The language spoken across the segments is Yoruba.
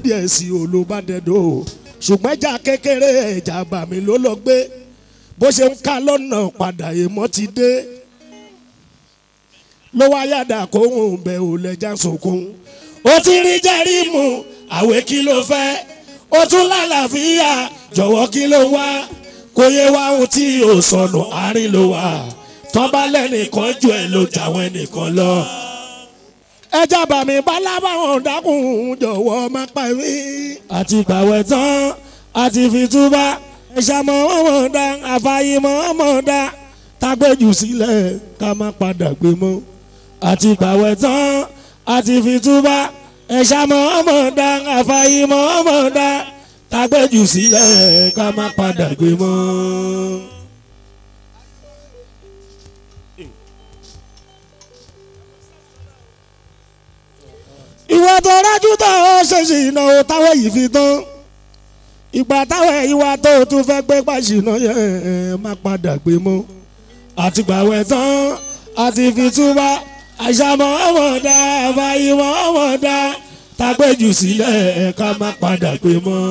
díẹ̀ sí olùbádẹ́dọ̀ ṣùgbọ́n ẹja kékeré ẹja bàmí ló lọ gbé bó ṣe ń ká lọ́nà padà èèmọ́ ti dé ló wá yàdà kóhùn bẹ ò lẹ́jà sunkún ó ti rí jẹ́rìmù àwẹ̀ kí ló fẹ́ ó tún lálàáfíà jọ̀wọ́ kí ló wá kò yẹ wá ohun tí ò sọnù àárín ló wà tọ́ba lẹ́nìkan ju ẹ̀ ló jàwọn ẹnìkan lọ. ẹja bàmí bálábàwọn dákun jọ̀wọ́ má pa mí. àti gbàwẹ̀ tán àti fi túbà ẹ̀ṣà mọ́ ọmọ dá àfàyèmọ́ ọmọ dá tágbẹ́jù sílẹ̀ ká má padà gbé mọ́. àti gbàwẹ̀ tán àti fi túbà ẹ̀ṣà mọ́ ọmọ dá àfàyèmọ́ ọmọ dá tágbẹ́jù sílẹ̀ ká má padà gbé mọ́. ìwà tó rájú tó ó ṣèṣì ìnáwó táwọn yìí fi tán ìgbà táwọn ìwà tó tún fẹ́ gbé pàṣínà yẹn má padà gbé mọ́ àtìgbàwẹ̀ tán àti fi túbà àṣàmọ́ ọmọdá àfàyèmọ́ ọmọdá tágbẹ́jù sílẹ̀ ká má padà gbé mọ́.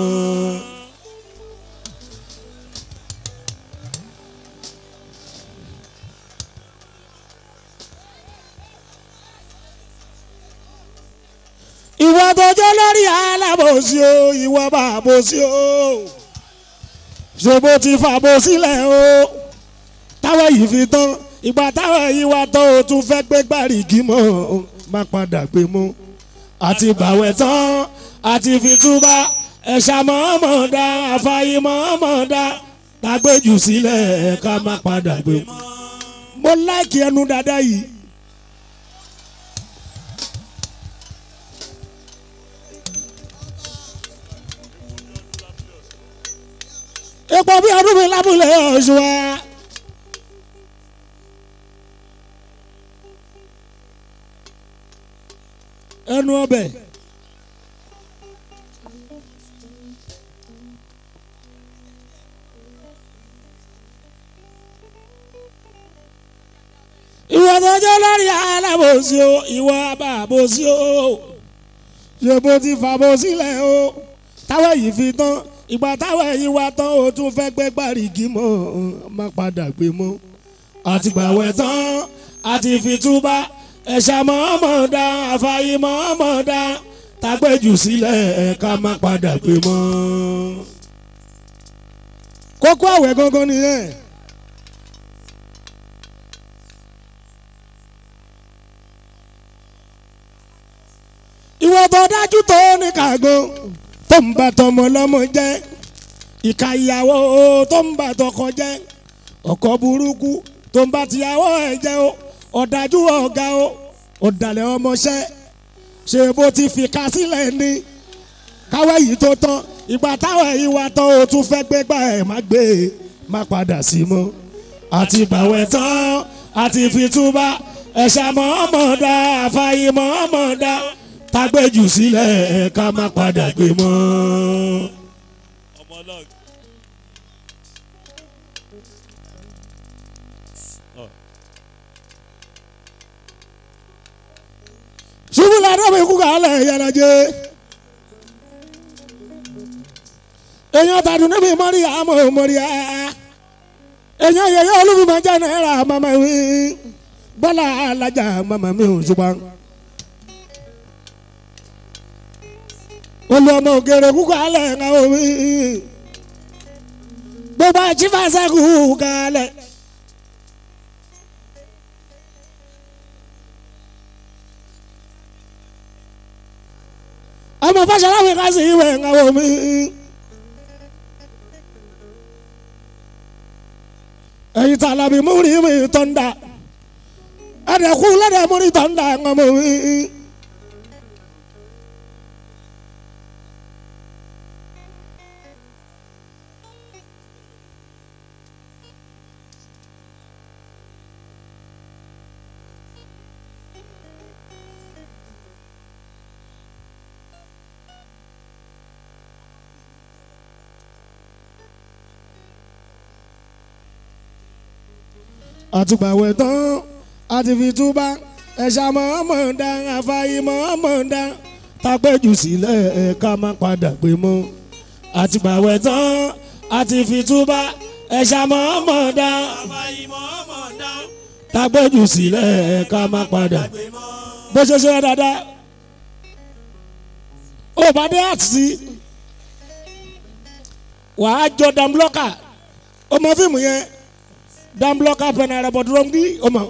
ìwọ tó jẹ́ lórí alábòsí o ìwọ bá bòsí o ṣe bó ti fàbò sílẹ̀ o táwọn yìí fi tán ìgbà táwọn yìí wá tán o tún fẹ́ gbé gbàrígì mọ́ má padà gbé mọ́ àti gbàwẹ̀ tán àti fi túbà ẹ̀ṣà mọ́mọ́dá àfàyè mọ́mọ́dá tágbéjù sílẹ̀ ká má padà gbé mọ́. mo láìkí ẹnu dáadáa yìí. epo bí ọdún mi lábúlé ọ̀ṣun wa. ẹnu ọbẹ̀. ìwọ tó jẹ́ lórí alábòsí o ìwọ abàbòsí o ṣe bó ti fàbò sílẹ̀ o táwọn yìí fi tán ìgbà táwọn ẹ̀yìn wa tán o tún fẹ́ gbé gbàrígì mọ́ má padà gbé mọ́ àtìgbàwẹ̀ tán àti fìtúbà ẹ̀ṣà mọ́mọ́dá àfàyè mọ́mọ́dá tágbẹ́jù sílẹ̀ ká má padà gbé mọ́. kókó àwẹ̀ gangan nìyẹn. ìwọ tó dájú tó ní kàgbọ́n tó ń bá tọmọ lọ́mọ jẹ́ ìka ìyàwó tó ń bá tọkọ jẹ́ ọkọ burúkú tó ń bá tìyàwó ẹ̀ jẹ́ o ọ̀dájú ọ̀gá o ọ̀dàlẹ̀ ọmọṣẹ́ ṣe bó ti fi ká sílẹ̀ ní káwé yìí tó tán ìgbà táwọn ẹ̀yìn wa tán o tún fẹ́ gbé gbà ẹ̀ má gbé e má padà sí mọ́ àti gbàwẹ̀ tán àti fìtúbà ẹ̀ṣà mọ́mọ́dá àfàyè mọ́mọ́dá tágbẹ́jù sílẹ̀ ká má padà gbé mọ́. ọmọ ọlọ́ọ̀gì. ṣubú ladọ́ mi kú kálẹ̀ yàrá jẹ́. èèyàn tàdún níbi mọ́rí àmọ́ mọ́rí á. èèyàn yẹyẹ olúfimọ́ jẹ́ náírà màmá mi. bọ́lá alájà màmá mi ò ṣùgbọ́n. olú ọmọ ògèrè kú kálẹ̀ ńlá omi. gbogbo àjífàṣẹ́ kú kálẹ̀. ọmọ fàṣẹláwìn ká sí ìwé ńláwó mi. ẹyin tí alábi múri mi tó ń da ẹdẹkú lẹdẹ múri tó ń da ńlá mi. àtùgbàwẹ̀ tán àti fi túbà ẹ̀ṣà mọ̀ọ́mọ̀dá àfàyè mọ̀ọ́mọ̀dá tágbẹ́jù sílẹ̀ ẹ̀ ká má padà gbé mọ́ àtìgbàwẹ̀ tán àti fìtúbà ẹ̀ṣà mọ́ọ́mọ́ dá àfàìmọ̀ ọmọ dá tágbẹ́jù sílẹ̀ ẹ̀ ká má padà gbé mọ́. bó ṣe ṣe dáadáa ó bá dé àtúntì wàá jọ dambloka ọmọ fíìmù yẹn dambloka pẹ̀nà rẹ̀ bọ̀ dúró ń bí ọmọ.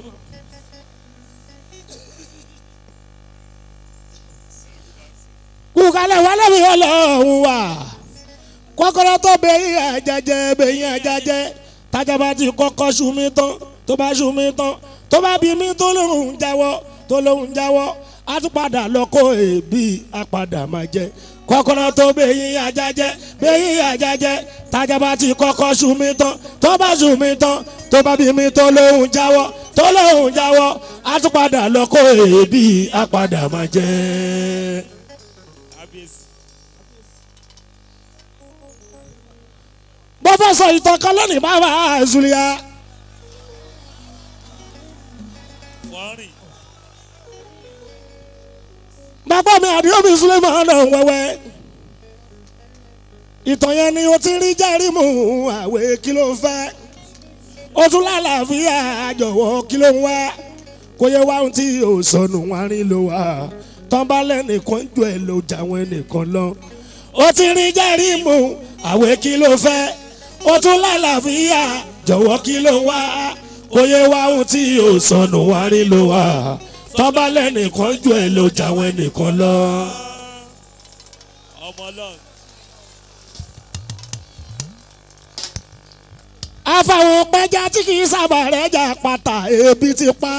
kúkálẹ̀ wálé mi ọlọ́run wà kọ́kọ́rọ́ tó bẹ̀yìn àjàjẹ́ bẹ̀yìn àjàjẹ́ tájàbá ti kọ́kọ́ ṣùmí tán tó bá ṣùmí tán tó bá bí mi tó lóhùn jáwọ́ tó lóhùn jáwọ́ á tún padà lọ́kọ́ èébì àpadà máa jẹ kọ́kọ́rọ́ tó bẹ̀yìn àjàjẹ́ bẹ̀yìn àjàjẹ́ tájàbá ti kọ́kọ́ ṣùmí tán tó bá ṣùmí tán tó bá bí mi tó lóhùn jáwọ́ tó lóhùn jáwọ́ á tún padà lọ́kọ́ èébì àpadà máa jẹ. kábíyèsí bó fẹ́ sọ ìtàn kan lónìí bàbá àzùlíà fọ́nrìn bàbá mi àdìọ́bí suleiman náà wẹ́wẹ́ ìtàn yẹn ni o ti rí jẹ́rìmù àwẹ̀ kí ló fẹ́ o tún lálàáfíà jọ̀wọ́ kí ló ń wá kó yẹ wá ohun tí o sọnù wọn rí ló wá tán bá lẹ́nìkan jù ẹ̀ ló jà wọn ẹnìkan lọ o ti rí jẹ́rìmù àwẹ̀ kí ló fẹ́ o tún lálàáfíà jọ̀wọ́ kí ló ń wá kó yẹ wá ohun tí o sọnù wọn rí ló wá tán bá lẹ́nìkan jù ẹ̀ ló jà wọn ẹnìkan lọ. ọmọ ọlọ́run àfàwọn pẹja tí kì í sábà rẹ̀ jà pàtà ebi ti pa.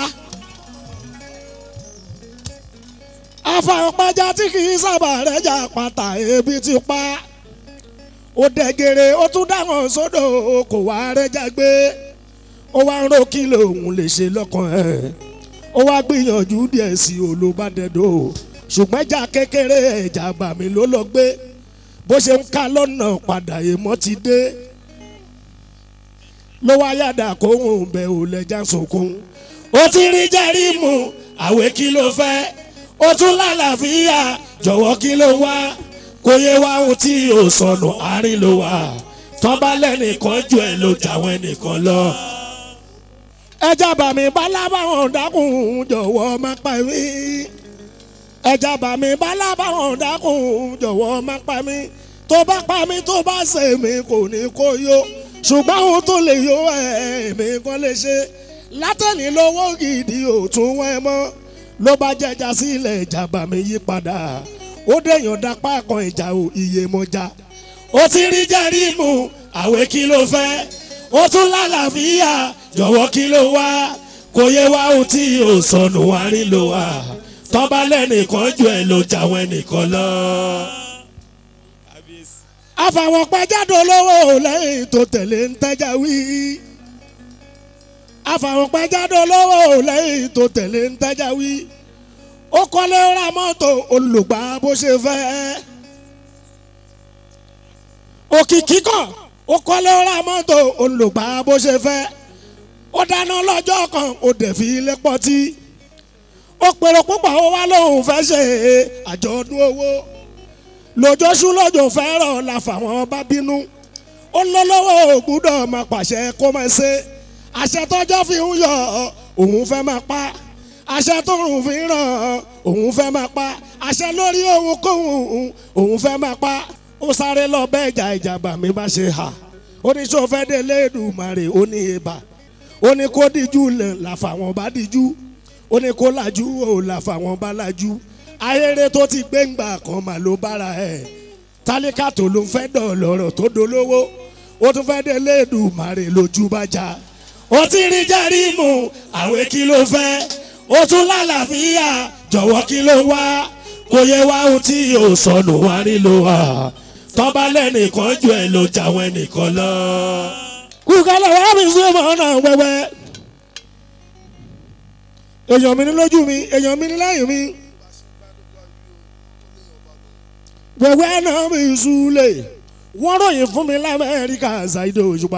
àfàwọn pẹja tí kì í sábà rẹ̀ jà pàtà ebi ti pa. ó dẹ̀gẹ̀rẹ̀ ó tún dáhùn sódò kò wá rẹ́jà gbé. ó wá ń ro kí lòun lè ṣe lọ́kàn ẹ̀. ó wá gbìyànjú díẹ̀ sí olùbádẹ́dọ̀ ṣùgbọ́n ẹja kékeré ẹja bàmí ló lọ gbé bó ṣe ń ká lọ́nà padà èèmọ́ ti dé ló wá yàdà kó ń bẹ ò lẹ́jà sunkún. ó ti rí jẹ́rìmù àwẹ̀ kí ló fẹ́ ó tún lálàáfíà jọ̀wọ́ kí ló wá kó yẹ wá ohun tí ò sọnù àárín ló wà tọ́ba lẹ́nìkan ju ẹ̀ ló jàwọn ẹnìkan lọ. ẹja bàmí bálábàwọn dákun jọ̀wọ́ má pa mí ẹja bàmí bálábàwọn dákun jọ̀wọ́ má pa mí tó bá pa mí tó bá ṣe mí kò ní kó yó ṣùgbọ́n ohun tó lè yó ẹ̀mí kan lè ṣe látẹ̀lí lọ́wọ́ gidi ò tún wọ́n mọ́ ló bá jẹjà sílẹ̀ ìjàmbá mi yí padà ó dẹ̀yàn dápá kan ìjà ò iye mọ́jà ó ti rí jẹ́rìmù àwẹ̀ kí ló fẹ́ ó tún lálàáfíà jọ̀wọ́ kí ló wá kò yẹ wá ohun tí ò sọnù wá rí ló wá tọ́ba lẹ́nìkan ju ẹ̀ ló jà wọ́n ẹnìkan lọ kábíyèsí àfàwọn pẹjáde olówó lẹ́yìn tó tẹ̀lé ń tẹ́jà wí. àfàwọn pẹjáde olówó lẹ́yìn tó tẹ̀lé ń tẹ́jà wí. ó kọ́lé ra mọ́tò olùgbà bó ṣe fẹ́. òkìkí kàn ó kọ́lé ra mọ́tò olùgbà bó ṣe fẹ́. ó dáná lọ́jọ́ kan ó dẹ̀ fi ilé pọ́tí. ó pèrò púpọ̀ ó wá lóun fẹ́ ṣe àjọ̀dún owó lójooṣù lọ́jọ́ fẹ́ràn la fàwọn bá bínú ó lọ́lọ́wọ́ ògbúdọ̀ máa pàṣẹ kó máa ṣe àṣẹ tọ́jọ́ fi ń yọ òun fẹ́ máa pa àṣẹ tọrùn fi ń ràn òun fẹ́ máa pa àṣẹ lórí òun kóhun òun fẹ́ máa pa ó sáré lọ bẹ́ẹ̀ jà ìjàmbá mi bá ṣe hà ó ní sọ fẹ́ dé lẹ́ẹ̀dùmarè ó ní ibà ó ní kó díjú lẹ̀ làfàwọn bá díjú ó ní kó làjú ò làfàwọn bá làjú ayére tó ti gbẹ̀ngbà kan mà ló bára ẹ̀ tálíkà tó ló ń fẹ́ dọ̀ lọ́rọ̀ tó dolówó ó tún fẹ́ dé lẹ́ẹ̀dùmarè lójú bá já ó ti rí jẹ́rìmù àwẹ̀ kí ló fẹ́ ó tún lálàáfíà jọ̀wọ́ kí ló wá kò yẹ wá ohun tí yóò sọnù wá rí ló wà tọ́ba lẹ́nìkan ju ẹ̀ ló jáwọ́ ẹnìkan lọ. kúkálẹ̀ wá mi sí ọmọ náà wẹ́wẹ́ èèyàn mi ní lójú mi èèyàn mi ní lẹ́yìn mi wẹ́wẹ́ náà mi súlẹ̀ wọ́n ròyìn fún mi lamẹ́ríkà ṣáìdò òṣùpá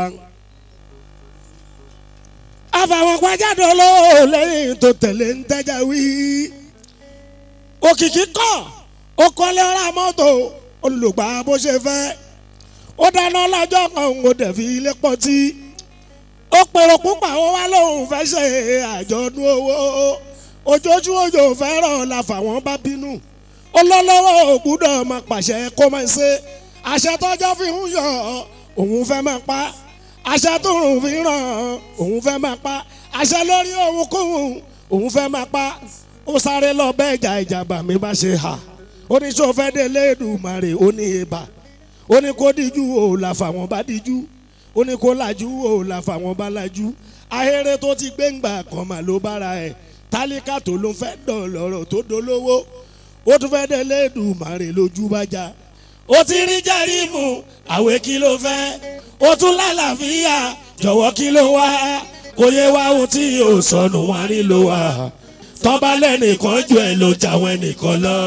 àfàwọn pàjáde olówó lẹ́yìn tó tẹ̀lé ń tẹ́jà wí. òkìkí kọ̀ ó kọ́lé ra mọ́tò olùgbà bó ṣe fẹ́ ó dáná lọ́jọ́ kan ó dẹ̀ fi ilé pọ́tí ó pèrò púpà ó wá lóun fẹ́ ṣe àjọ̀dún owó ojojú òjò fẹ́ràn la fàwọn bá bínú olólówó ògbúdọ̀ máa pàṣẹ kó máa ṣe àṣẹ tọ́jọ́ fi ń yọ òun fẹ́ máa pa àṣẹ tó rùn fi ràn òun fẹ́ máa pa àṣẹ lórí òun kóhun òun fẹ́ máa pa ó sáré lọ bẹ́ẹ̀ ìjà ìjàmbá mi bá ṣe hà ó ní sọ fẹ́ délé Èdùmàrè ó ní ibà ó ní kó díjú o là fàwọn bá díjú ó ní kó lajú o là fàwọn bá lajú ahéré tó ti gbẹ̀ngbà kan mà ló bára ẹ̀ tálíkà tó ló ń fẹ́ dọ̀ lọ́rọ̀ tó dolówó ó tún fẹ́ délé Èdùmàrè lójú bá já ó ti rí jẹ́rìmù àwẹ̀ kí ló fẹ́ ó tún lálàáfíà jọ̀wọ́ kí ló wá kò yẹ wá ohun tí yóò sọnù wá rí ló wá tọ́ba lẹ́nìkan ju ẹ̀ ló jáwọ́ ẹnìkan lọ.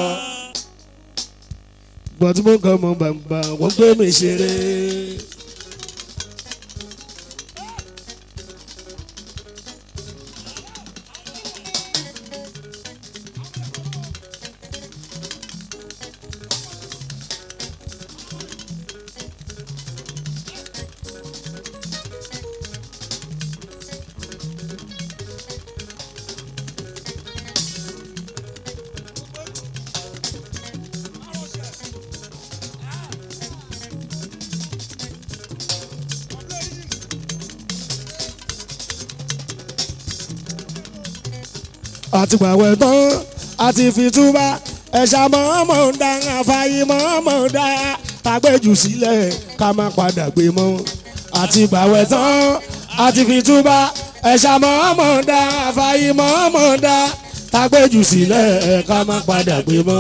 gbọ́dọ̀ mú nǹkan mọ bàbá wọ́n gbé mi ṣeré. àti gbàwẹ̀ tán àti fìtúbà ẹ̀ṣà mọ́mọ́ ń da àfàyè mọ́mọ́ ń da tàgbẹ́jù sílẹ̀ ká má padà gbé mọ́ àti gbàwẹ̀ tán àti fìtúbà ẹ̀ṣà mọ́mọ́ ń da àfàyè mọ́mọ́ ń da tàgbẹ́jù sílẹ̀ ká má padà gbé mọ́.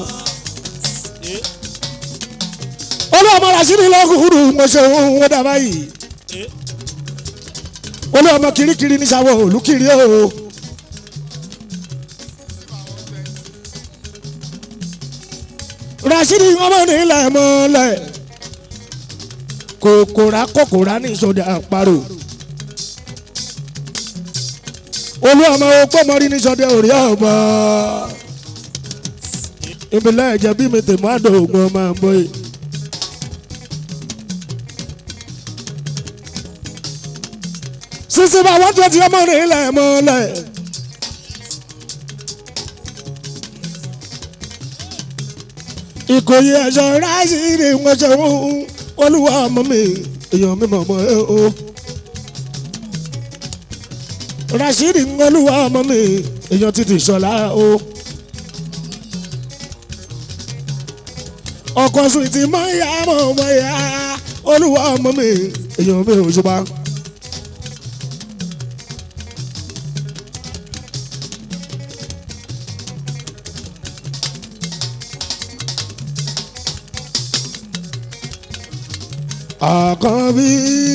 olú ọmọ rasidi lọkùnrin mo ṣe òun wọ́n dà báyìí olú ọmọ kirikiri ní sáwọ olùkiri o. rasidi ọmọ nílẹ̀ mọ́lẹ̀ kòkòrà kòkòrà ní ìṣòdì àparò olú ọmọ opó mọ́rí ní ìṣòdì òrí ọmọ ìbílẹ̀ ẹ̀jẹ̀ bí mi tèmọ́ àdóògùn ọmọ àmọ́ yìí. sísè bá wọ́n tó ti ọmọ nílẹ̀ mọ́lẹ̀. ìkòyí ẹ̀ṣọ́ ráìsì ni wọ́n ṣe ń olúwa ọmọ mi èèyàn mi mọ̀ mọ́ ẹ o. rasidi ń olúwa ọmọ mi èèyàn títí ṣọlá o. ọkọ̀ sùn ti mọ ìyá mọ̀ mọ́ ìyá olúwa ọmọ mi èèyàn mi ò ṣùgbọ́n. àkànbí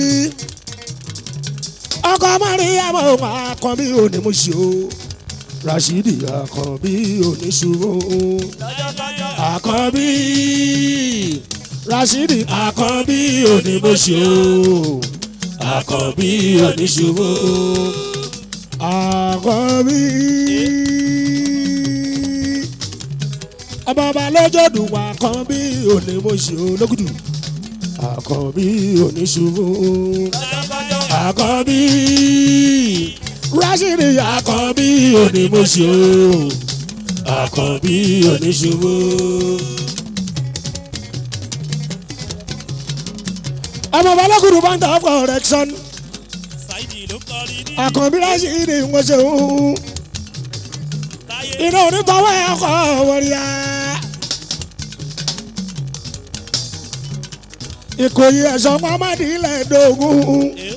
ọkọ mọ́ríyàmọ́ àkànbí onímọ̀ṣẹ́ o rasidi àkànbí oníṣòwò àkànbí rasidi àkànbí onímọ̀ṣẹ́ o àkànbí oníṣòwò àkànbí ọmọ ọba lọ́jọ́dún àkànbí onímọ̀ṣẹ́ o lókùtù àkànbí oníṣubú àkànbí rásìrì àkànbí onímọ̀ṣẹ́ àkànbí oníṣubú. ọmọ balógun bá ń tọ́ correction Saidi ló kọrin ní àkànbí rásìrì wọ́n ṣe ń táyé iná onítọ́wọ́ ẹ̀ kọ́ wọ́ríyá. ìkòyí ẹ̀sọ́ pamadi ilẹ̀ dógún. Eh,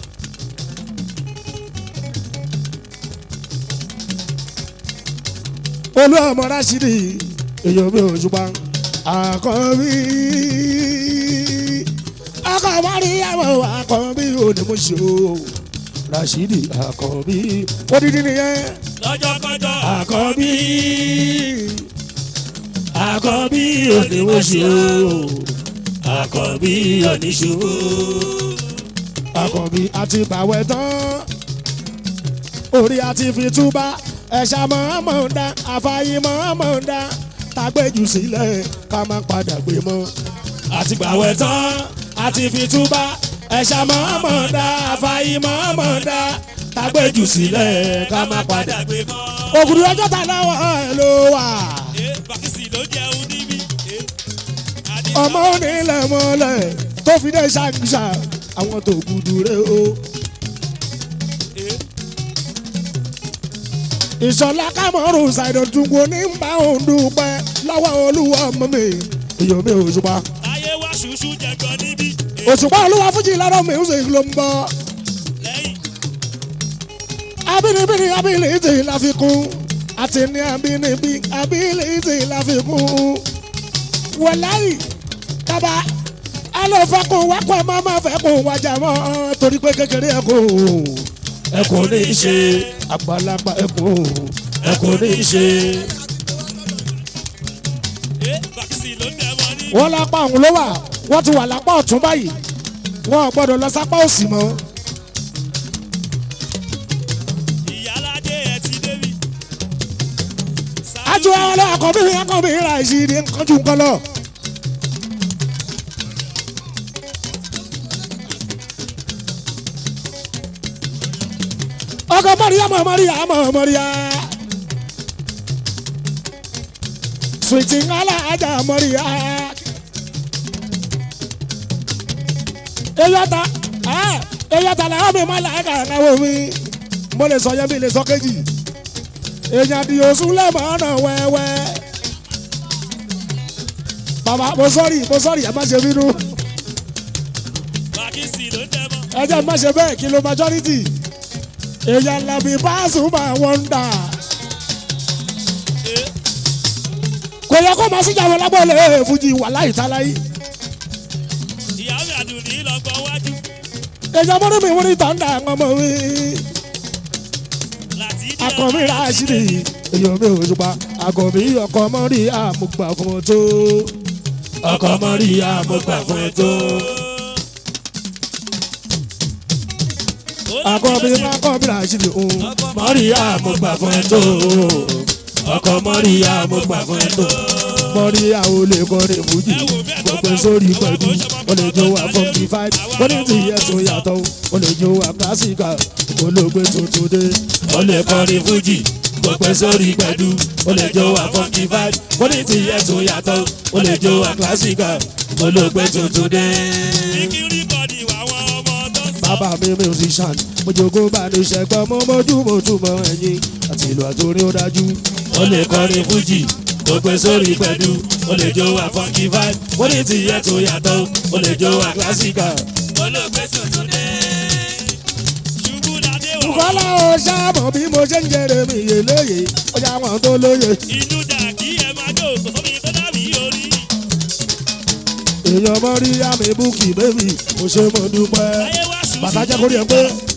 olú ọmọ rásìdì èyàn mi ò ṣùgbọ́n àkànbí àkànbí àmọ́ àkànbí onímọ̀ṣẹ́ o rásìdì àkànbí odidi nìyẹn lọ́jọ́kọ́jọ́ àkànbí àkànbí onímọ̀ṣẹ́ o àkànbí oníṣòwò àkànbí àti bàwẹ̀ tán orí àti fi túbà ẹ̀ṣà mọ̀ọ́mọ̀ ń dá àfàyè mọ̀ọ́mọ̀ ń dá tágbéjù sílẹ̀ ká má padà gbé mọ́. àti gbàwẹ̀ tán àti fi túbá ẹ̀ṣà mọ́mọ́ dá àfàyè mọ́mọ́ dá tágbéjù sílẹ̀ ká má padà gbé mọ́. ògùdù ọjọ́ ta lọ́wọ́ ẹ̀ ló wà. Eh, bàkísì ló jẹun níbí. Eh, Adé ọmọ onílẹ̀ mọ́lẹ̀ tó fi dé ṣàǹṣà àwọn tó gùdù rẹ̀ o. Eh, ìṣọ̀lá kámọ́rù ṣàìdọ̀túngbò ní ń bá òun dúpẹ́ lọ́wọ́ olúwa ọmọ mi èyàn mi òṣùpá. ayé wá ṣùṣù jẹ̀gbọ́n níbí. Eh, òṣùpá olúwa fújì lọ́dọ̀ music ló ń bọ̀. lẹ́yìn abínibíni ability la fi kún àti ní abínibí ability la fi kún. wọ̀láyì kaba ẹ lọ fẹkùn wákọ̀ ẹ má má fẹkùn wájà mọ́ torí pé kékeré ẹ kò ẹ kò ní í ṣe àgbàlagbà ẹ kò ẹ kò ní í ṣe. Eh, bàkísì ló jẹun níbí. wọ́n lápá ọ̀hún ló wà wọ́n ti wà lápá ọ̀tún báyìí wọ́n ò gbọ́dọ̀ lọ sápá òsì mọ́. ìyálàjẹ ẹ ti débi. ajú ọlọ́ àkọ́bí mi àkọ́bí ra ìṣìírí nǹkanjú nǹkan lọ. ọkọ mọ́ríyá mọ̀ mọ́ríyá mọ̀ mọ́ríyá. sùwìtì ńlá ajá mọ́ríyá. eyọta eyọta làwọn mi máa làákà náwó mi mo lè sọ yẹn mi lè sọ kéjì èèyàn di oṣù lẹ́mọ̀ ọ̀nà wẹ́wẹ́. bàbá mo sọ́ọ̀rì mo sọ́ọ̀rì ẹ má ṣe bínú bàkísì ló jẹun. ẹ jẹ́ má ṣe bẹ́ẹ̀ kí ló majority. èèyàn làbí Pasuma wọ́ndà. Eh, kò yẹ kó máa síjà wọn lábọ́ọ̀lẹ̀ fújì wà láì táláyé. ìyá mi àdùnní lọ́gbọ́n wájú. èèyàn mọ́rí mi wọ́n ní tọ́ndà ọmọ mi. láti dé akọ̀mí ra àṣírí èèyàn mi ò ṣùpá akọ̀mí ọkọ̀ mọ́rí àmúgbà fún ọ tó. ọkọ̀ mọ́rí àmúgbà fún ẹ tó. akọ̀mí akọ̀mí ra àṣírí òun. mọ́rí àmúgbà fún ẹ tó. ọkọ̀ mọ́rí àmúgbà fún ẹ tó. mọ́rí àwọn olè kọrin fújì kò pé sórí pẹ̀lú o lè jó wa fọ́nkì five ó ní ti yẹ tó yàtọ̀ o lè jó wa kásìkà olóògbé tuntun dé o lè kọrin fújì kò pé sórí pẹ̀lú o lè jó wa fọ́nkì five ó ní ti yẹ tó yàtọ̀ o lè jó wa kásìkà olóògbé tuntun dé. kíkiri bọ̀dì wà wọ́n ọmọ tó ń sọ. bàbá mi musician mo jogún bá ní sẹ́gbọ́n mo mójú mo túmọ̀ ẹ̀yìn àti ìlú àtòrin ó dájú. ó lè kọrin fújì kò pé sórí pẹ̀lú ó lè jó wa fọ́nkì five ó ní ti yẹ tó yàtọ̀ ó lè jó wa kásìkà. olóògbé tuntun dé. ṣubú ládé wà. Bùkọ́lá ó ṣàmọ̀ bí mo ṣe ń jẹrè mi yè lóye ó yà wọ́n tó lóye. inú dà kí ẹ máa jó kò sómi tó dàbí orí. èèyàn mọ́ rí àmì búkì bébì mo ṣe mo dúpẹ́. ayé wá ṣùṣù. bàtà jẹ́ kórìí ẹ̀ pé.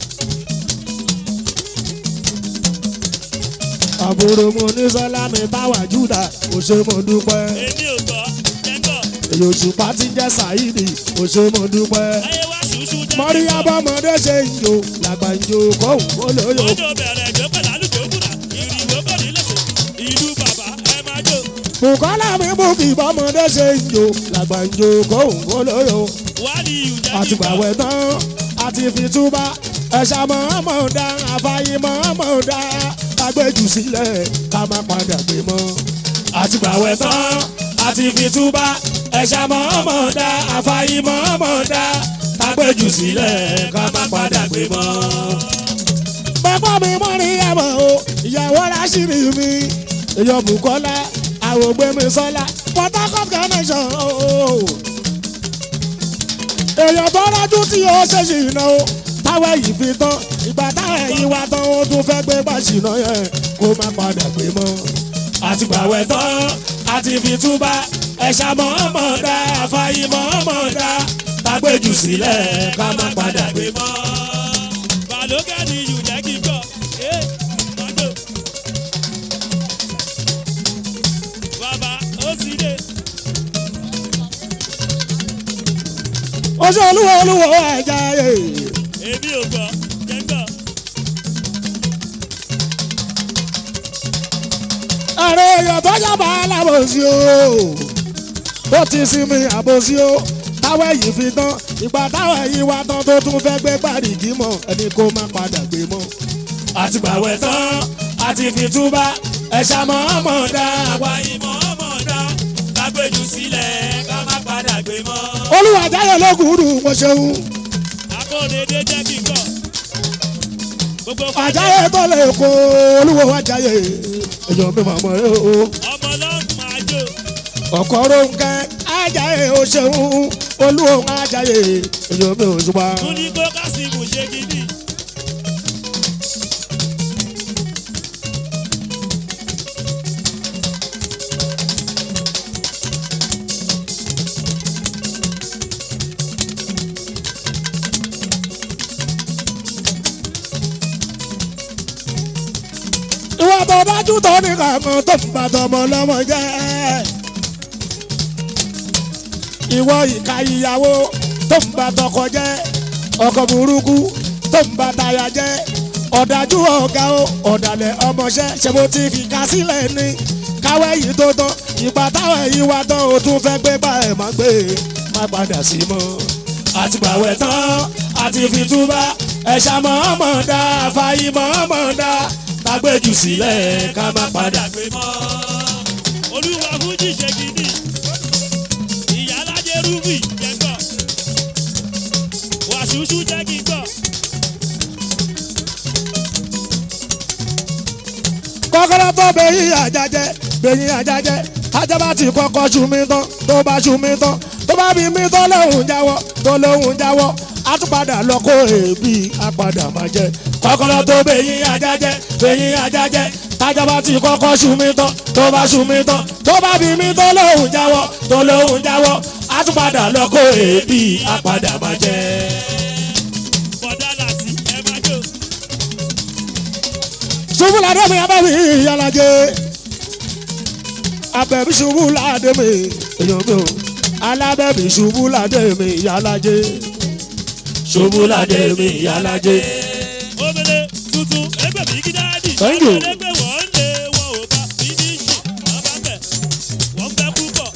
àbúrò mo ní sọ́lá mi táwà júdà mo ṣe mo dúpẹ́. èmi ò gbọ́ jẹ́ngọ̀. èyí òṣùpá ti jẹ́ sàyídì mo ṣe mo dúpẹ́. ayé wá ṣùṣù jẹ́ mọ́rí abọ́mọdé ṣe ń jò làgbà ń jò kóhùn ó lóyò. Ojo bẹ̀rẹ̀ jó pẹ̀lú àlùjò kùnà. Ìrìwò kò ní lẹ́sẹ̀. Ìlú bàbá ẹ máa jó. Bùkọ́lá mi búkì bọ́mọdé ṣe ń jò làgbà ń jò kóhùn ó lóyò. Wálé ìjẹ́ kíkọ́. àtìgbàwẹ̀ tán àti fìtúbà ẹ̀ṣà mọ́mọ́ dá àfàyè mọ́mọ́ dá agbẹ́jù sílẹ̀ ká má padà gbé mọ́. àtìgbàwẹ̀ tán àti fìtúbà ẹ̀ṣà mọ́mọ́ dá àfàyè mọ́mọ́ dá agbẹ́jù sílẹ̀ ká má padà gbé mọ́. bàbá mi mọ́ ní ẹ̀mọ́ o ìyàwó ráṣírí mi èèyàn Bùkọ́lá àwògbé mi sọ́lá Port Harcourt connection o èèyàn tó rájú tí ó ṣe ṣìnà o táwọn yìí fi tán ìgbà táwọn ẹ̀yìn wa tán ó tún fẹ́ gbé gbàṣìnà yẹn kó má padà gbé mọ́. àtìgbàwẹ̀ tán àti fi túbà ẹ̀ṣà mọ́ọ́mọ́ dá àfàyè mọ́ọ́mọ́ dá tágbéjù sílẹ̀ ká má padà gbé mọ́. Bàlókè ni ìjẹ́ kíkọ́. Ẹ máa jó. Bàbá ó sì dé. oṣù olúwo olúwo ẹja yé Èmi ò gbọ́ jẹ́ngọ̀. ààrẹ èèyàn tó bọ́jà bá alábòsí o ó ti sinmi àbòsí o táwọn ẹ̀yìn fi tán ìgbà táwọn ẹ̀yìn wa tán tó tún fẹ́ gbé gbàdìgí mọ́ ẹni kó má padà gbé mọ́. àti gbàwẹ̀ tán àti fi túbà ẹ̀ṣà mọ́ ọmọ dá. àwa ìmọ̀ ọmọ dá lágbèjú sílẹ̀ ká má padà gbé mọ́. olúwa jáyọ lókùúrú mo ṣeun akóredé jẹ́ kí n kọ́. gbogbo fàájì àjáyé tó lè kó olúwo àjáyé èèyàn mi màmá rẹ o. ọmọ lọ́gùn máa jó. ọkọ ronke ajaye o ṣeun olúwo ajaye èyàn mi ò ṣùpá. tún ní kó kásìmù ṣe gidi. ìwà tó dájú tó ní kankan tó ń bá tọmọ lọmọ jẹ. ìwọ ìka ìyàwó tó ń bá tọkọ jẹ ọkọ burúkú tó ń bá táyà jẹ ọ̀dájú ọ̀gá o ọ̀dàlẹ̀ ọmọọṣẹ́ ṣe mo ti fi ká sílẹ̀ ní káwé yìí tó tán ìgbà táwọn èyí wá tán o tún fẹ́ gbé bá ẹ̀ má gbé má padà sí mọ́ àtìgbàwẹ̀ tán àti fi túbà ẹ̀ṣà mọ̀ọ́mọ̀ dá fàyè mọ̀ọ́mọ̀ dá tágbéjù sílẹ̀ ká má padà. gbé mọ́. olúwa fújì ṣe gidi. ìyálàjẹ rúbì jẹ́ gbọ́. wàṣúṣú jẹ́ kí n gbọ́. kọ́kọ́rọ́ tó bẹ̀yìn àjàjẹ́ bẹ̀yìn àjàjẹ́ ajaba ti kọ́kọ́ ṣu mi tán tó bá ṣu mi tán tó bá bí mi tán lóhùn jáwọ́ tó lóhùn jáwọ́ a tún padà lọ kó èébì a padà máa jẹ. kọ́kọ́rọ́ tó bẹ̀yìn àjàjẹ́ bẹ̀yìn àjàjẹ́ ajaba ti kọ́kọ́ ṣu mi tán tó bá ṣu mi tán tó bá bí mi tán lóhùn jáwọ́ tó lóhùn jáwọ́ a tún padà lọ kó èébì a padà máa jẹ. bọ̀dá làtí ẹ máa jó. ṣubú ládé mi abẹ́mi ìyálàjẹ abẹ́mi ṣubú ládé mi èèyàn mi o alábẹ́mi ṣubú ládé mi ìyálàjẹ ṣubú ládé mi ìyálàjẹ. omele tuntun ẹgbẹ́ mi kí dáàdì. Thank you. ẹgbẹ́ wọ́n lé wọn ò bá fínísì wọ́n bá bẹ̀ wọ́n bẹ́ púpọ̀.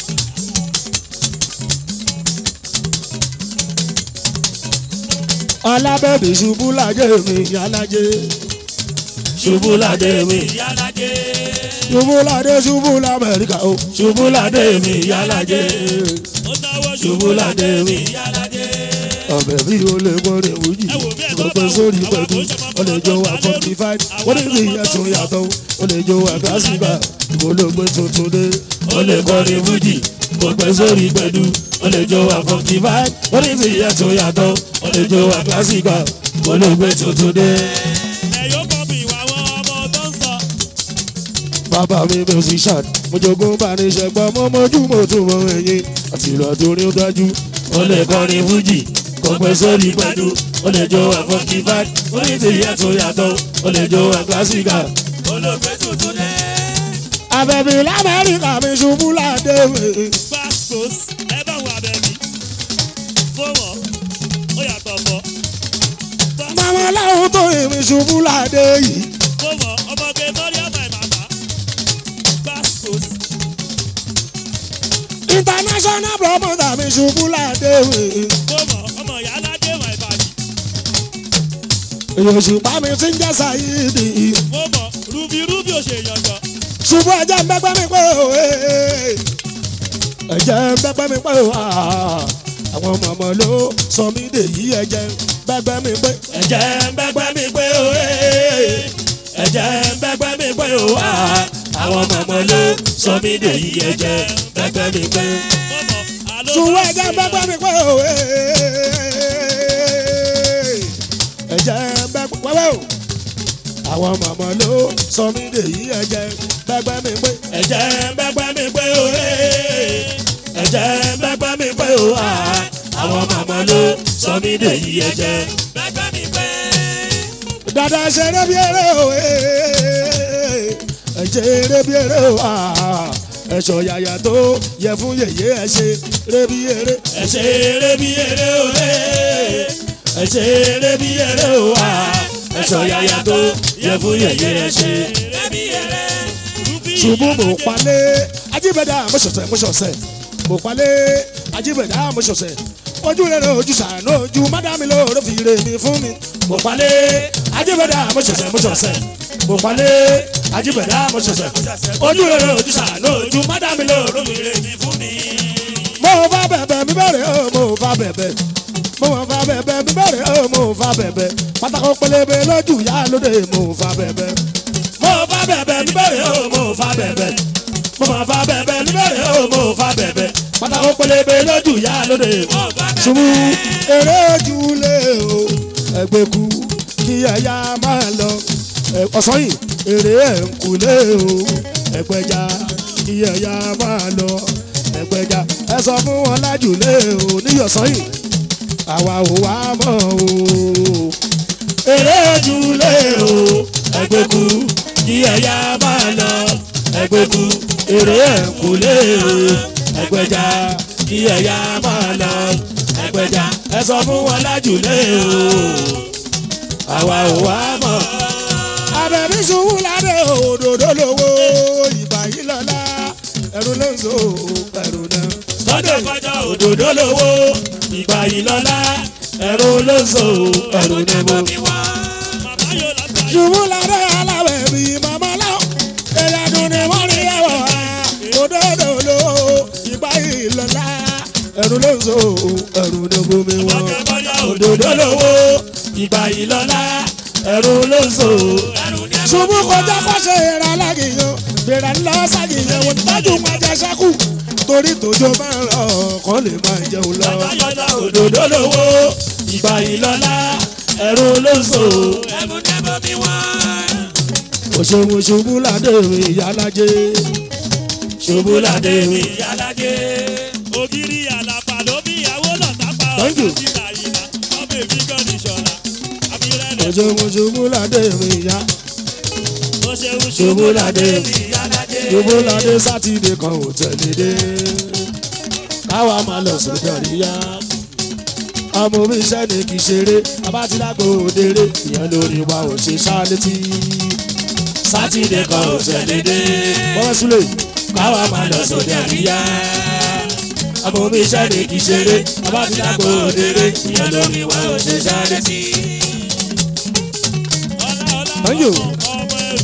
alábẹ́mi ṣubú ládé mi ìyálàjẹ ṣubú ládé mi ìyálàjẹ. ṣubú ládé ṣubú lamẹ́ríkà o ṣubú ládé mi ìyálàjẹ ó náwó ṣubú ládé mi ìyálàjẹ. ọbẹ̀ bí o lè gbọ́dọ̀ wújì ẹ wò bí ẹ bá gbogbo bá wò, sórí àwọn pẹ̀lú àbójútó o lè jó wa forty five wọ́n ní kí ìyẹn tún yàtọ̀ o lè jó wa gásìgbà ìgbólógbé tuntun dé o lè kọrin fújì gbogbo sórí pẹ̀lú o lè jó wa forty five wọ́n ní kí ìyẹn tún yàtọ̀ o lè jó wa gásìgbà ìgbólógbé tuntun dé. ẹ yóò kọ́ bí ìwà àwọn ọmọ tó ń sọ. bàbá mi musician mo jogún bá ní ṣẹgbọ́n mo mójú mo tún mọ ẹyin àti ìlú àtòrí ó dájú o lè kọrin fújì gbogbo sórí pẹ̀lú o lè jó wa forty five wọ́n ní kí ìyẹn tún yàtọ̀ o lè jó wa gásìgbà. olóògbé tuntun dé. Àbẹ̀bí l'Amẹ́ríkà mi ṣubú ládé mi. pascos ẹ bá wọn abẹ́bí. fọwọ́ ó yàtọ̀ fọ́. Màmá láwọn tó èmi ṣubú ládé yìí. fọwọ́ ọmọge mọ́ríà máa màmá. pascos International promoter mi ṣubú ládé mi. fọwọ́ ọmọ ìyá aládé wà ìbàdí. Èyí òṣùpá mi ti ń jẹ́ Sáyídì. fọwọ́ rúbí rúbí ò ṣe yànjọ. Ṣubú ẹ̀jẹ̀ ń bẹ́gbẹ́ mi pé o. Ẹ̀jẹ̀ ń bẹ́gbẹ́ mi pé o. Àwọn mọ̀mọ́ ló sọ mí dèyí ẹ̀jẹ̀ ń bẹ́gbẹ́ mi pé. Ẹ̀jẹ̀ ń bẹ́gbẹ́ mi pé o. Ẹ̀jẹ̀ ń bẹ́gbẹ́ mi pé o. Àwọn mọ̀mọ́ ló sọ mí dèyí ẹ̀jẹ̀ ń bẹ́gbẹ́ mi pé. fọwọ́ àlọ́ Ṣùgbọ́n ẹ̀jẹ̀ ń bẹ́gbẹ́ mi pé o. Ẹ̀jẹ̀ ń bẹ́gbẹ́ wẹ́wẹ́ o. Àwọn mọ̀mọ́ ló sọ mí dèyí ẹ̀jẹ̀ ń bẹ́gbẹ́ mi pé. Ẹ̀jẹ̀ ń bẹ́gbẹ́ mi pé o. Ẹ̀jẹ̀ ń bẹ́gbẹ́ mi pé o. Àwọn mọ̀mọ́ ló sọ mí dèyí ẹ̀jẹ̀ ń bẹ́gbẹ́ mi pé. dada ṣeré bí eré o ẹ ṣeré bí eré o ẹ̀ṣọ́ yàyà tó yẹ fún yèyé ẹ ṣeré bí eré ẹ ṣeré bí eré o ẹ ṣeré bí eré o ẹ̀ṣọ́ yàyà tó yẹ fún yèyé ẹ ṣeré. Ẹbí ẹrẹ rúbí ṣubú mo palẹ̀ ajíbẹ̀dá mo ṣọ̀ṣẹ̀ mo ṣọ̀ṣẹ̀ mo palẹ̀ ajíbẹ̀dá mo ṣọ̀ṣẹ̀ ojú rẹ̀ ojú sàánú ojú mádàmí lóore fi rè mí fún mi mo palẹ̀ ajíbẹ̀dá mo ṣọ̀ṣẹ̀ mo ṣọ̀ṣẹ̀ mo palẹ̀ ajíbẹ̀dá mo ṣọ̀ṣẹ̀ ojú rẹ̀ ojú sàánú ojú mádàmí lóore fi rè mí fún mi. mo fa bẹ̀bẹ̀ mi bẹ̀rẹ̀ o mo fa bẹ̀bẹ̀ mo fa bẹ̀bẹ̀ mi bẹ̀rẹ̀ o mo fa bẹ̀bẹ̀ pátákó pélébé lójú yá lóde mo fa bẹ̀bẹ̀ mo fa bẹ̀bẹ̀ mi bẹ̀rẹ̀ o mo fa bẹ̀bẹ̀ mo ma fa bẹ̀bẹ̀ mi bẹ̀rẹ̀ o mo fa bẹ̀bẹ̀ pátákó pélébé lójú yá lóde mo fa bẹ̀bẹ̀. ṣubú eré ojúlé o ẹgbẹ́ ku kí ẹ̀yà máa lọ Ẹ- ọ̀sán yìí eré ẹ̀ǹkulé o ẹgbẹ́já kí ẹ̀yà máa lọ ẹgbẹ́já ẹ sọ fún wọn lájùlé o níyọ̀sán yìí àwa ò wá mọ̀ o eré ojúlé o ẹgbẹ́ku kí ẹ̀yà máa lọ ẹgbẹ́ku eré ẹ̀kúlé o ẹgbẹ́já kí ẹ̀yà máa lọ ẹgbẹ́já ẹ sọ fún wọn lájùlé o àwa ò wá mọ̀. abẹ́bí ṣubú ládé òdòdó lówó ìgbà yìí lọ́la ẹ̀rù ló ń so ẹ̀rù náà. Lọ́jọ́ kọjá òdòdó lówó ìgbà yìí lọ́la ẹ̀rù ló ń so ẹ̀rù náà mọ́ Màmá yóò lágbàá yìí. ṣubú lára aláwẹ̀ bíi màmá láwọn ẹ̀yà dùn ní wọ́n rí ẹ̀wọ̀ òdòdó ló ìgbà ìlọ́lá ẹ̀rù ló ń so ẹ̀rù ní bomi wọn. Lọ́jọ́ kọjá òdòdó lówó ìgbà ìlọ́lá ẹ̀rù ló ń so. ṣubú kọjá kọ́ṣẹ́ ìra lágìyàn gbéra ńlọ ságìyàn wọn tájú máa jẹ ṣẹ́kù torí tòjó máa ń rọ kọ́ lè máa jẹun lọ. Àbáyọjọ́ òdòdó lówó ìgbà ìlọ́lá ẹ̀rù ló ń so ẹ̀mú nẹ́bọ̀ mi wá. òṣèwò ṣubú ládé mi ìyálájé ṣubú ládé mi. Ìyálàjẹ. Ògiri àlàpà ló bí ìyàwó lọ́tà pa Thank you. ọ̀sán síta ìlà. Ọmọ èmi gan ni ṣọ̀la. Abirẹ́lẹ̀ òṣèwò ṣubú ládé mi ìyá tó ṣe ń ṣubú ládé mi ìyálàjẹ. ṣubú ládé sátidé kan ò tẹ̀lé dé káwa máa lọ sódì àríyá ọmọ mi iṣẹ́ ni kì í ṣeré abátilágbò òdèrè ìyẹn lórí wa ò ṣe ṣá létí sátidé kan ò tẹ̀lé dé bọ́wọ́ súlẹ̀ káwa máa lọ sódì àríyá ọmọ mi iṣẹ́ ni kì í ṣeré abátilágbò òdèrè ìyẹn lórí wa ò ṣe ṣá létí. Ọlá ọlá Thank you. ọmọ ọmọ ẹrù.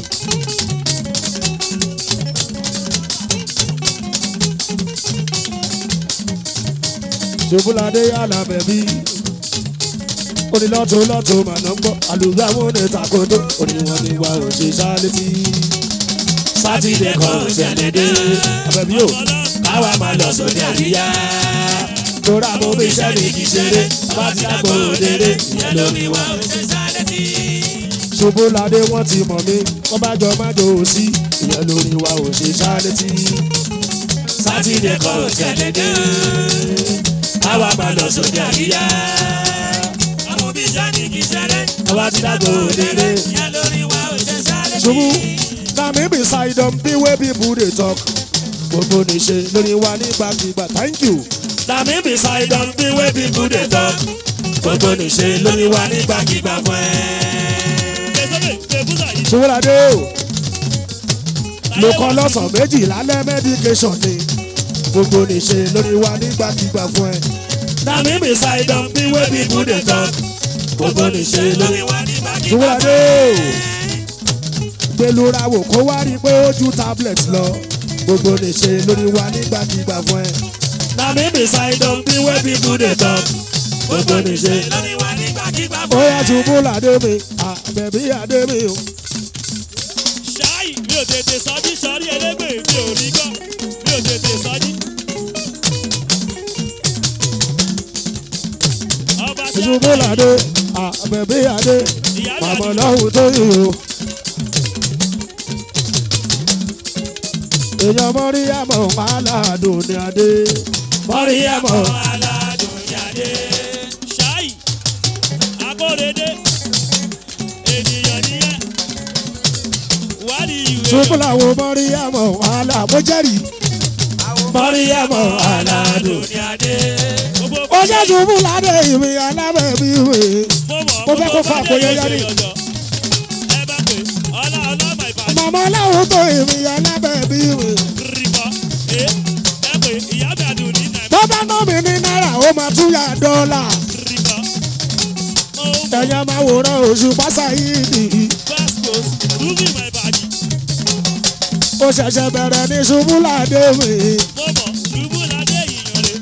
ṣubúladé alábẹ̀bí onílọ́tò lọ́tò màná gbọ́ àlùbí àwọn onítàkótó oníwọ̀n ni wà ó ṣe ṣálétí. sátidé kan ò tẹ̀lé dé àbẹ̀bí o káwa máa lọ sóde àríyá. tóra mo bí iṣẹ́ mi kì í ṣeré bá ti dàgbò òdèrè ìyẹn lórí wa ó ṣe ṣálétí. ṣubúladé wọ́n ti mọ̀ mí wọ́n bá jọ májò ó sí ìyẹn lórí wa ó ṣe ṣálétí. sátidé kan ò tẹ̀lé dé àwa máa lọ sóde àríyá. Ọmọ bí sani kì í ṣeré. àwa ti dàgbò òdèrè. Ìyá lórí wa ò ṣe sáré. ṣubú na me be side on be wey people dey talk gbogbo níṣe lórí wa nígbàkigbà thank you. na me be side on be wey people dey talk gbogbo níṣe lórí wa nígbàkigbà fún ẹ. Gbèsè gbèbúsà yìí. ṣùgbọ́n o mo kọ́ lọ́sàn méjì lálẹ́ medication ni gbogbo níṣe lórí wa nígbàkigbà fún ẹ. na me be side on be wey people dey talk gbogbo níṣe lórí wa ṣùgbọ́n o gbẹlura wò kó wá rí i pé ó ju tablet lọ gbogbo lè ṣe lórí wa nígbàkigbà fún ẹ. na mi bí ṣàìdán bí wẹ́ people dey talk gbogbo lè ṣe. Lórí wa nígbàkigbà ó yá ṣubú làdé mi àbẹ̀bí àdé mi o. ṣáì mi ò tètè sọjí sọrí elégbè mi ò rí gọ mi ò tètè sọjí. ọba ṣubú làdé àbẹ̀bí àdé màmá lọ́hùn tó yìí o. èèyàn mọ́rí àmọ́ aládùn ní adé mọ́rí àmọ́. aládùn yàdé. ṣáì akóredé ènìyàn nìyẹn wádìí ìwé ṣubú làwọn mọ́rí àmọ́ aláàmójẹ́rì mọ́rí àmọ́ aládùn. ní adé. gbogbo ó ṣe ṣubú ládé ìwé alábẹ̀bí ìwé. mo fẹ́ kó fa àpòyẹ yára. ẹ bá pè ọlá ọlá my father. màmá láwọn tó ìwé alábẹ̀bí bèbí mi. rìkọ́ ẹ ẹ pé ìyá mi àdùn ní nàìjíríà tó bá ná mi ní náírà ó máa tún yà dọ́là. rìkọ́ ó ẹ̀yà máa wòran oṣù pásá yìí nìyí. gbàsíkòs rúbì my body ó ṣẹ̀ṣẹ̀ bẹ̀rẹ̀ ní ṣubú ládé mi. mo mọ̀ ṣubú ládé ìyàn rẹ̀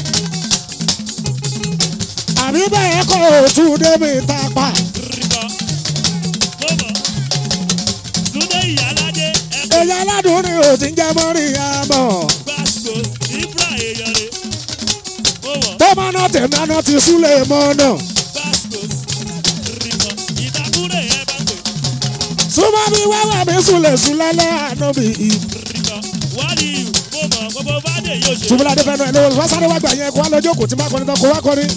àbí bẹ́ẹ̀ kọ́ òtún dé mi tápà. rìkọ́ mo mọ̀ túndé ìyá ládé ẹ pé èyí aládùn ni ò ti ń jẹ́ mọ́rí àmọ́. gbàsíkòs ìfúra èèyàn rẹ̀ mo mọ̀ tó máa ná tèmi àná ti súlẹ̀ mọ́ náà. gbàsíkòs rìkọ́ ìdákúrẹ́ ẹ bá pè súnmọ́ mi wáwà mi súlẹ̀ súlẹ̀ lẹ́hànú mi. rìkọ́ wálé ìlú mo mọ̀ gbogbo bádé yóò ṣe ṣùgbọ́n adé fẹ́ràn ẹ̀ lọ́wọ́ wá sáré wá gbà yẹn kó wá lọ́jọ́ kò tí má kọrin tán kó wá kọrin.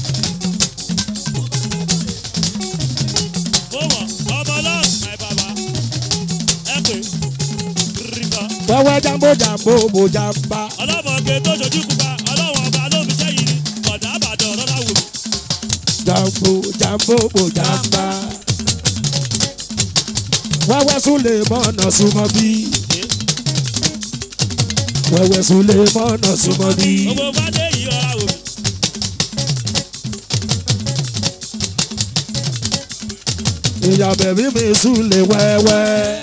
mo mọ̀ ọmọ náà my baba ẹ pé rìkọ́. wẹ́wẹ́ jambo jambo mo jamba. ọlọ́mọge tó ṣojú pupa ọlọ́wọ́n ọba ló fi ṣẹ́yìn ni ọ̀dà àbàdàn ọ̀rọ̀ láwùjọ. jambo jambo mo jamba. wẹ́wẹ́ súlẹ̀ mọ́nà súnmọ́ bí. wẹ́wẹ́ súlẹ̀ mọ́nà súnmọ́ bí. gbogbo fadé yìí ọ̀rá wò mí. ìyá bẹ̀bí mi súlẹ̀ wẹ́wẹ́.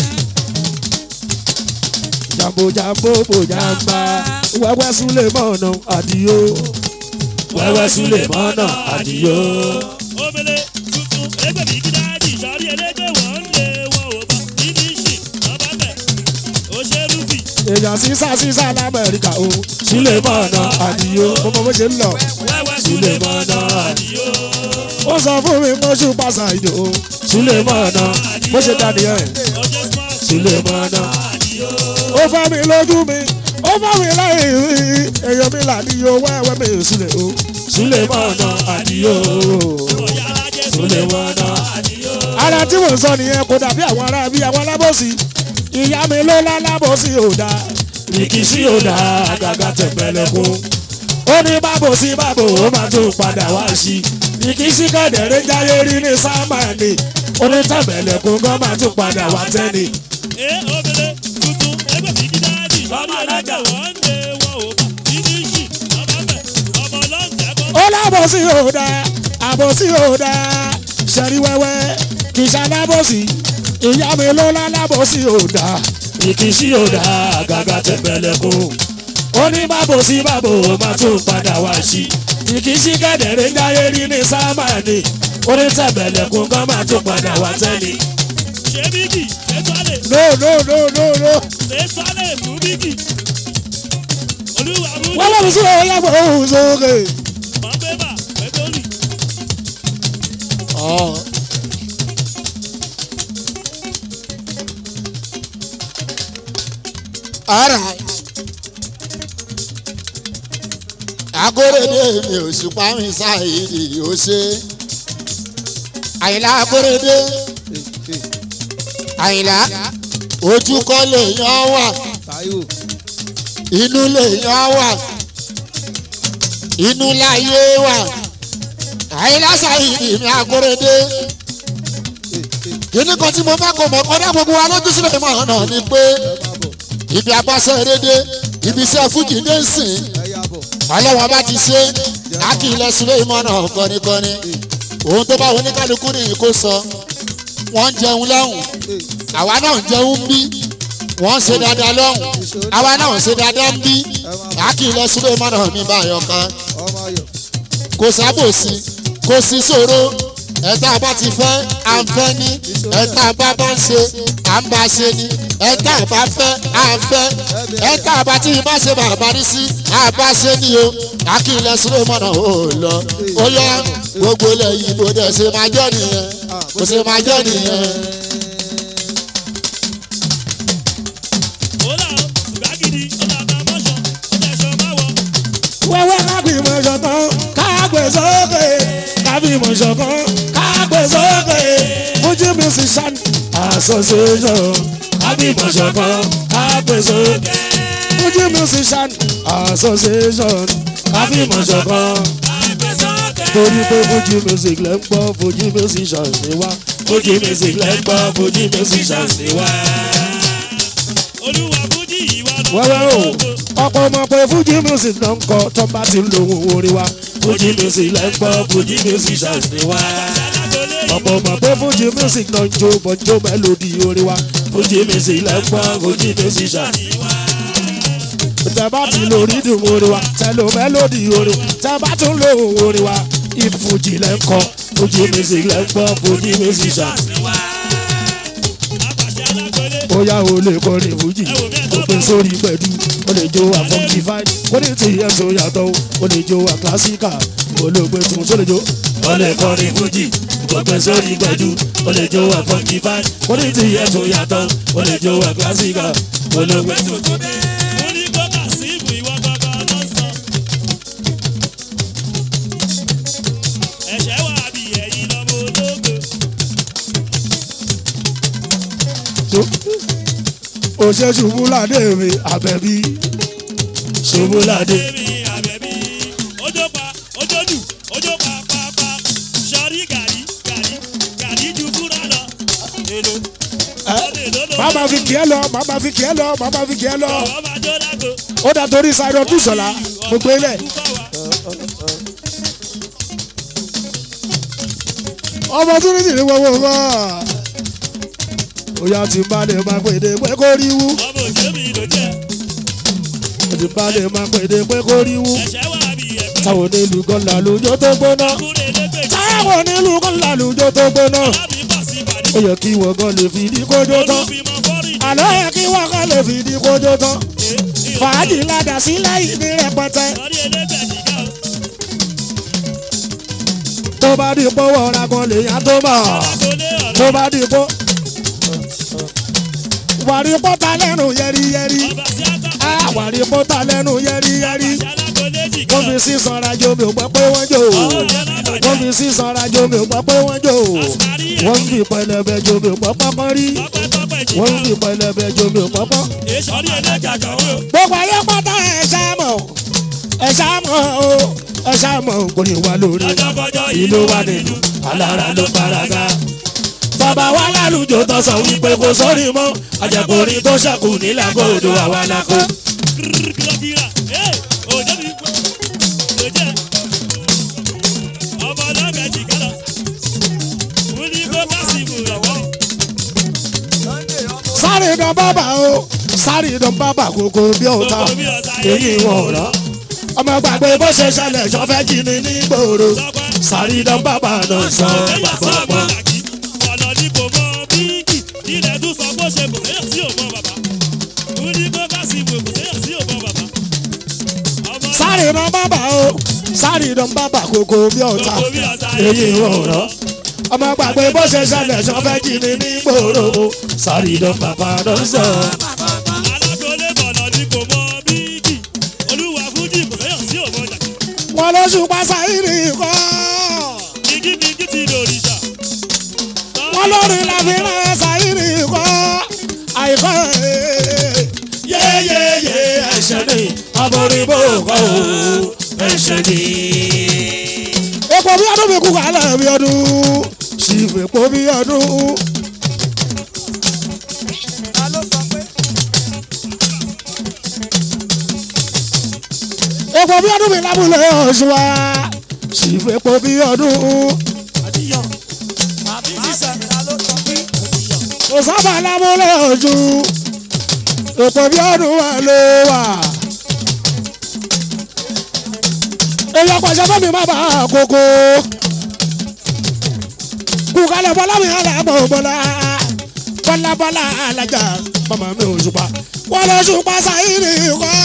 jambo jambo mo jamba. wẹ́wẹ́ súlẹ̀ mọ́nà àdìyó. wẹ́wẹ́ súlẹ̀ mọ́nà àdìyó. omele tuntun ẹgbẹ́ mi kí dáàdì sọ́rí ẹlẹ́gbẹ́ wọ́n ń lé wọn ò bá níbi ìṣì ọba bẹ̀ ó ṣe rúbì. èèyàn sísá sísá lamẹ́ríkà o súlẹ̀ mọ́nà àdìyó. mo mọ bó ṣe ń lọ. wẹ́wẹ́ súlẹ̀ mọ́nà àdìyó. ó sọ fún mi mo ṣù pàṣà ìdò o súlẹ̀ mọ́nà bó ṣe dá nìyẹn. ọjọ́ smart súlẹ̀ mọ́nà. àdìyó. ó fọ́ mi lójú mi ó fọ́ mi lẹ́yìn rí èèyàn mi là níyó wẹ́wẹ́ mi súlẹ̀ o súlẹ̀ mọ́nà àdìyó. ọ̀yá alájẹ́ súlẹ̀ súlẹ̀ mọ́nà. àdìyó. ara tí mò ń sọ nìyẹn kò dàbí àwọn ará bí àwọn alábòsí ìyá mi ló lálábòsí ò dáa rìkìṣí ò dáa àgàgà tẹ̀pẹ̀lẹ̀kùn ó ní bábò sí bábò ó máa tún padà wá sí rìkìṣí kẹ̀dẹ̀rẹ́ jáyé rí ní sámánì ó ní tẹ̀pẹ̀lẹ̀kùn gan máa tún padà wá tẹ́ni. ẹ omele tuntun ẹgbẹ́ mi kí dáàdì sọ́rí ẹlẹ́gbẹ́ wọ́n ń lé wọn ò bá níbi ìṣì ọba bẹ̀ ọmọ ọlọ́ǹtẹ̀ bọ́. ó lábòsí ò dáa àbòsí ò dáa ṣẹ̀rí wẹ́wẹ́ kì í ṣalábòsí ìyá mi ló lálábòsí ò dáa rìkìṣí ò dáa àgàgà tẹ̀pẹ̀lẹ̀kùn ó ní bábò sí bábò ó máa tún padà wá sí ìkíṣí kẹ̀dẹ̀rẹ́ jáyé rí ní sámánì ó ní tẹ̀bẹ̀lẹ̀kùn kan máa tún padà wá tẹ́ni. ṣé bíkì ṣé sọ́lẹ̀ no no no no no. ṣé sọ́lẹ̀ fún bíkì. olúwa mú wọ́n lọ́dún sí òun yàgbọ́ òun sókè. mọ̀ bébà pẹ̀tọ́lì. alright agorede mi ò ṣùpá mi ṣáìdì ó ṣe àyìnlá agorede àyìnlá ojú kọ́ lèèyàn wà inú lèèyàn wà inú láyé wà àyìnlá ṣáìdì mi agorede kíní kan tí mo fẹ́ kó mọ̀ kọ́dá gbogbo wa lójú sílẹ̀ mọ́ ọ̀nà ni pé ibi abáṣẹ́ rédé ibi iṣẹ́ fújì dé ń sìn ọlọ́wọ́n bá ti ṣe akílẹ̀ sílé ìmọ̀nà kọ́nikọ́ni ohun tó bá wọn oníkálukú nìyí kó sọ wọ́n ń jẹun lọ́hùn àwa náà ń jẹun bí wọ́n ń ṣe dáadáa lọ́hùn àwa náà ń ṣe dáadáa ń bí akílẹ̀ sílé ìmọ̀nà mi bá yọ kan kò sábòsí kò sí ṣòro ẹ̀ta bá ti fẹ́ à ń fẹ́ ní ẹ̀ta bá bá ń ṣe à ń bá ṣe ní ẹ̀ta bá fẹ́ à ń fẹ́ ẹ̀ta bá tí bá ṣe bàbá rí sí à bá ṣe ní o akílẹ̀ sulemọ́nà ò lọ ó yá gbogbo ilẹ̀ yìí bó dẹ̀ ṣe máa jẹ́ nìyẹn kò ṣe máa jẹ́ nìyẹn. ó là ó ṣùgbọ́n gidi ó là bá mọ́ṣọ́ ó tẹ̀ ṣọ́ máa wọ̀. wẹ́wẹ́ kágbìmọ̀ ṣọ̀kan kágbè sókè kágbìmọ̀ ṣọ̀kan kágbè sókè Fuji musician association kágbìmọ̀ ṣọ̀kan kágbè sókè Fuji musician association kágbìmọ̀ ṣọ̀kan torí pé Fuji music lẹ́ ń gbọ́ Fuji musician ni wá Fuji music lẹ́ ń gbọ́ Fuji musician ni wá. olúwa fújì wẹ́wẹ́ o ọ̀pọ̀ ọmọ pé fújì music náà ń kọ tó bá ti ń lo ohun orin wa fújì music lẹ́ ń gbọ́ fújì music ṣàṣì ni wá ọ̀pọ̀ ọmọ pé fújì music náà ń jó bọ́njó mélòdì orin wa fújì music lẹ́ ń gbọ́ fújì music ṣàṣì ni wá tẹ́bá ti lo rídùn orin wa tẹ́lò mélòdì orin tẹ́bá tún lo ohun orin wa ìfújì lẹ́ ń kọ fújì music lẹ́ ń gbọ́ fújì music ṣàṣì ni wá bóyá o lè kọrin fújì o gbé sórí pẹ̀lú o lè jó wa funky fine o lè ti yẹ tó yàtọ̀ o lè jó wa classical o lè gbé tún tó lè jó. o lè kọrin fújì o gbé sórí pẹ̀lú o lè jó wa funky fine o lè ti yẹ tó yàtọ̀ o lè jó wa classical o lè gbé tún tó lè. mo ní kó kà sí ìbò ìwọ gangan ló ń sọ. ẹ̀ṣẹ̀ wà bí ẹ̀yin lọ́mọ ológo. o ṣe ṣubúládé mi àbẹ̀bí ṣubúládé. Èmi àbẹ̀bí ojó pa ojó dù ojó pa pa pa sọrí gàrí gàrí gàrí ju fúra lọ. èlò ọdẹ lọ́dọ̀ màmá fi kí ẹ lọ màmá fi kí ẹ lọ màmá fi kí ẹ lọ ọ̀wọ́ máa jó lágbo. ó dà torí sáré ọtún sọlá mo gbé lẹ. ọmọ tún ní sì ní gbogbo nǹkan. Oya ti bá lè máa pèdè pé kó rí wú. ọmọ òjò mi ló jẹ́ Ti bá lè máa pèdè pé kó rí wú. ẹ̀ṣẹ̀ wà bí ẹ̀gbẹ́. Táwọn onílù kan làlùjọ tó gbóná. kúrè lẹ́gbẹ̀ẹ́ Táwọn onílù kan làlùjọ tó gbóná. lábí pọ̀ sí ìbàdí. Ó yẹ kí wọ́n gan lè fìdí kójó tán. olùfimọ̀ fọ́rì. Àlọ́ yẹ kí wọ́n gan lè fìdí kójó tán. Fàájì ládàá sílẹ̀ yìí ní rẹpẹtẹ. sọrí ẹlẹ́gbẹ̀ẹ́ nìkan o. Tó bá di pọ́wọ́ ọ̀rá kan lèèyàn tó mọ̀. alákòólé ọ̀rọ̀ Tó bá di pọ́. Wàrí pọ́ta lẹ́nu yẹ́rìyẹ́rì. ọba sí àgbà. Àwàrí pọ́ta lẹ́nu yẹ́rìyẹ́rì. àṣà alákòólé Wọ́n nìkan. fi sísan rajo mi ò gbọ́ pé wọ́n jò. Wọ́n fi sísan rajo mi ò gbọ́ pé wọ́n jò. Wọ́n fi pẹlẹbẹ jo mi ò gbọ́ pọ́pọ́ rí. pọ́pẹ́pọ́pẹ́ Wọ́n jìkan. fi pẹlẹbẹ jo mi ò pọ́pọ́. sọrí ẹlẹ́gbẹ̀ẹ́ kan o. Gbogbo ayé pátá ẹ̀ ṣáàmọ̀. Ẹ̀ ṣáàmọ̀ o. Ẹ̀ ṣáàmọ̀ kò ní wá lórí. lọ́jọ́kọjọ́ Ìlú wa nínú alára ló paraga. Bàbá wa lálùjọ tó sọ wípé kò sórí mọ́. Àjẹkùnrin tó ṣẹ́kù nílẹ̀ kóòdù àwa lákò. kìlọ̀kìlọ̀ ẹ̀ òjò mi kú. ló jẹ́ ọmọ ọlọ́gbẹ̀ẹ́ jìkan lọ. mo ní kó kásì ìbò ìrọ̀wọ́. Sáré dán bàbà o. Sáré dán bàbà kókó bí ọ̀tá. gbogbo bí ọ̀sà Èyí wọn ò rán. Ọmọ gbàgbé bó ṣe ṣẹlẹ̀ ṣọ́fẹ́ jí ni ní gbòòrò. Sáré dán bàbà náà sọ pàpàpà. ọ̀nà ní kò mọ bíkì ilẹ̀ tún sọ bó ṣe kò séyàn sí òmọ bàbá mo ní kó kásì ìbò kò séyàn sí òmọ bàbá. ọmọ Sáré dán bàbà o. Sáré dán bàbà kókó bí ọ̀tá. gbogbo bí ọ̀sà Èyí wọn ò rán. Ọmọ gbàgbé bó ṣe ṣẹlẹ̀ ṣọ́fẹ́ jí ni ní gbòòrò. Sáré dán bàbà náà sọ. alákòólé bọ̀nà ní kò mọ bíkì olúwa fújì kò séyàn sí òmọ jàkì. Wọ́n ló ṣùpá sáírì kọ́. kíkíkíkí ti dòrìṣà. wọ́n lórí la fi rán sáírì kọ́ àìkọ́ yéyéyé ẹ̀ṣẹ̀ ni aboríbó kọ́ o ẹ̀ṣẹ̀ ni. epo bí ọdún mi kú kálẹ̀ bí ọdún ṣìfì epo bí ọdún. epo bí ọdún mi lábúlé ọ̀ṣun wa ṣìfì epo bí ọdún. kò sábà lábúlé ọ̀ṣun epo bí ọdún wa ló wà. èèyàn pàṣẹ fún mi má bàa kókó. kúkálẹ̀ bọ́lá mi hàn lábọ̀ bọ́lá bọ́lá bọ́lá alájà màmá mi ò ṣùpá. wọ́n lọ ṣùpá sáyìnì kọ́.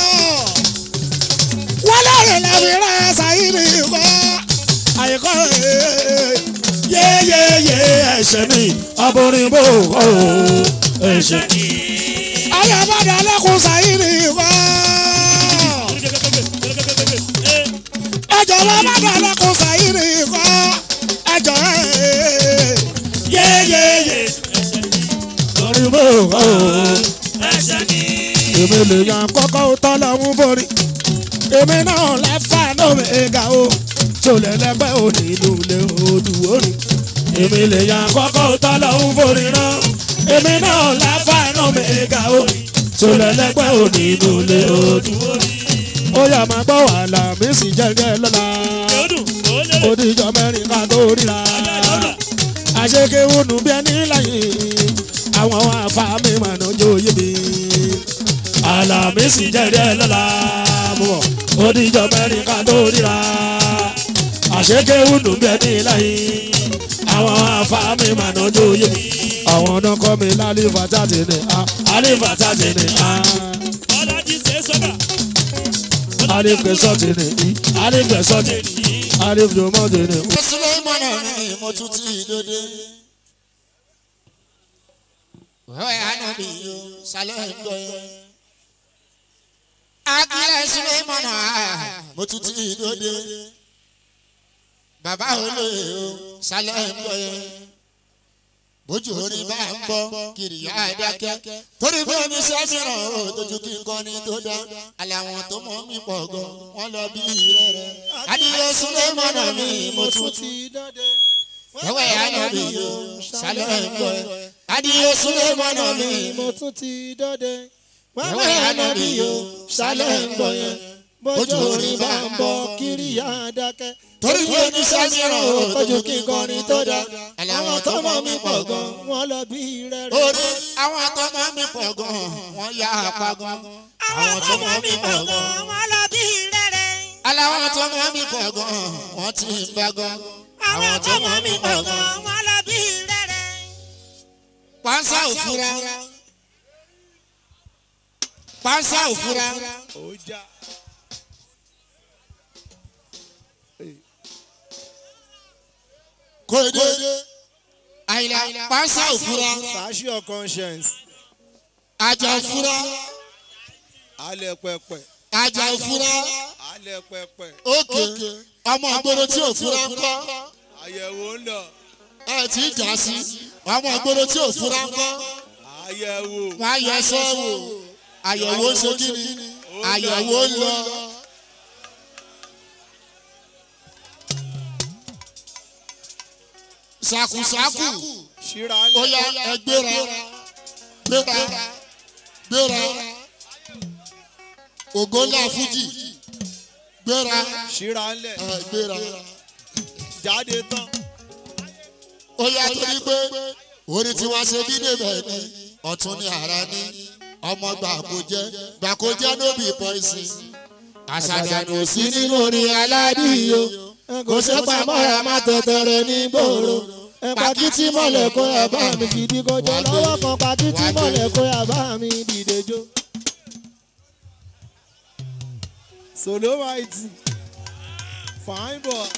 wọ́n lọ́ọ̀rẹ́ làbí rẹ̀ sáyìnì kọ́. àyíkọ́ yéyéyé ẹ̀ṣẹ̀ mi aborin bò kọ́ o ẹ̀ṣẹ̀ mi. ayọ̀bọ̀dà lẹ́kùn sáyìnì kọ́ ẹjọ wọn bá bá lọkùn sáyìrì kọ ẹjọ yéyéyé lórí bò ó èmi lè yan kọ́kọ́ tọ́ lọ́hún borí èmi náà lẹ́fà náà mi ga o tí o lè lẹ́gbẹ́ ò nínú ilé odù orí èmi lè yan kọ́kọ́ tọ́ lọ́hún borí náà èmi náà lẹ́fà náà mi ga o tó lẹ́lẹ́gbẹ́ òní inú ilé òdù. ó yà máa gbọ́ wàhálà mi sì jẹ́rìí ẹ lọ́la. ó díjọ mẹ́rin ká tó ríra. àṣekéwònú bí ẹni láyé àwọn afáàmì mànà jóyè mi. àlàmì sì jẹ́rìí ẹ lọ́la. mọ̀ ó díjọ mẹ́rin ká tó ríra. àṣekéwònú bí ẹni láyé àwọn afáàmì mànà jóyè mi. àwọn ọ̀nà kọ́ mi lálẹ́ fàtàtì ni alẹ́ fàtàtì ni alẹ́ fẹsọ̀tì ni alẹ́ fẹsọ̀tì alẹ́ fẹsọ̀tì ni. Sulemana mi mo tún ti dòde. Wẹ́wẹ́ ànábì yóò sálẹ̀ ń gbọ́ yẹn. Akílẹ̀ Sulemana mo tún ti dòde. Bàbá olóye o sálẹ̀ ń gbọ́ yẹn. Bójú orin bá ń bọ́ kiri yá dákẹ́. Torí bí omi sẹ́mìíràn o tójú kí n kọ́ ni tó dá. Àlẹ́ àwọn tó mọ̀ mí pọ̀ gan, wọ́n lọ bí rẹ̀rẹ̀. Adìyẹ Sulemana mi mo tún ti dọ́dẹ. Wẹ́wẹ́ ànábì yóò sálẹ̀ ń gbọ́ yẹn. Adìyẹ Sulemana mi mo tún ti dọ́dẹ. Wẹ́wẹ́ ànábì yóò sálẹ̀ ń gbọ́ yẹn. bójú orin bá ń bọ̀ kiri yá dákẹ́. Torí bí omi sẹ́mìíràn o ojú kí n kọrin tó dá. Àlẹ́ àwọn tó mọ̀ mí pọ̀ gan wọ́n lọ bí rẹ́rẹ́. orí àwọn tó mọ̀ mí pọ̀ gan wọ́n yá apá gan. Àwọn tó mọ̀ mí pọ̀ gan wọ́n lọ bí rẹ̀rẹ̀. aláwọ̀ tó mọ̀ mí pọ̀ gan wọ́n ti ń bá gan. àwọn tó mọ̀ mí pọ̀ gan wọ́n lọ bí rẹ̀rẹ̀. Pánsá òfura. Pánsá òfura. Kóde. Àyìnlá pánsá òfura. Sashi your conscience. Àjà òfura. alẹ́ pẹpẹ Àjà òfura. alẹ́ pẹpẹ Òkè. Ọmọ ìgboro tí òfura ń kọ́. àyẹ̀wò ń lọ Ẹ ti jà sí. Ọmọ ìgboro tí òfura ń kọ́. àyẹ̀wò Wọ́n á yọ ẹsẹ̀ wò. Àyẹ̀wò ń ṣe kí ni? Àyẹ̀wò ń lọ. Sàkùsàkù. ṣíra ó ńlẹ̀ yá ẹ gbéra gbéra gbéra ògo ńlá fújì gbéra ṣíra ńlẹ̀ ẹ gbéra jáde tán ó yá torí pé orí tí wọ́n ṣe bí débẹ̀ ni ọ̀tún ni ara ní ọmọ gbàkójẹ́ gbàkójẹ́ nóbì pọ́ìsì àṣàdànù sí nínú orin aládìyó kò ṣe pamọ́ra má tẹ̀tẹ̀rẹ̀ ní gbòòrò pàkìtì mọ̀lẹ̀ kó ẹ̀ bá mi gidi kọjọ lọ́wọ́ kan pàkìtì mọ̀lẹ̀ kó ẹ̀ bá mi dìde jó. solo mighty fine boy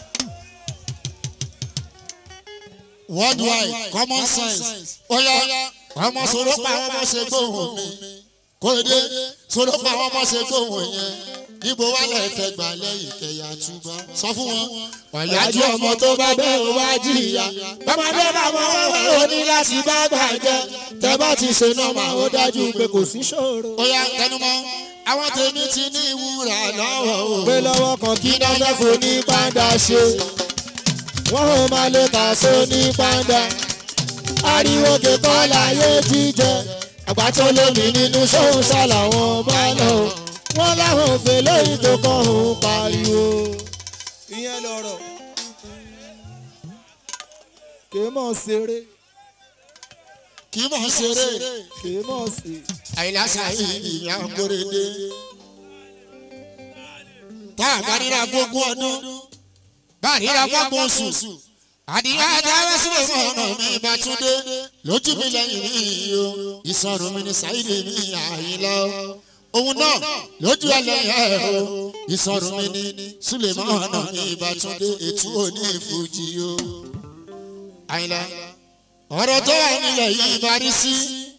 worldwide common sense ó yá ọmọ sọ̀rọ̀ pa àwọn ọmọ ṣe gbóhùn mi kò dé sọ̀rọ̀ pa àwọn ọmọ ṣe gbóhùn yẹn níbo wà lẹ́ẹ̀ fẹ́ gbà lẹ́yìn kẹyà túbọ̀ sọ fún wọn. ọ̀yájú ọmọ tó bá bẹ́ẹ̀ ó wá jìyà bọ́mọdé bá mọ wẹ́wẹ́ ó ní láti bá gbàjẹ́ tẹ́ bá ti ṣe nọ́mà ó dájú pé kò sí ṣòro. ó yá tẹnumọ́ àwọn tèmi ti ní ìwúrà lọ́wọ́ o. pé lọ́wọ́ kan kí náà fẹ́ fò ní pàǹdà ṣe wọ́n ò máa lè kà só ní pàǹdà ariwo kẹkọ́ láyé jíjẹ àgbà tó lómi nínú sóhun ṣàlàwọ̀n bá lọ wọ́n láwọn òfin lóyún tó kàn ń pariwo. ìyẹn lọ̀rọ̀ kì í mọ̀ ṣeré kì í mọ̀ ṣeré kì í mọ̀ sí. àyìnlásà yìí ìyá kórèdé tá a bá ríra gbogbo ọdún bá a ríra gbogbo oṣù àdìyá dáwọ́ sílẹ̀ fún ọ̀nà mi bá tún dé lójú mi lẹ́yìn mi yìí o ìsọ̀rùn mi ní sáyidé mi àyìnlá o òun náà lójú ẹlẹ́yìn ẹ̀ o ìsọ̀rùn mi ní súlẹ̀mọ́ ọ̀nà mi bá tún dé ètú òní ìfújì o àyìnlá ọ̀rọ̀ tó wà nílẹ̀ yìí bá rí sí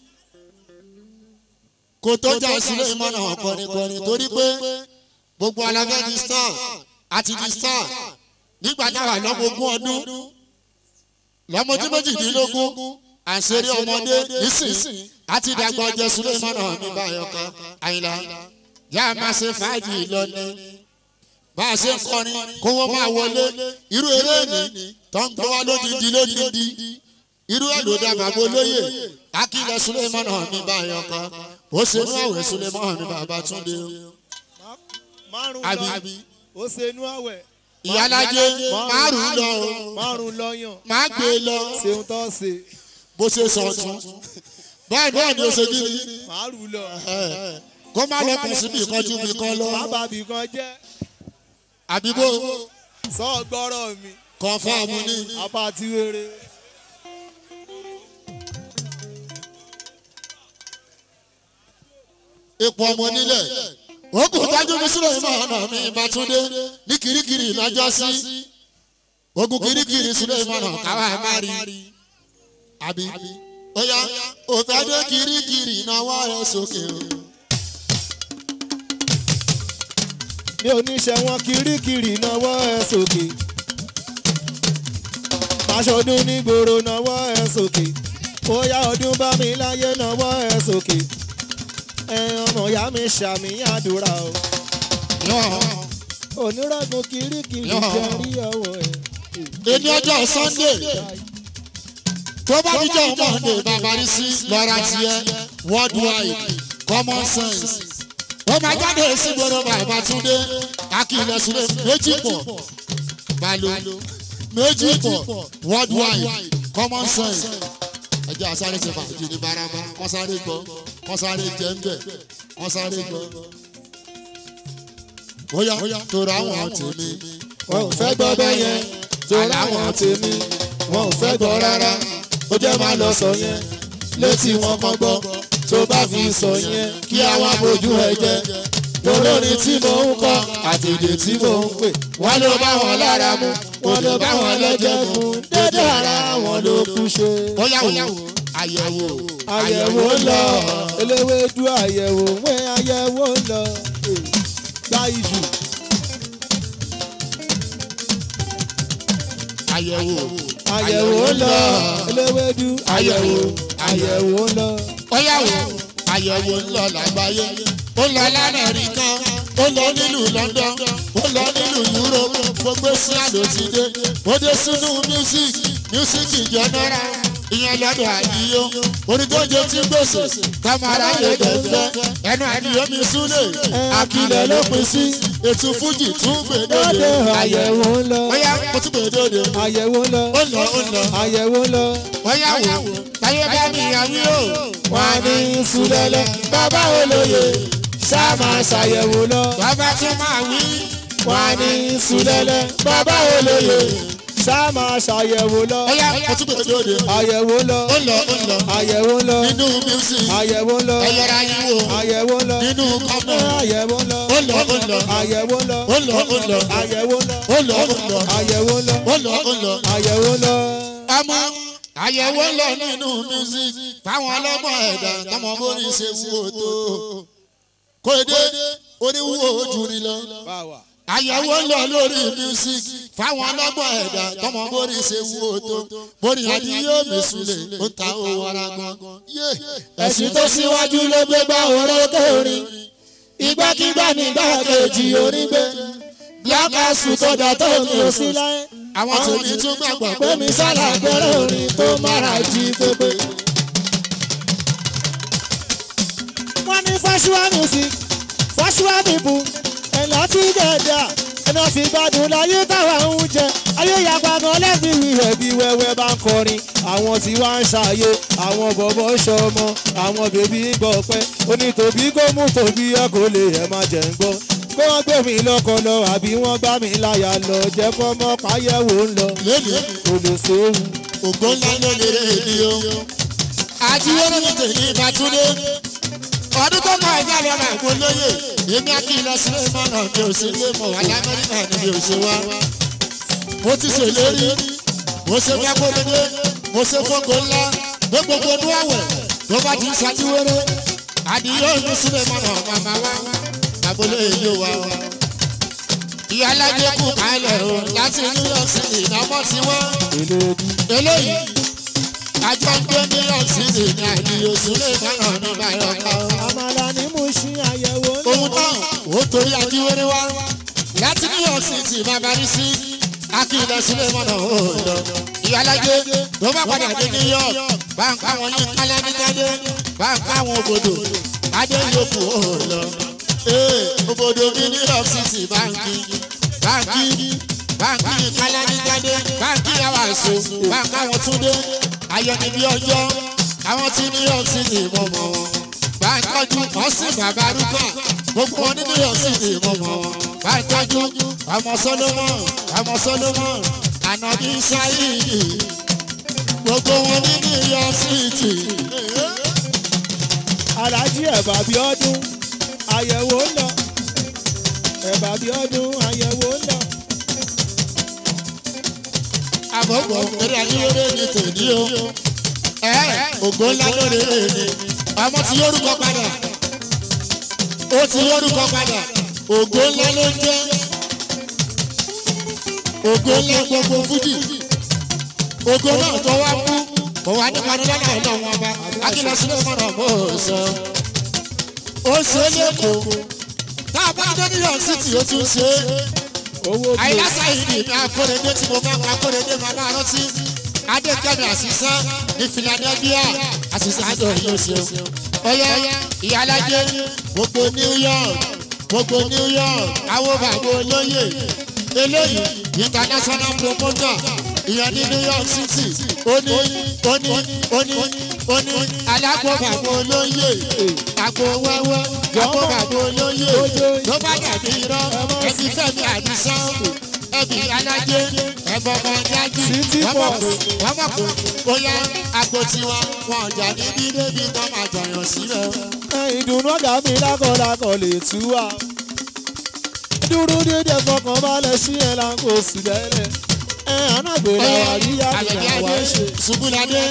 kò tó jà sílé ìmọ̀nà kọ̀nìkọ̀nì torí pé gbogbo aláfẹ́ di star àti di star nígbà táwa lọ́mọ ogún ọdún lọ́mọdé méjìdínlógún àṣírí ọmọdé nísìnyí àti dàgbà ọjọ́ sílé ìmọ̀nà mi báyọ̀ kan àyìnlá yá a máa ṣe fàájì lọ́nà bá a ṣe ń kọrin kówó máa wọlé irú eré ni tó ń gbọ́ wá lódìdí lódìdí irú ẹ̀ ló dá bàbá olóyè akílẹ̀ sulemọ́nà mi báyọ̀ kan ó ṣe inú àwẹ̀ sulemọ́nà mi bàbá túndé o. márùn àbí lọ ó ṣe inú àwẹ̀ ìyálájé márùn lọ o márùn lọ́yàn má gbé e lọ ṣeun tó ṣe bó ṣe sọ̀tún báyìí náà ni ó ṣe kí ni márùn lọ kó má lọ kàn síbi ìkọjú mi kan lọ bàbá mi kan jẹ́ àbí bó sọ gbọ́rọ̀ mi kọ̀ǹfàmù ni apá ti wéré. ipò ọmọ nílẹ̀ ó kò dájú mi sílẹ̀ ìmọ̀ ọ̀nà mi ìbátúndé ní kirikiri lọ́jọ́ sí ogun kirikiri sílẹ̀ ìmọ̀ ọ̀nà káwá ẹ̀ má rí àbí ó yá òfẹ́ dé kirikiri náwó ẹ̀ sókè o. ní oníṣẹ́ wọn kirikiri náwó ẹ̀ sókè aṣọdún nígboro náwó ẹ̀ sókè bóyá ọdún bá mi láyé náwó ẹ̀ sókè ẹ ọmọ ìyá mi ṣàmì àdúrà o onírọ̀gùn kirikiri Yọ̀. jẹ́ rí ọwọ́ ẹ̀. èmi ọjọ́ sunday tó bá níjọ́ monday bàbá rí sí lọ́ra tiẹ̀ worldwide common sense ó máa jáde sí gbọ́dọ̀ bàbá túndé akílẹ̀ sílẹ̀ méjì pọ̀ balo méjì pọ̀ worldwide common sense ẹjẹ́ àsáré ṣe fàájì ní barama wọ́n sáré gbọ́ wọ́n sáré jẹ́ ń bẹ̀ wọ́n sáré gbọ́. bóyá torí àwọn tèmi wọn ò fẹ́ gbọ́ bẹ́ẹ̀ yẹn torí àwọn tèmi wọn ò fẹ́ gbọ́ rárá ó jẹ́ máa lọ sọ yẹn létí wọn kan gbọ́ tó bá fi sọ yẹn kí àwọn abojú ẹ jẹ́ olórin tí mò ń kọ àti èdè tí mò ń pè wọn ló bá wọn lára mu wọn ló bá wọn lẹ́jẹ̀ mu dédé ara wọn ló kú ṣe. bóyá wò àyẹ̀wò àyẹ̀wò ń lọ eléwédú àyẹ̀wò wẹ́ àyẹ̀wò ń lọ gbá ìjù. àyẹ̀wò àyẹ̀wò ń lọ eléwédú àyẹ̀wò àyẹ̀wò ń lọ. bóyá wò àyẹ̀wò ń lọ lágbàáyé ó lọ lamẹ́ríkà ó lọ nílùú london ó lọ nílùú europe gbogbo sí àlò ti dé ó dé sínú music music general ìyẹn lọ́dọ̀ àdìyó onígbòjò tí gbèsè kámárà yé dẹ̀fẹ́ ẹnu àdìyó mi súlẹ̀ àkìlẹ̀ ló pín sí ètò fújì tún gbèdéde lóde àyẹ̀wò ń lọ bóyá mo tún gbèdéde àyẹ̀wò ń lọ ó lọ ó lọ àyẹ̀wò ń lọ. bóyá wò táyé bá mi àwí o wọ́n ní sùlẹ̀lẹ̀ bàbá olóye ṣá máa ṣàyẹ̀wò lọ. bàbá tún máa wí. wọ́n ní sùlẹ̀lẹ̀ bàbá olóye ṣá máa ṣàyẹ̀wò lọ. ó yá mo tún gbèdé òde. àyẹ̀wò lọ ó lọ ó lọ àyẹ̀wò lọ nínú music àyẹ̀wò lọ ẹ̀yẹ̀rẹ̀ ayé wo àyẹ̀wò lọ nínú kọ́mọ̀ àyẹ̀wò lọ ó lọ ó lọ àyẹ̀wò lọ ó lọ ó lọ àyẹ̀wò lọ ó lọ ó lọ àyẹ̀wò lọ ó lọ ó lọ. àyẹ̀wò lọ. ọmọ àyẹ̀wò ń lọ nínú music fáwọn ọlọ́gbọ́n ẹ̀dá tọmọ bóni ṣe wúwo tó kò dé oníwúwo ojú ni lọ. àyẹ̀wò ń lọ lórí music fáwọn ọlọ́gbọ́n ẹ̀dá tọmọ bóni ṣe wúwo tó bóni àdìyó mẹ́sùlẹ̀ ó ta owó ara gan. ẹ̀sìn tó síwájú ló gbé gbá orókè orin ìgbàkigbà nígbà kejì orin gbé black house tó dà tó mi ò sí láyé àwọn tèmi tún gbàgbọ́ pé mi sálà gbẹ́rẹ́ orin tó mára jí pépé. wọ́n ní fásiwá music fásiwá people ẹ̀là tí dẹ̀dà ẹ̀nà fi gbádùn láyé táwa ń jẹ ayé yàgbá gan lẹ́bi wíwẹ̀ bí wẹ́wẹ́ bá ń kọrin àwọn tí wàá ń ṣàyè àwọn bọ̀bọ̀ ṣọmọ àwọn bèbí ń gbọ́ pẹ́ onítòbí kó mú tòbí ẹ kò lè ẹ̀ má jẹ́ ń gbọ́ pé wọ́n gbé mi lọ́kọ lọ àbí wọ́n gbá mi láyà lọ jẹ́ kọ́ mọ́ páyẹ̀wò ń lọ lónìí kò lè séwu. ògbó ńlá ló lè rè ní o. àjíwèrè mi tèmi ìbátúndé ọdún tó kọ ẹjẹ lọ máa gbó lóye èmi àti ìlọsílẹ̀ mọ́nà mi ò sí lé mọ̀ wá lamẹ́ríkà ni mi ò ṣe wá. mo ti ṣèlérí mo ṣe fẹ́kọ̀ọ́dé mo ṣe fọ́kọ̀ ńlá gbé gbogbo ọdún àwẹ̀ tó bá ti ń ṣàjíwèrè àdìyó mi sílẹ̀ mọ́nà màmá wa àbólé yóò wá wa. ìyá alájẹ kù kálẹ̀ o láti new york city ìnáwó ti wá eléyìí àjọ ń gbé new york city ní àdìyó sílẹ̀ mọ́nà ní báyọ̀ká o àmàlà ni mo ṣí àyẹ̀wò ń lọ. ohun náà ó torí akíwéré wá láti new york city bàbá rí sí akílẹ̀ sílẹ̀ mọ́nà ó lọ ìyálàjẹ ló bá padà dé new york bá ń ká wọn ní kálámítádé bá ń ká wọn òbòdò adé yòókù ó lọ. ee òbòdò mi new york city báńkì báńkì báńkì kálámítádé báńkì àwọn àṣọ bá ń ká wọn túndé ayọ̀nìbí ọjọ́ àwọn tí new york city mọ̀ mọ̀ wọn bá ń tọ́jú ọ̀sìn bàbá rúkà gbogbo wọn ní new york city mọ̀ mọ̀ wọn bá ń tọ́jú ọmọ solomon ọmọ solomon ànàbí sáyìdì gbogbo wọn ní new york city. alájí ẹ̀bà bí ọdún àyẹ̀wò ń lọ ẹ̀bà bí ọdún àyẹ̀wò ń lọ. àbọ̀bọ̀ eré ayélujára ní tèmi o ẹ ògo ńlá lórí èmi ọmọ ti lórúkọ padà ó ti lórúkọ padà ògo ńlá ló ń jẹ́ ògo ńlá gbogbo fújì ògo náà tó wá kú kò wá nípa ní lọ́nà ọlọ́run ọba akílọ̀ sílẹ̀ mọ́nà mọ́ ò sọ ó ṣe é lẹ́kọ̀ọ́ tá a bá dé new york city ó tún ṣe é owó bí àìlásà yìí ni ìmọ̀ akóredé tí mo máa ń akóredé máa máa rántí adékẹ́mi àṣìṣe ní philadelphia àṣìṣe àjọ yìí ó ṣeun ọyọ ìyálàjẹ gbogbo new york gbogbo new york àwọn bàbá olóyè eléyìí international promoter ìyẹn ní new york city ó ní ó ní ó ní ó ní alágbó bàbá olóyè àgbo wẹ́wẹ́ àgbo bàbá olóyè ló bá dàbí irọ́ ẹbí fẹ́mi àdìsán ẹbí alájẹ ẹbọ ọmọ jáde City wọ́n mọ̀ boss. pé wọ́n mọ̀ pé bóyá àgbo tiwọn wọn ọjà níbí débi tó máa jọyàn sílẹ̀. ẹ ìdùnnú ọ̀gá mi lákọ̀ọ́lákọ̀ lè tú wa. dúró dédé fọkàn balẹ̀ sí ẹ̀ là ń kó sí lẹ́lẹ̀. ẹ ànágbèrè àríyá àbẹ̀bí ìyàwó adé ṣe. ṣubúladé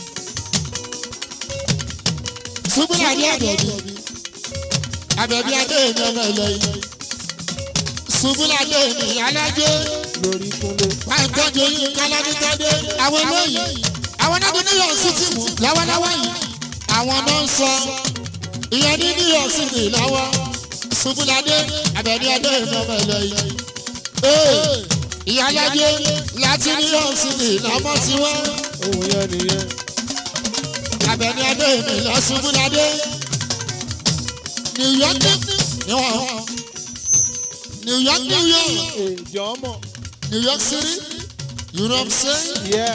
ṣubúladé àbẹ̀bí àbẹ̀bí adé mi ọmọ ẹlẹ́yìn ṣubúladé mi alájẹ lórí kúnlé. pàǹtọ́jú yín kálámítádé àwọn eléyìí àwọn náà ní new york city mú lọ́wọ́lọ́wọ́ yìí àwọn náà ń sọ ìyẹn ní new york city lọ́wọ́ ṣubúladé àbẹ̀bí adé mi ọmọ ẹlẹ́yìn ee ìyálàjẹ láti new york city lọ́mọ tiwọn òun yẹn nìyẹn. abẹni adé mi lọ ṣubú ládé new york ni wọn new york new york èjọ mọ̀. new york city you know what i'm saying yẹ.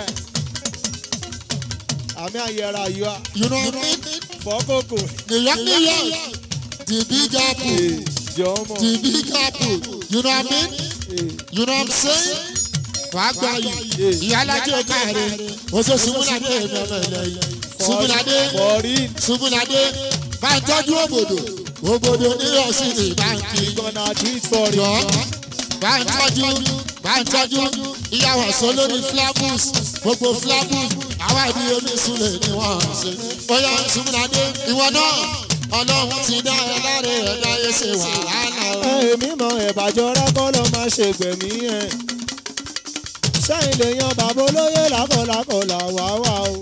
àmì àyẹ̀rà yọ you know what i mean fọ́kòkò. new york new york the big apple èjọ mọ̀. the big apple you know what i mean you know what i'm saying wàá gbà yìí ìyálàjẹ káàrẹ oṣù ṣubúladé mi ọmọ ẹlẹyìn ṣubúladé fọ́rí ṣubúladé bá ń tọ́jú òbòdò òbòdò ní ọ̀sìnì báńkì gonna do it for jọ you. bá ń tọ́jú bá ń tọ́jú ìyàwó sọ lórí flavus gbogbo flavus àwa ìdí omi súnlẹ̀ ni wọ́n ń ṣe bóyá ṣubúladé ìwọ náà ọlọ́run ti dá ẹ láre ẹ̀dá yé ṣe wàhálà o. èmi mọ ẹ̀bàjọ́ rákọ́ ló máa ṣe gbẹ̀mí ẹ̀. sẹ́yìn lè yan bàbá olóyè lákọ̀lákọ̀ làwà wà o.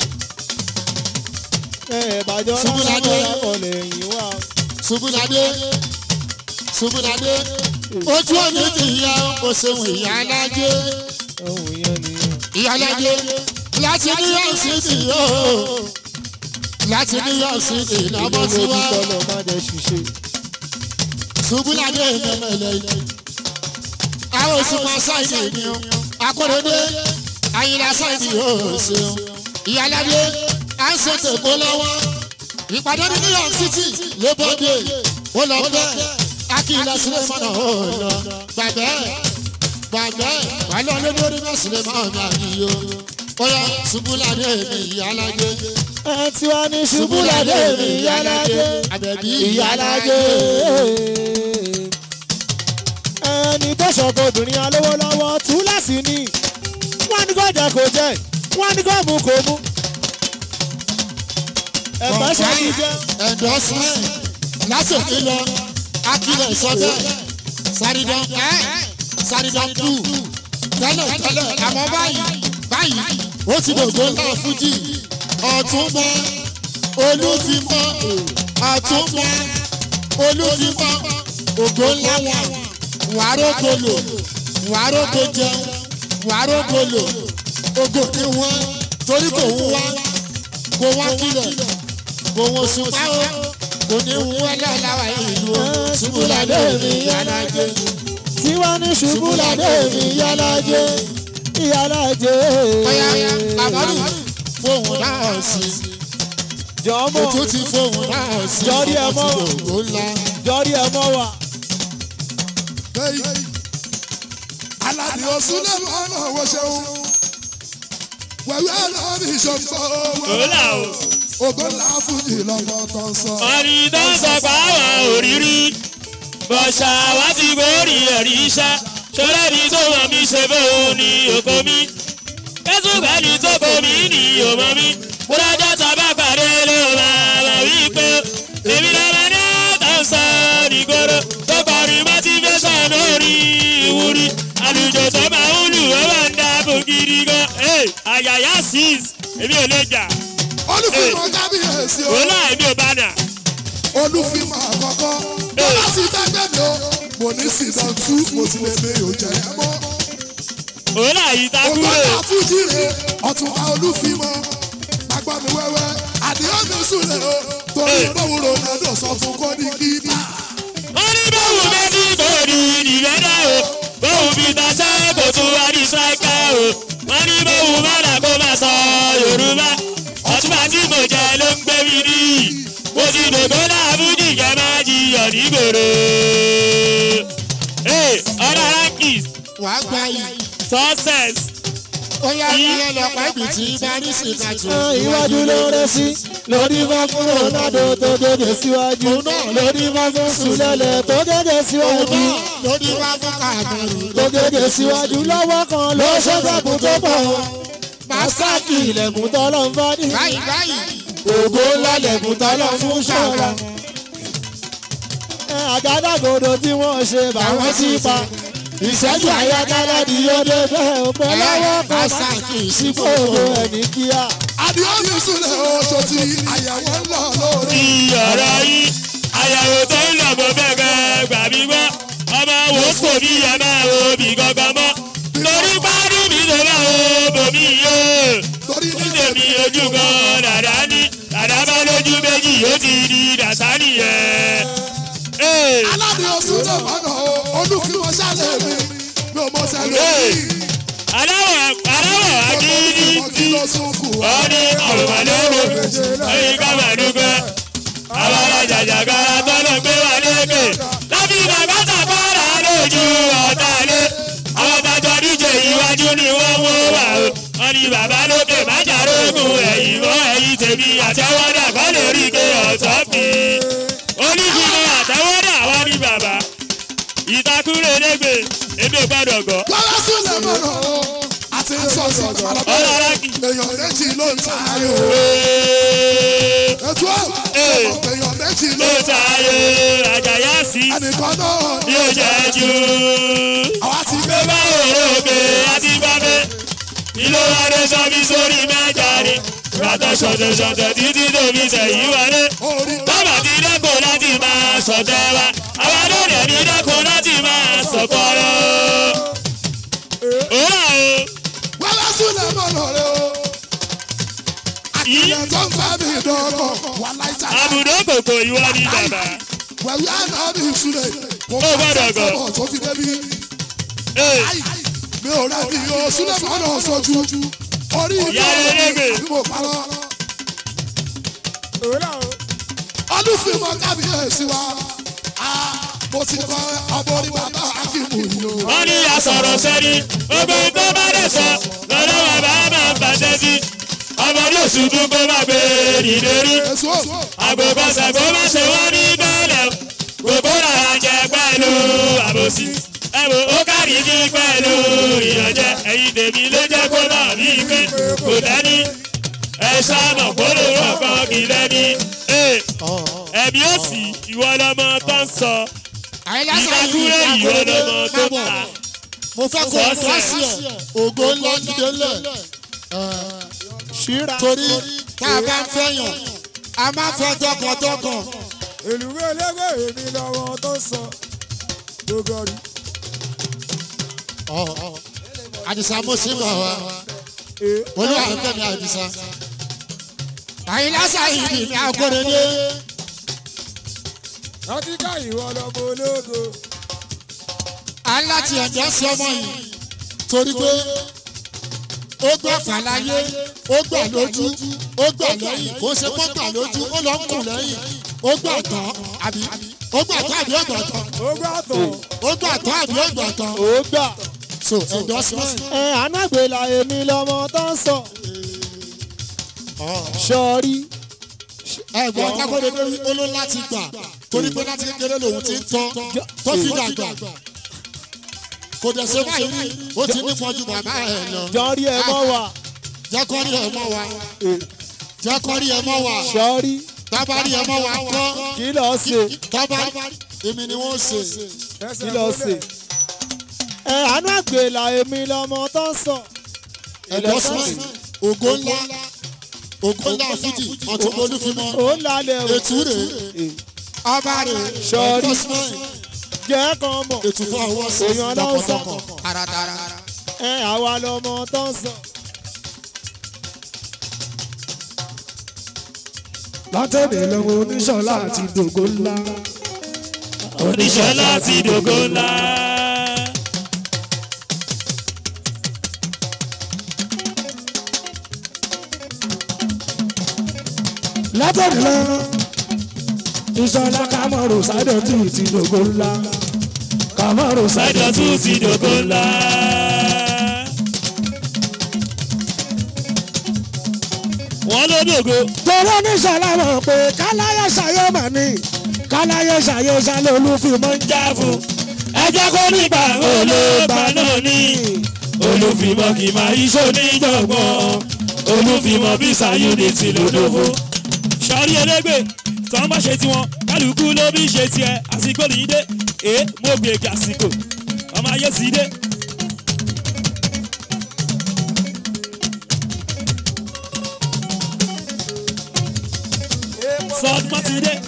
ẹ̀bàjọ́ rákọ́ Ṣubúladé. lákọ̀ lẹ́yìn wà o. ṣubúladé ṣubúladé ojú òní ti yá o ṣeun ìyá alájẹ. ohun yẹn nìyẹn. ìyálàjẹ láti new york city yóò láti new york city lọ́mọ ìlú tí lójú wá tọ́lọ̀ má jẹ́ ṣiṣẹ́. ṣubúladé ìmọ̀mọ̀lẹ̀ yìí. àwọn òṣùpá sáìdì ni ó akóredé àyìnlá sáìdì yóò ṣeun ìyálàjẹ à ń ṣe tèkó lọ́wọ́ ìpàdé ní new york city labour day ó lọ bẹ́ẹ̀ akílẹ̀ sílẹ̀ mọ́nà ó lọ gbàgbẹ́ gbàgbẹ́ wà lọ́ọ́ lórí náà sílẹ̀ mọ́ mi àníyó ó yá ṣubúladé mi ìyálàjẹ ẹ tí wàá ní ṣubúládé mi ìyálájé àbẹ̀bí ìyálájé. ẹni tó ṣọ̀kọ̀ obìnrin alówó lọ́wọ́ túláàsì ni wọ́n ní kó jẹ kó jẹ wọ́n ní kó mú kó mú. ẹ̀fọ́ ṣe kí jẹ́ endorsement lásìkò lọ akílẹ̀ sọ́bẹ̀ sàrídàn ẹ́ sàrídàn tù tẹ́lẹ̀ tẹ́lẹ̀ àmọ́ báyìí báyìí ó ti dògbò ńlá fújì ọ̀túnba olúfimọ́ ọ̀túnba olúfimọ́ ògbó ńlá wà wàrógolo wàrógo jẹun wàrógolo ògo ní wọn torí kò ń wá kò wá kílẹ̀ kò wọ́n ṣùpá o kò ní ń wọ́n lọ́láwà ìlú o ṣubúládé mi yálàjẹ. tiwa ní ṣubúládé mi yálàjẹ yálàjẹ. ọ̀yà kàmọ́rù fóun náà sí jọmọ ètò ti fóun náà sí Jọ́rí ẹ mọ́. ọtí ògo ńlá. jọrí ẹ mọ wa. aládìí ọ̀sùn lẹ́nu ọ̀nà ọ̀wọ́ ṣeun wẹ̀wẹ́ náà ní ìṣọ̀gbọ́ Òlà o. ògo ńlá fújì lọ́mọ tó ń sọ. Ọ̀rì tó ń sọ pa àwọn òrírí. Bọ̀ṣà wá ti gbórí ẹ̀rí iṣẹ́. Ṣọlá ni tó mọ̀ mí ṣe fóun ní oko mi. Kẹ́sùgbẹ́ ni tó kọ mí ní òmò mi. Bùrọ̀dá tàbá pàdé ló máa mọ̀ wípé. Èmi lọ́mọ ní tó ń sọ nígboro. Tó kọrin motivation lórí ìwúrí. Àlùjọ tó máa ń lù ó máa ń dáàbò gidi gan. Àyàyà six, èmi ò lè jà. olùfimọ̀ kábíyèsí o Òlà èmi ò bá nà. olùfimọ̀ àkọ́kọ́ bọ́lá ti tẹ́gbẹ́ mi o mo ní season two mo ti lè mi ò jẹ́ ẹ mọ́. Òlà yìí ta ògo kúrò. ńlá fújì rè ọ̀túnba olùfimọ̀ agbọ́ mi wẹ́wẹ́ àdéhùn mi súnlẹ̀ o torí báwo ronaldo sọ fún kó ní kípa. wọ́n ní báwo méjì kò ní ìdìbẹ́dẹ́ o báwo fi taṣẹ́ kò tún wá ní ṣáíkà o wọ́n ní báwo mọ́dà kó máa sọ yorùbá ọ̀túnbà tí mo jẹ ló ń gbé mi ní mo ti dògbò láàbùdí kẹ́ máa jiyàn nígboro. ọ̀dà rankis wàá gba yìí success ó yá ìyẹn lọ́pàá ìbí tí paris ìkàtó. iwájú ló rẹ sí lórí bá fún ronaldo tó gègé síwájú Òun náà lórí bá fún sulẹ̀lẹ̀ tó gègé òun síwájú náà lórí wá fún kàmọ́rù. tó gègé síwájú lọ́wọ́ kan ló ṣẹ́gbẹ̀kùn tó pọ̀ masaki ilẹ̀kùn tọ́lọ́ ń fọ́ ní báyìí báyìí ògo ńlá lẹ̀kùn tọ́lọ́ fún ṣọ́ra àgádágodo tí wọ́n ṣe báwọn sí pa ìṣẹ́jú àyákálá ni yóò dé bẹ́ẹ̀ ò pẹ́ lọ́wọ́ kan masaki sípò ìsìnkú ẹni kíá. àdéhùn mi súnlẹ̀ o tó ti àyẹ̀wò ń lọ lórí. ìyọ̀rọ̀ yìí àyàwó tó ń lọ bó fẹ́ gan gbà mí gbọ́ ọmọ wo kò bí ẹ máa wo bí gangan mọ́ lórí gbádùn mi tó máa wo bòmí yó torí nítorí ojú kan dàdá ní dàdá bá lójú méjì ó ti di dàsá nìyẹn. Ee, aládé oṣù náà mọ̀nà o olùfimọ̀ ṣàlẹ̀ mi mi ò mọ̀ sẹ́lẹ̀ Hey. mi. aláwọ̀ aláwọ̀ akíní olùfimọ̀ kí tí ló sún kù wá. wọ́n ní ọ̀rùnmọ̀lẹ́wò ẹ̀yìn ká máa dúpẹ́. àwọn ajàjàgbara tọ́lọ̀ gbé wà lékè láti bàbá tàbára lójú ọ̀tá lé. àwọn tajọ díje iwájú ni wọ́n mú wà o. wọ́n ní bàbá lókè májàrógùn ẹ̀yìn mọ́ ẹ̀yìn tèmi àtẹwọ́dà kọ́ lè rí ike ọ̀tọ́ mi. onígbìmọ̀ àtẹwọ́dà wọ́n ní bàbá. ìtakùrẹ̀ lẹ́gbẹ̀ẹ́ èmi ò gbọ́dọ̀ gọ́. lọ́wọ́ sílẹ̀ mọ̀nà o àti sọ̀sì ọlọ́lá kì í. èèyàn méjì ló ń ta ayò. ètò Hey. èèyàn méjì ló ló ń ta tayé àjàyà sí ẹnìkan náà bí ó jẹ́ jù. àwa ti gbé Bá òrókè àti bábẹ́, ìlú adé sọ́bí sórí mẹ́ta ni. Ràtọ̀ ṣọ̀tẹ̀ ṣọ̀tẹ̀ títí tóbi sẹ̀yìn wọlé. orí Bàbá ti dẹ́kun láti máa sọ̀tẹ̀ wa. Àwọn adóòdè ní dẹ́kun láti máa sọ̀kọ̀rọ̀. Òwúrọ̀ o, lọ́wọ́ sílẹ̀ mọ̀nà rẹ o. yìí àtìlẹ̀ tó ń fẹ́ mi dọ́kọ̀ wà láìta. àbùdó kòkò ìwọ ni bàbá. wẹ̀wí àná mi ìṣúlẹ̀ kò Ó gbọ́dọ̀ gọ̀. sọ́kọ̀ tó fi débi. Ee, mi ò rẹ̀ bí o sílẹ̀ mọ̀nà sọ́jú. orí Ìyá rẹ̀ lẹ́gbẹ̀ẹ́. àbí mo parọ́. olùfimọ̀ kábíyèsí wa. Ah, mo ti kọ́ ọmọ orí bàbá akíkù yìí o. wọ́n ní asọ̀rọ̀ sẹ́ni. Gbogbo tó bá dẹ̀ sọ, lọ́dọ̀ bàbá máa ń fàṣẹ sí. Ọmọdé oṣù tún kó má gbé nìdé rí. èso Àgbègbè ṣàgbó má ṣe wọ́n ní bẹ́ẹ̀lẹ̀. Gbogbo làwọn jẹ pẹ̀lú àbòsí. Ẹ wo ó kárí ní pẹ̀lú ìyànjẹ. Ẹ̀yin tèmi ló jẹ́ kó náà ní pé kò dání. Ẹ ṣáàmọ̀ kó lè rọ̀kan kì í lẹ́ni. Ee, Ẹ̀mí òsì ìwọ lọmọ tó ń sọ. àìlásà yìí Ìdákúrẹ́ ìwọ lọmọ tó ń kábọ̀ ta. mo fẹ́ kó o wá sí ẹ̀ ògo ńlá dìde ńlẹ̀ ṣíra torí tá a bá ń fẹ́yàn a máa fẹ́ tọkàntọkàn èlùwé eléwé èmi lọ́wọ́ tó sọ gbogbo rí. àdìsá mo sì bọ̀ wá olúwa kẹ́mi àdìsá àyìnlá sáyidì ní akóredé rántí ká ìwọ lọmọ ológo. aláti ẹ̀jẹ̀ sí ọmọ yìí torí pé ó gbà fàlàyé ó gbà lójú ó gbà lẹ́yìn kó ṣe kó gbà lójú ó lọ ń kù lẹ́yìn ó gbà tán àbí ó gbà tán àbí ó gbà tán ó gbà tán. ó gbà tán àbí ó gbà tán ó gbà. so endorsement ẹ anágbèlà èmi lọmọ tó ń sọ. sọrí. ẹ̀gbọ́n kákóredé wí ó ló láti gbà torí pé láti kékeré lòun ti ń tọ́ tó fi dàgbà kò dẹ̀ ṣe báyìí rí ó ti ní pọ́njú bàbá ẹ̀ lọ. jọrí ẹ mọ wà. jẹ́ kọ́ rí ẹ mọ́ wa jẹ́ kọ́ rí ẹ mọ́ wa sọrí. tábà rí ẹ mọ́ wa kọ́ kí lọ ṣe. tábà èmi ni wọ́n ṣe kí lọ ṣe. ẹ anágbèlà èmi lọmọ tó ń sọ. endorsement ògo ńlá ògo ńlá fújì ọ̀tún olúfimọ́ ó lálẹ́ o. ètú rè ọba rè Sọ́ọ́rí. endorsement jẹ́ kan mọ̀. ètú fún ọwọ́ sí èèyàn ló ń sọ. tọkàntọkàn taratara. ẹ àwa lọmọ tó ń sọ. látẹ̀lé lọ́wọ́ oníṣọ́lá àti dògó ńlá. oníṣọ́lá ti dògo ńlá. látẹ̀lé lọ́wọ́ ìṣọ́lá kámọ́rò sádọ̀tì ti dògó ńlá. kámọ́rò sájọ sádọ̀tì tún ti dògo ńlá. wọ́n ló dògo. tọ́lá oníṣọ́lá mọ̀ pé káláyé ṣayé mà ní káláyé ṣayé ṣálẹ̀ olúfimọ́ ń já fún. ẹ jẹ́ kó nígbà olóògbà náà ní. olùfìmọ̀ kì í máa iṣó níjọ̀gbọ́n. olùfìmọ̀ bí sayuniti lòdòfo. sọ́ọ́rí elégbè tán bá ṣe tiwọn kálukú ló bí ṣe tiẹ̀ àsìkò nìyí dé. èé mo gbègbè àsìkò ọmọ ayé sì dé. sọdún ti dé.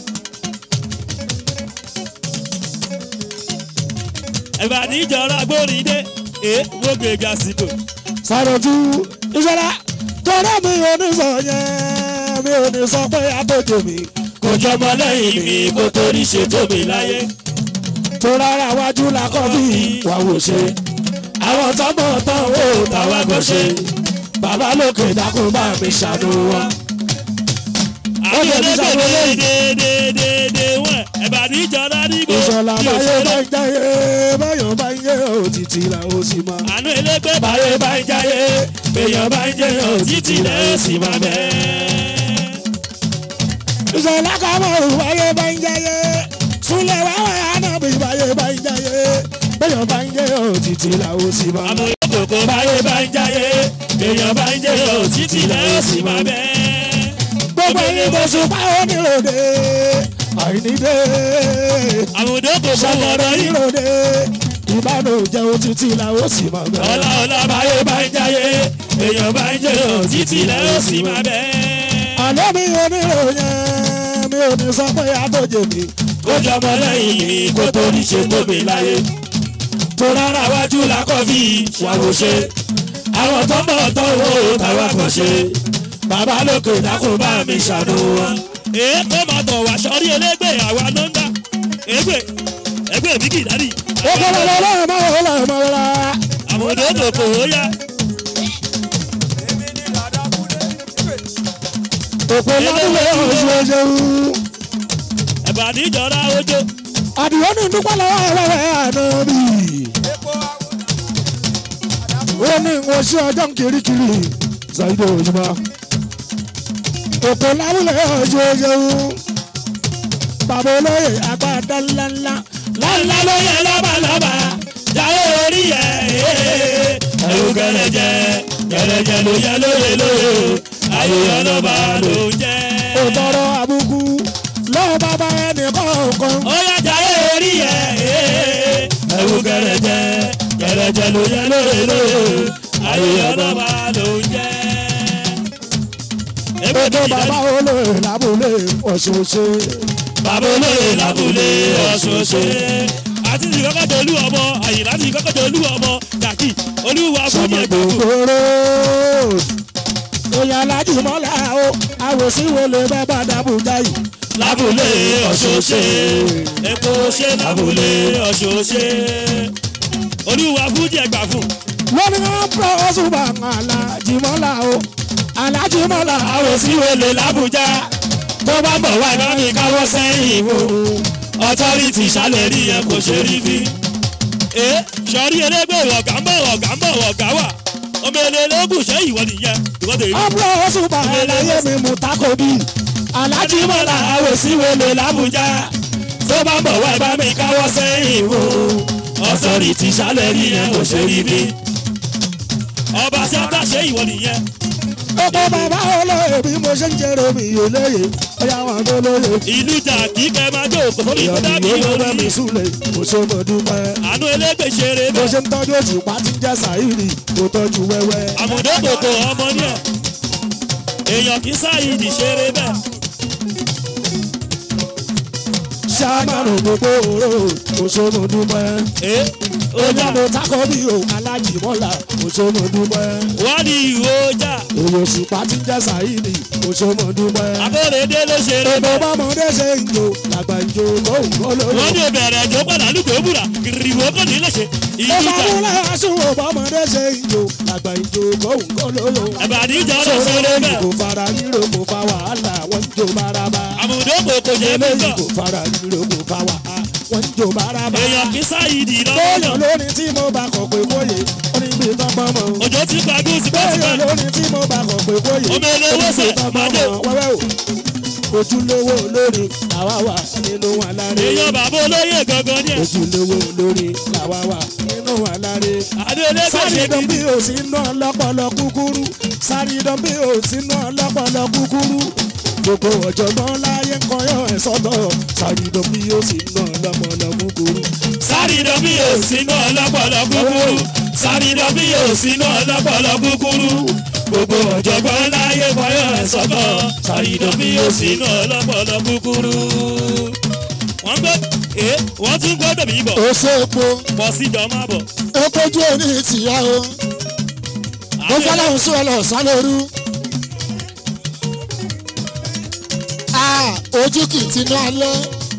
ẹ̀bà níjọra gbórin dé. èé mo gbègbè àsìkò. sàròtú ìṣọ́lá tọ́lá mi ò ní sọ yẹn mi ò ní sọ pé àtòjò mi kò jọmọ lẹ́yìn mi kó torí ṣe tóbi láyé. tó rárá wájú la kọ́ bí wà wò ṣe àwọn tọ́mọ̀ tán ó tàwa kò ṣe bàbá lókè dákun bá mi ṣàánú wọn. àwọn lè fi onígbè ṣàwọlé. déédéédéé wọn ẹ̀bà níjọra nígbò ìṣọ̀lá bí báyé bá òṣèré. ń jáyé báyọ̀ bá ń yé òtítì là ó sì máa. àánú elégbé báyé bá ń jáyé èèyàn bá ń jẹyàn títí lẹ́ sì máa bẹ́. ìṣọ̀lá kàmọ́rù báyé bá ń jáyé súnlẹ̀ wáwá ànábì báyé bá ń jáyé báyọ̀ bá ń yé òtítì là ó sì máa. àmọ́ ìkòkò báyé bá ń jáyé èèyàn bá ń jẹyàn títí lẹ́ sì máa bẹ́. gbogbo ẹni mo sùn bá oníròde àìníde àwọn òdòkò fún ṣàkọrọ ọ̀rọ̀ yìí. ìròde ìbánújẹ òtítì là ó sì máa bẹ. ọlá ọlá báyé bá ń jáyé èèyàn bá ń jẹyàn títí lẹ́ sì máa bẹ́. àlọ́ mi oníròyìn mi ò ní sọ pé àtòjè mi kó jọmọ lẹ́yìn mi kó torí ṣe tóbi láyé. tó rárá wájú làkọ́ fi ṣàwòṣe. àwọn tó ń bọ̀ tó wò ó táwa kàn ṣe. bàbá lókè dákun bá mi ṣàánú wọn. èé kó máa tọ̀ wá sọ́rí elégbè àwa ló ń dá. ègbè ègbè bí kì í dádì. ó kọ́ lọ́wọ́ lọ́wọ́ máa wọ́n lọ́wọ́ máa wọ́n la. àwọn òdòdó kò ó yá. èmi ni dàda kúlé. òpó ládùúgbò oṣooṣù ẹ̀bà níjọra ojó. àdìyó ní dúpẹ́ lọ́wọ́ ẹ̀rẹ́ àná bí. epo àwọn ó ní ìwọ̀n sí ọjọ́ kirikiri ṣàyẹ̀dọ̀ òṣùpá. òpó ládùúgbò oṣooṣù bàbá olóyè agbada ńláńlá lálá ló yẹ lọ́bàlọ́bà jáwé orí yẹ ẹ̀rù gẹ̀rẹ̀jẹ̀ gẹ̀rẹ̀jẹ̀ ló yẹ lóye lóye ayé ọlọ́ba ló ń jẹ́. òtọrọ àbùkù lọ́wọ́ bàbá ẹnì kọ̀ọ̀kan. ó yá jáwé orí yẹ ẹ̀rù gẹ̀rẹ̀jẹ̀ gẹ̀rẹ̀jẹ̀ ló yẹ lóye lóye ayé ọlọ́ba ló ń jẹ́. ètò bàbá olóyè lábúlé ọ̀ṣọ́ṣe. bàbá olóyè lábúlé ọ̀ṣọ́ṣe láti ti kọ́kọ́ tó olú ọmọ àyìn láti kọ́kọ́ tó olú ọmọ kàkì olúwa fún sọmọ yẹn gbàgbọ́. gbogbooro oyè alájú mọ́lá o àwòsíwèlé bẹ́ẹ̀ bá dàbújá yìí. lábúlé ọ̀ṣọ́ṣe epo ṣe lábúlé ọ̀ṣọ́ṣe olúwa fún yẹn gbà fún. lórí wọn pọ̀ ọ̀ṣùbà alájí mọ́lá o alájí mọ́lá àwòsíwèlé làbújá tó bá bọ̀ wá iná mi káwọ́ sẹ́yìn mú ọtọ́rìtì ṣàlẹ̀ rí yẹn kò ṣe rí bí. ẹ sọrí elégbè ọ̀gá ń bọ̀ ọ̀gá ń bọ̀ ọ̀gá wà ọmọ eléégún ṣé ìwọ nìyẹn ìwọ tèmi. ọ̀pọ̀ ọ̀ṣùbà aláyé mi mú takobi alájí mọ́lá àwòsíwèlé làbújá tó bá bọ̀ wá iná mi káwọ́ sẹ́yìn mú ọtọ́rìtì ṣàlẹ̀ rí yẹn kò ṣe rí bí. ọba tí a bá ṣe ìwọ nìyẹn. ọ̀pọ̀ bàbá olóyè bí mo ṣe ń jẹ́rọ mi yóò lóye ọ̀yà wọn tó lóye. ìlú jà kí kẹ́ máa jó kò sórí kó dábì ìyọ̀nì yóò bẹ́ mi orí. súlẹ̀ mo ṣe mo dúpẹ́. àánú elégbè ṣeré bó bẹ́ẹ̀. ṣe ń tọ́jú òṣùpá tí ń jẹ́ sàírì kò tọ́jú wẹ́wẹ́. àmọ̀dé kòkò ọmọ ní ẹ̀ èèyàn kì í sáyidì ṣeré bẹ́ẹ̀ ṣàmàrò gbogbo òró mo ṣe mo dúpẹ́. ẹ́ ọjà ọjà mo takọ bí o alájì mọ́là mo ṣe mo dúpẹ́. wọ́n ní ìwé ọjà òye òṣùpá tí ń jẹ́ sàírì mo ṣe mo dúpẹ́. abóredé ló ṣeré èdè bẹ́ẹ̀ bọ́mọdé ṣe ń jò làgbà ń jò lóhùn olóyè. wọ́n ní ìbẹ̀rẹ̀ ẹ̀jọ́ padà lùkọ́ búra kìrìwò kò ní lè ṣe ó ìlú máa jà mú láṣùwò bọ́mọdé ṣe ń jò làgbà ń jò lóhùn olóyè. ẹ̀bàdí ìjà ló ṣeré sọ̀rọ̀ bẹ́ẹ̀ kò fara ríro kò fa wàhálà wọ́n ń jò bárabá. àmọ̀dé kòkò ṣe é eléyìí bẹ́ẹ̀ kò fara ríro kò fa wàhálà wọ́n ń jò bárabá. èèyàn kì í sáyidì bóyá lọ́wọ́ lórí tí mo bá kọ̀ pé kóyè ó ní gbé tọ́gbọ́n mọ́. òjò ti gba gúúsì bóyá pẹ́ẹ́sìpẹ́ lórí tí mo bá kọ̀ pé kóyè Ọmọ eléwé sẹ̀, Màdé. wẹ́wẹ́ o. ojúlówó lórí làwa wà nínú aláre. èèyàn bàbá olóyè gangan ní ẹ̀ ojúlówó lórí làwa wà nínú aláre. àdó elégbè ṣe sárídán bí bí o sí ná lọ́pọ̀lọ́ kúkúrú sárídán bí o sí ná lọ́pọ̀lọ́ kúkúrú gbogbo ọ̀jọ̀gbọ́n láyé ń kọyọ̀ ẹ̀ sọ́tọ̀ sárídán bí o sí ná lọ́pọ̀lọ́ kúkúrú. sárídọ̀ bí yóò sínú ọlọ́pọ̀lọ́ kúkúrú sárídọ̀ bí yóò sínú ọlọ́pọ̀lọ́ kúkúrú gbogbo ọ̀jọ̀gbọ́n láyé fọyọ́ ẹ̀ sọ́kọ̀ sárídọ̀ bí yóò sínú ọlọ́pọ̀lọ́ kúkúrú. wọ́n gbé ẹ wọ́n tún gbọ́dọ̀ mí bọ̀ ó ṣe epo pọ̀ síjọ́ má bọ̀. epojú òní tìyá o ó fọlọ́run sún ọ lọ sálóru. ojú kì í tinú alẹ́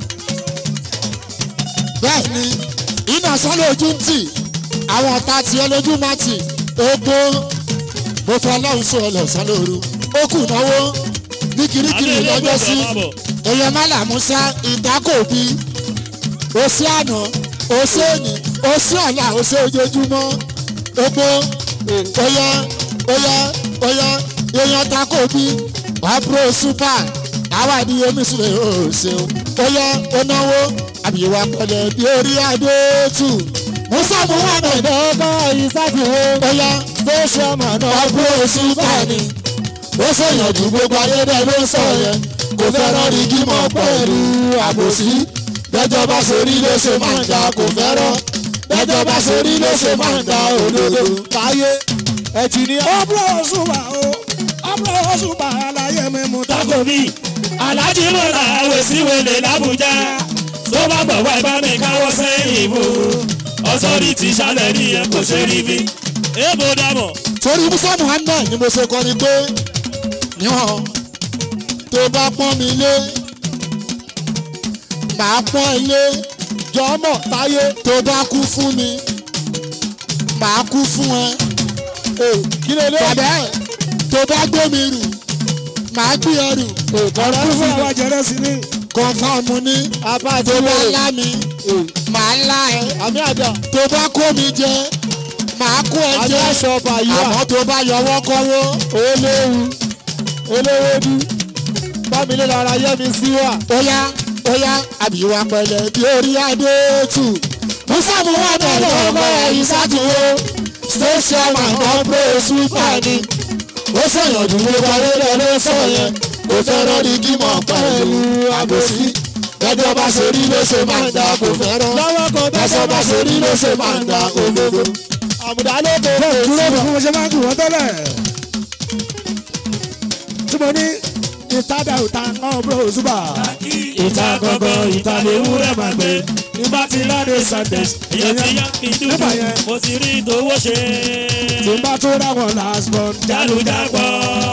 bẹ́ẹ̀ ni iná sálẹ̀ ojú ń tì àwọn ọ̀tá tiẹ̀ lójú má tì epo mo fọlọ́run sún ọ lọ sálóru ó kù náwó ní kirikiri lọ́jọ́ sí èèyàn mọ́là musa ìdákòbí òsì àná òsì ènì òsì ọ̀la òsì ojoojúmọ́ epo oya oya oya èèyàn takòbí wàbúrò super àwa ni omi sílẹ̀ òsè o oya onáwó àbíwá pẹ̀lẹ́ bí orí adé tù musa muhammed ọkọ ìsàkìwé oya station man wàbúrò super ni ó ṣèyànjú gbogbo ayédè ló ń sọ yẹn kò fẹ́ràn rí gímọ̀ pẹ̀lú àbòsí bẹ́jọ́ bá ṣe rí ló ṣe máa ń da kò fẹ́ràn bẹ́jọ́ bá ṣe rí ló ṣe máa ń da òdodo káyé ẹtì ní. ọ̀pọ̀ òṣùpá o ọ̀pọ̀ òṣùpá aláyé mi mú tako. takobi alájí mọ̀lá àwòsíwèlé làbújá tó bá bọ̀ wá ibà mi káwọ́ sẹ́yìn mú ọ̀sọ́rìtì ṣálẹ̀ ní ẹ̀ kò ṣe rí bí. èèbò dàmọ̀ torí musa muhammed ni mo ṣe kọ́ ni pé níwọ̀n tó bá pọ́n mi lé màá pọ́n ẹ lé jọmọ táyé tó bá kú fún mi màá kú fún ẹ kí lè lé bàbá ẹ tó bá gbé mi rù màá gbé ẹ rù ọ̀rọ̀ fún àwa jẹrẹ sí ni. kọ́ńfàmù ní tó bá lá mi màá lá ẹ àmì àjà tó bá kó mi jẹ màá kó ẹ àmì jẹ aṣọ ọba yìí wà àmọ́ tó bá yọwọ́ kọ́wọ́ eléwu eléwédú bámilé lára yẹmi sí wà óyá óyá àbíwá pẹ̀lẹ́ bí orí adé tù musa muhammed ọmọ ẹ̀yìn sátúwó station man ọ̀pẹ́ super ni ó sọ̀yànjú gbogbo ayélujára ló sọ yẹn kò fẹ́ràn ní kímọ̀ pẹ̀lú àbòsí bẹ́jọ́ bá ṣe rí ló ṣe máa ń da kò fẹ́ràn lọ́wọ́ kan bẹ́sọ̀ bá ṣe rí ló ṣe máa ń da òdodo. àmùdá ló kó dúró bí mo ṣe máa ń kí wọ́n tẹ́lẹ̀. tí mo ní ìtajà ìta kan bro zuba ìta gangan ìta lè wúrẹ́ máa gbé nígbà tí láde sundays èèyàn ti yá kí n nígbà dúdú yẹn mo ti rí ìdówó ṣe tí n bá tó ráwọn last born jálùjágbọ́.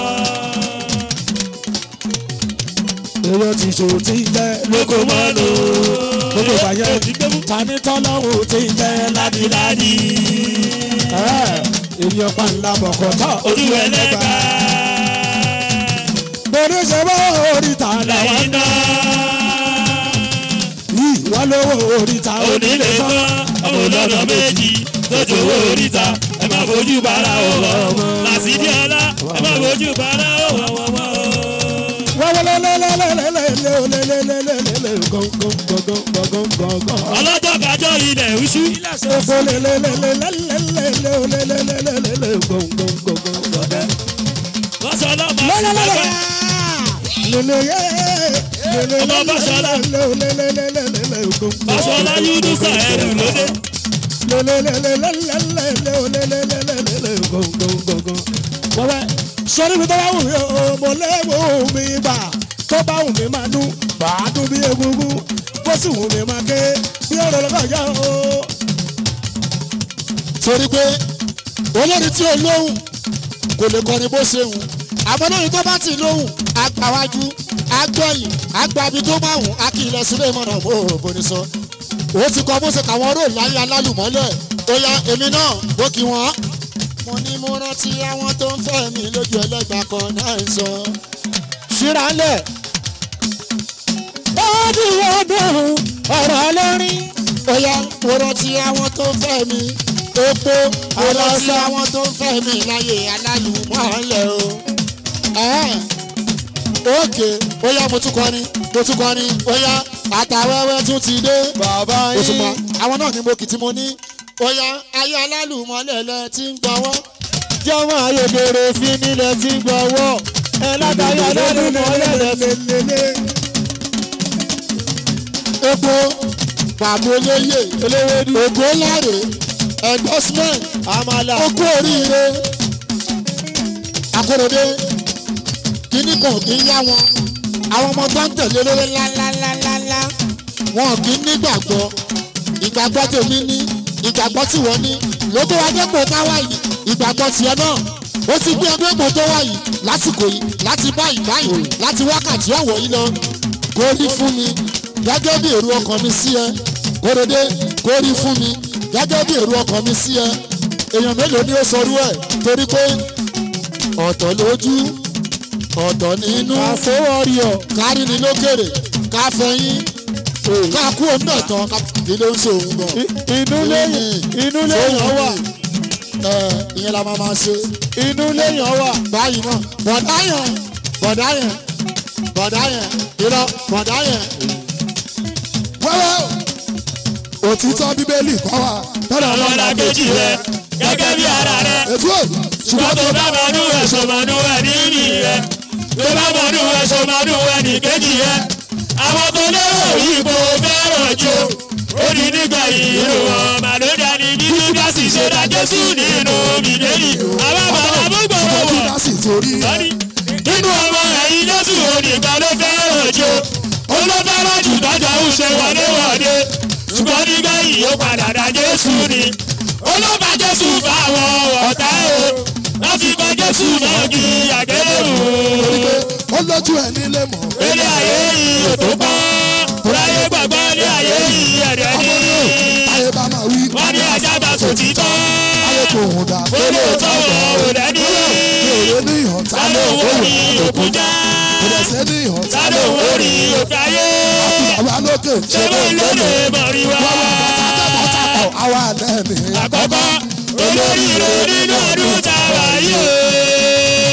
èèyàn ti ṣò tí jẹ́ lóko mọ́nu gbogbo ìgbà yẹn tani tọ́lọ́hún ti jẹ́ ládìládì èèyàn pàǹlà bọ̀kọ̀tọ̀ ojú ẹlẹ́gbà bòde ṣe bọ́ oríta làwọn lẹ́yìn náà yìí wọ́n lówó oríta onílé tán ọmọ olọ́nà méjì tójú owó oríta ẹ máa fojú bara ọ̀wọ́ làsídìí ọlá ẹ máa fojú bara ọ̀wọ́ wọ́wọ́. wọ́wọ́lẹ́lẹ́lẹ́lẹ́lẹ́lẹ́lẹ́lẹ́lẹ́lẹ́ gọ́ngọ́ngọ́ngọ́ngọ́ngọ́ngọ́. ọlọ́jọ́ kájọ́ ilẹ̀ wíṣú Oko lelelelelelelelelelelele gọ́ngọ́ngọ́ngọ́ngọ́. wọ́n sọ ọlọ́mọ sí Lelelele. lọ́gbà Lele ye. Ọmọ Báṣọlá. Lelelelelelelelele gọ́ngọ́. Fáṣọlá Yúdúsà ẹrù lóde Lelelelelelelelelelelele gọ́ngọ́ngọ́ngọ́. Wọ́wẹ́ sọ́ni mi tó bá wù mí o, mo léwu mi gbà tó bá wù mí máa dún bàá dún bí egungun bó sì wù mí máa ké bí ọ̀rọ̀ lọ́kọ̀ọ́jà o. torí pé olórí tí ó lóhùn kò lè kọrin bó ṣe hùn àmọ́ lórí tó bá ti lóhùn agbáwájú agbọ́yìn agbábi tó máa hùn akílẹ̀ sílé ìmọ̀nà bó bó ní sọ ó ti kọ bó ṣe kàwọn róòlù láyé alálùmọ́lẹ̀ ó yá èmi náà bó kí wọ́n. mo ní mo rántí àwọn tó ń fẹ́ mi lójú ẹlẹ́gbà kan náà ń sọ. ṣíra ńlẹ̀ ó dùn ó dùn ọ̀rọ̀ lórí. ó yá mo rántí àwọn tó ń fẹ́ mi epo mo rántí àwọn tó ń fẹ́ mi láyé alálùmọ́lẹ̀ o. Ẹ̀ẹ́ òkè ó yá mo tún kọrin mo tún kọrin ó yá àtàwẹ́wẹ́ tún ti dé. bàbá ó tún mọ yín àwọn náà ni mo kì tí mo ní. ó yá ayé alálùmọ́lẹ̀lẹ̀ tí ń gbọ́wọ́. jọmọ ayédèrè fi nílẹ̀ tí gbọ́wọ́ ẹ látàrí alálùmọ́lẹ̀ lelelelelele. epo pàmò olóyè eléwédú ògo láre endorsement àmàlà okú oríire akóredé kíní kan kì í yá wọn àwọn ọmọ tó ń tẹ̀lé lórí ńláńláńláńlá wọn kì í nígbàgbọ́ ìgbàgbọ́ tèmi ní ìgbàgbọ́ tí wọ́n ní ló tó wá dépò táwa yìí ìgbàgbọ́ tiẹ̀ náà ó ti gbé ọdún èpò tó wà yìí lásìkò yìí láti báyìí báyìí láti wákàtí ọ̀wọ̀ yìí lọ kó rí fún mi gẹ́gẹ́ bí èrò ọkàn mi sí ẹ kóredé kó rí fún mi gẹ́gẹ́ bí èrò ọkàn mi sí ẹ èèyàn mélòó ni ó sọrú ẹ̀ torí pé ọ̀tọ̀ lójú ọ̀tọ̀ nínú àsówọ́rìọ̀ kárí ni lókèrè ká fẹ̀yìn ká kú òun náà tán ká kí ló ń ṣe òun gan. inú lẹ́yìn inú lẹ́yìn wà ẹ ìyẹn la máa máa ṣe inú lẹ́yìn wà báyìí náà bọ̀dá yẹn bọ̀dá yẹn bọ̀dá yẹn irọ́ bọ̀dá yẹn. wẹ́wẹ́ òtítọ́ bíbélì kọ́ wa tọ́lá ọmọlá kejì rẹ gẹ́gẹ́ bí ara rẹ ètò ẹ̀ ṣùgbọ́n tó bá mọ̀nú ẹ̀ sọ̀mọ̀nú ẹ̀ níní rẹ tó bá mọ̀nú ẹ̀ sọ̀mọ̀nú ẹ̀ ní kejì rẹ àwọn tó lérò ìbò fẹ́ràn jò ó ní nígbà ìrò wọn màlúùdà ní bí júdásì ṣe dá jésù nínú bìbélì àwọn bàbá gbogbo ọmọ wọn júdà sì torí ẹ̀. lọ́ní nínú ọmọ ẹ̀yìn jésù onígbà ló fẹ́ràn jò ó ló fẹ́ràn jù tọ́jà ń ṣe wọléwọ̀de ṣùgbọ́n nígbà yìí ó padà dá jésù ni olóba jésù fáwọn ọ̀tá o wọ́n fi kọ́ jésù náà kí àgbélébù. torí pé ó lójú ẹ̀ nílé mọ̀. ilé ayé yìí ò tó pọ́ ráyé gbàgbọ́ ní ayé yìí ẹ̀rẹ́ ní. ọmọ ní o táyé bá máa wí. wọ́n ní ajá bá sùn títọ́ táyé kò hùn dà. olóòótọ́ wọn ò lẹ́ni. èrè ní ìhàn tá sálò ló owó wò ní òkú já kò dẹ̀ sẹ́ ní ìhàn tá sálò ló owó wò ní òkú ayé. àwa lókè ṣé mo ló lè mọ̀ rí wá. wọ́n wọ́n bọ́tà tẹ́ bọ́tà pọ̀ àwa lẹ́ẹ̀ni. àkọ́kọ́ olórí rẹ nínú ọdún tá a wà yìí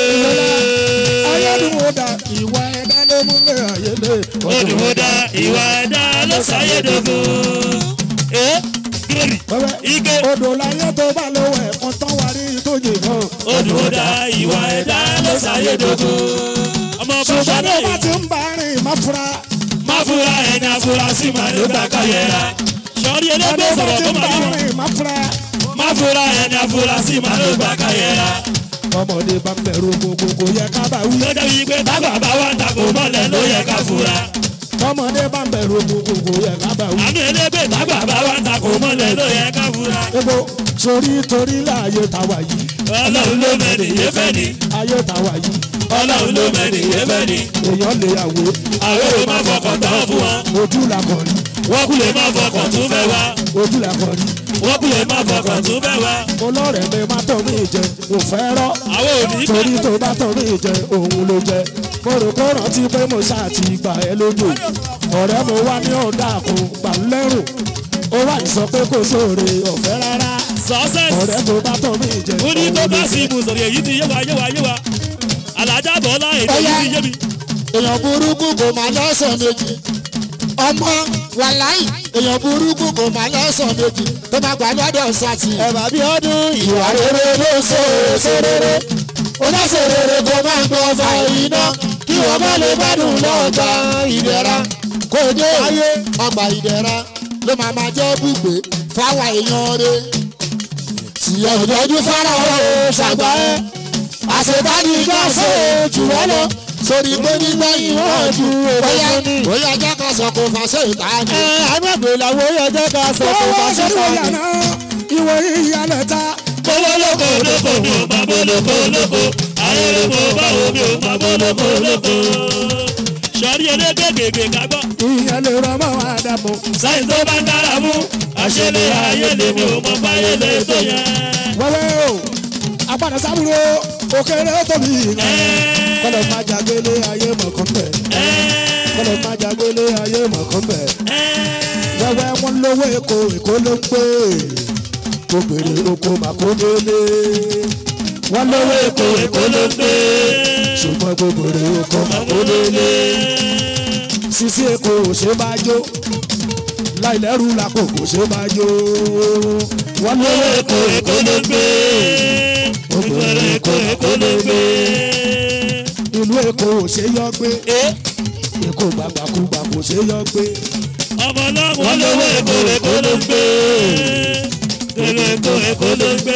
o. ayélujára ìwà ẹ̀dá ló mú lé ayélé. Olùmọ̀dá ìwà ẹ̀dá ló ṣàyẹ̀dọ̀gbò. Ẹ gírì Wẹ́wẹ́ ike. odò láyé tó bá lówó ẹ̀kan tán wá rí tó jè náà. Olùmọ̀dá ìwà ẹ̀dá ló ṣàyẹ̀dọ̀gbò. Ọmọ ṣùgbọ́n bàbá tó bá ti yìí. ń bá rìn má fura. Má fura ẹni afurasí mà ló gbà káyẹ̀ra. Sọ́ọ́rí ẹni ẹlẹ́gbẹ́ bá sọ̀rọ̀ ti tó ń bá máa yọ. rìn má fura. Má fura ẹni afurasí mà ló gbà káyẹ̀ra. ọmọdé bá ń bẹ̀rù gbogbo kò yẹ ká bá wí. tó dábì pé bàbá bá wà ń takò mọ́lẹ̀ ló yẹ ká fura. ọmọdé bá ń bẹ̀rù gbogbo kò yẹ ká bá wí. àmì ẹlẹ́gbẹ́ bàbá bá wà ń takò mọ́lẹ̀ ló yẹ ká fura. ebo sórí torí láàyè tàwa yìí ọlọ́run ló mẹ́rin yé fẹ́ ni. ayé tàwa yìí ọlọ́run ló mẹ́rin yé fẹ́ ni. èèyàn lè àwé àwọn èrò máa fọkàn tán fún wọn. ojú la kàn rí wọ́n kú lè má fọkàn tún fẹ́ wá. ojú la kàn rí wọ́n kú lè má fọkàn tún fẹ́ wá. olóòrè mi má tọ́ mi jẹ kò fẹ́ rọ́ àwọn ò ní torí tó bá tọ́ mi jẹ òun ló jẹ mo rò kó rántí pé mo ṣáà ti gbà ẹ́ lójú ọ̀rẹ́ mo wá ní ọ̀dà kò gbà lẹ́rù ó wà ní sọ pé kò sóore ọ̀fẹ́ rárá success. ọ̀rẹ́ tó bá tọ́ mi jẹ ó ní òun tó ló bá jẹ. sí ibùsọ̀rọ̀ èyí ti yé wa yé wa yé wa. alájà bọ́lá èdè yìí ti yé mi. èèyàn burúkú kò máa lọ́sàn méjì ọmọ wàláì èèyàn burúkú kò máa lọ́sàn méjì tó máa gbà lọ́dọ̀ sátì. ẹ̀bà bí ọdún ìwà rere ló ṣe èso rere oníṣẹ́ rere kò máa ń gbọ́ fa iná kí wọ́n má lè gbádùn lọ́ọ̀gbà ìdẹ̀ra kò dé ayé ọgbà ìdẹ̀ra ló máa máa jẹ́ bùgbé fáwọn èèyàn rẹ̀ tìyẹ̀ òjòjú fara ọ̀ ṣàgbà ẹ̀ àṣetánì ìjọ ṣe jù wọ́n lọ sórí pé nígbà yìí wọ́n ju bóyá bóyá jẹ́ ká sọ kó fàṣẹ ìtaní. ẹ àgbègbè làwọn yóò jẹ́ ká sọ kó owó bá ṣe sórí kọ́ wọ̀nyà ni. náà ìwọ ìyàlẹ̀ ta bọ́wọ́ lóko lóko mi ò máa bọ́ lóko lóko ayẹyẹ mo báwo mi ò máa bọ́ lóko lóko. sọ̀rí elégbé gègé kágbọ́ ìyẹn lè rọmọ àdàmú sáyìn tó bá ń dára mú àṣẹlẹ̀ ayé lè mi ò mọ báyé lè tó yẹn. wẹ́wẹ́ o apàdé sábúrò òkèrè tóbi ìyẹn kọ́lọ̀ má jàgbélé ayé mọ̀kàn bẹ̀ kọ́lọ̀ má jàgbélé ayé mọ̀kàn bẹ̀ wẹ́wẹ́ wọn lówó èkó èkó ló ń pè tó bèrè oko màkó délé wọn lówó èkó èkó ló ń pè ṣùgbọ́n tó bèrè oko màkó délé sisi èkó ò ṣe bá jó láìlẹ́rù làkò kò ṣe bá jó wọn lówó èkó èkó ló ń pè ìgbèrè èkó èkó ló gbé. ìlú èkó ò ṣe yọ gbé èkó gbàgbàkúgbà kò ṣe yọ gbé ọmọ náà wọ́n lówó èkó èkó ló gbé. èrè èkó èkó ló gbé.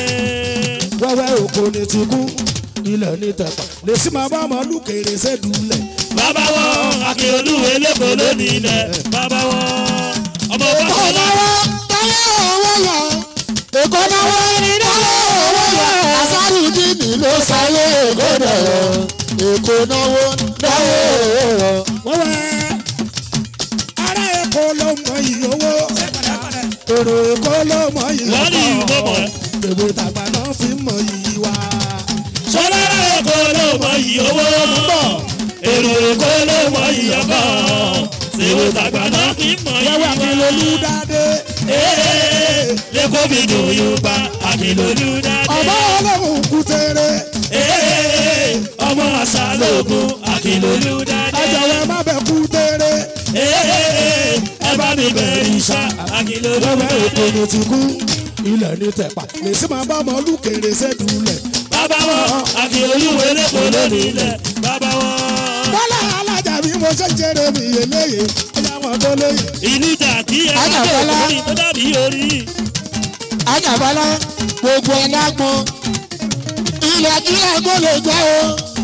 wẹ́wẹ́ òkò ní ti kú ilẹ̀ ní tẹ̀pà lè sí máa bá ọmọ lùkèrè sẹ́dúlẹ̀ bàbá wọn akérèdúwé lẹ́kọ̀ọ́ lónìí ilẹ̀ bàbá wọn ọmọ bá Èkó wọn lọ. náwó táyé owó yọ. Èkó náwó táyé owó yọ. Àṣàrù dìní ló sáyé Èkó dẹ̀rọ̀. Èkó náwó táyé owó yọ. wẹ́wẹ́ ará èkó ló mọ iyì owó èrò èkó ló mọ iyì wọ́n ní ìwé mọ̀ ẹ́. bèbè tàgbà náà fi mọ iyì wa sọlá èkó ló mọ iyì owó èrò èkó ló mọ iyì ọkọ ṣèwé tàgbà náà kì í mọ iyì wẹ́wẹ́ akínlolú wọn. dáadé Ee, lẹ́kọ̀ọ́ mi dùn yóò bá akínlolú dáadé. ọmọ ọlọ́run kútere Ee, ọmọ àṣà lóògùn akínlolú dáadé. ẹ jọ̀wọ́ ẹ má bẹ̀ kútere Ee, ẹ bá mi bẹ̀rẹ̀ ìṣá akínlolú wẹ́wẹ́ èkó dáadé. ní ti kú ilẹ̀ ní tẹ̀pà lè sí máa bá ọmọ lùkèrè sẹ́dúlẹ̀ Bàbá wọn akínlolú lẹ́kọ̀ọ́ lónìí ilẹ̀ bàbá wọn. bọ́lá alájà bí mo ṣe ń jẹrẹ mi eléyè ẹ̀yà wọn tó léyè. ìlú jà kí ẹ Ajá bá Bọ́lá. orí tó dàbí orí. Àjàbọ́lá gbogbo ẹlágbọ́n. Ilẹ̀ kílẹ̀ kó lè jẹ́ o.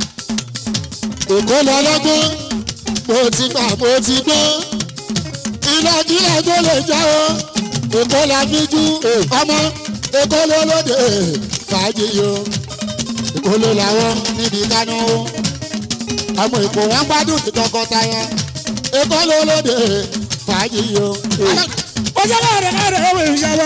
Èkó lọ lọ́gbọ́n. Mo ti gbà mo ti gbọ́. Ilẹ̀ kílẹ̀ kó lè jẹ́ o. Èkó la fi jú ọmọ. Èkó ló lóde fàájì yo. Èkó ló làwọn níbi kánú o. Ọmọ Èkó wọn gbádùn ti tọkọtaya. Èkó ló lóde fàájì yo. ó ṣe lóore lóore owó ìṣẹ́wọ́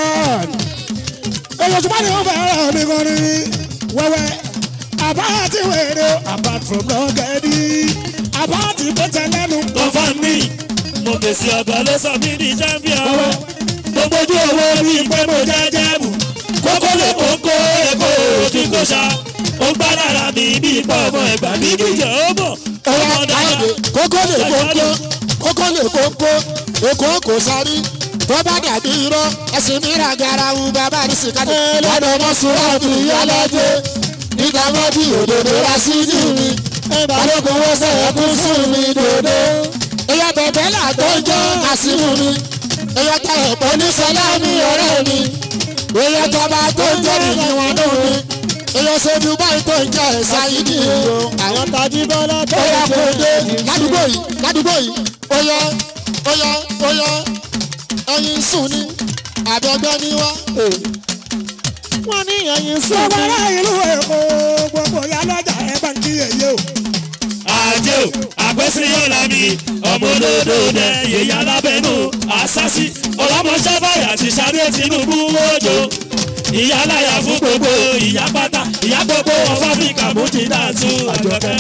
èyí tó bá ní wọ́n fẹ́ rẹ̀ mí gan ni wẹ́wẹ́ àbá àti wèrè apart from lọ́gẹ́dì àbá àti pété lẹ́nu. confam mi mo fèsì ọ̀gá ló sọ mí di champion. mo gbójú owó bíi pé mo jẹ́ jẹ́bù. kókó lè kókó èkó kí n kó ṣá. ó gbá lára mi bíi pọ̀ ọmọ ẹ̀gbà mi jíjẹ ó mọ̀. Ọ̀yá ọmọ dára káyọ̀dé kókó lè kókó kókó lè kókó èkó kò sáré tó bá dàbí irọ́ ẹ̀sìn mìíràn garawu bàbá ní sìkàdé lọ́dọ̀ ọmọ sùúrù ọdún ìyálẹ́jẹ́ níta mọ́bí òdòdó ra sí ní mi balógun wọ́n sẹ̀yẹ kún fún mi dòdó èyàn bẹ̀bẹ̀ là tó ń jẹ́ kásímù mi èyàn tẹ ẹ̀pọ̀ ní sọlá mi ọ̀rẹ́ mi èyàn tọba tó ń jẹ́ nìyí wọn dùn mi èèyàn ṣe dubai tó ń jẹ ẹ̀sà yìí ni o. àwọn tají bọ́lá tó ó yá ń kó o dé jẹ ládùúgbò yìí ládùúgbò yìí ó yá ó yá ó yá ẹyin sùn ní àbẹ̀gbẹ́ ni wá. wọ́n ní ẹyin sùn gbogbo ní. ará ìlú èkó gbogbo ìyá lọ́jà ẹ̀ bá ń kí èyí o. àjẹ́ o àgbẹ̀síyọ̀lá mi ọmọ olódò dẹ yèyí alábẹ́nu àṣàṣì ọlọ́mọṣẹ́ fàyà ti sáré tinubu wọ́jọ ìyá láyà fún gbogbo ìyá pátá ìyá gbogbo of Africa mújìdá tún àjọkẹ́.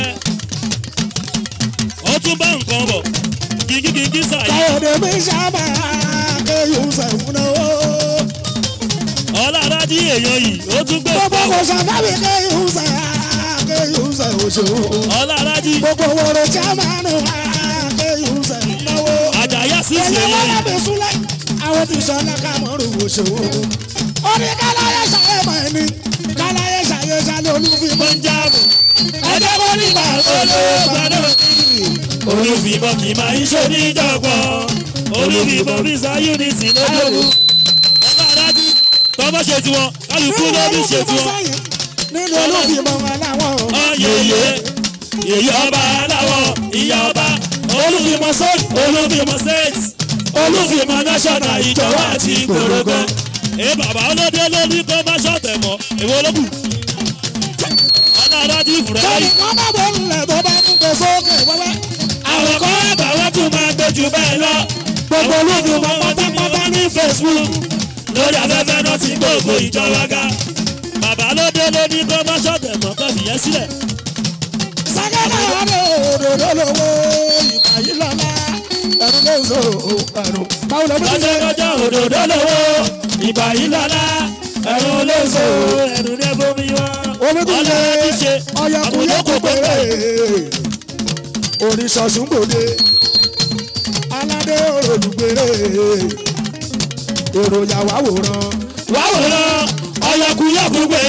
ó tún bá nǹkan bọ̀ kíkíkíkí sàyè káyọ̀dé mi sábà kéyùn sẹ̀wọ̀n náà o. ọlọ́dájí èèyàn yìí ó tún gbé gbogbo nǹkan kò bọ̀ sàfàbí kéyùn sẹ̀ kéyùn sẹ̀ òṣèlú. ọlọ́dájí gbogbo wòrò jámánu kéyùn sẹ̀ náwó. àjàyà sísè èyí wọ́n èèyàn yẹ mi súnlẹ̀ àwọn tí sọ́lá kàmọ́rù òṣèlú. ó ní káláyé ṣàyẹ̀ mọ̀ ẹni káláyé ṣàyẹ̀ ṣàlẹ̀ olúfimọ́. máa ń jáàbù ẹjẹ́ kó nígbà olóògbàdo. olùfìmọ̀ kì máa ń ṣe níjọ̀gbọ́n olùfìmọ̀ visa unity lójoojú ọlọ́dájí tọ́mọ́ ṣe tiwọn kálukú lóbi ṣe tiwọn. nínú olúfimọ́ aláwọ̀. ọ̀yẹ̀yẹ yèyé ọba aláwọ̀ ìyá ọba olùfìmọ̀ state olùfìmọ̀ state olùfìmọ̀ national ìjọba àti gbòrògbò. ẹ bàbá ọlọ́dẹ lórí kó má ṣọ̀tẹ̀ mọ́ èwo ló kù. ọlọ́dájí fúrẹ́ sọ́ni yìí. kan bá bọ̀ nílẹ̀ tó bá ń gbé sókè wẹ́wẹ́. àwọn kan àgbà wọn tún máa gbé jù bẹ́ẹ̀ lọ. gbogbo olúfimọ́ pátápátá ní facebook lórí afẹ́fẹ́ náà ti gbogbo ìjọba ga. bàbá ló dé lóní kó má ṣọ̀tẹ̀ mọ́ kó fìyẹn sílẹ̀. sákẹ́tà ọ̀dọ̀ òdòdó lówó ìgbà yìí lọ́la ẹ̀rù ló ń so ẹ̀rù. báwo ló ń lọ́jọ́ ṣe lọ́jọ́ òdòdó lówó ìgbà yìí lọ́la ẹ̀rù olóso ẹ̀rù ní ẹ̀bùnmi wá. olùdíje ti ṣe ọ̀yẹ̀kùnyẹ̀ kò péré oríṣọ̀ṣùn gbòde aládé olùgbèrè èrò yàwá wòran wá wòran ọ̀yọ̀kùyọ̀kù gbé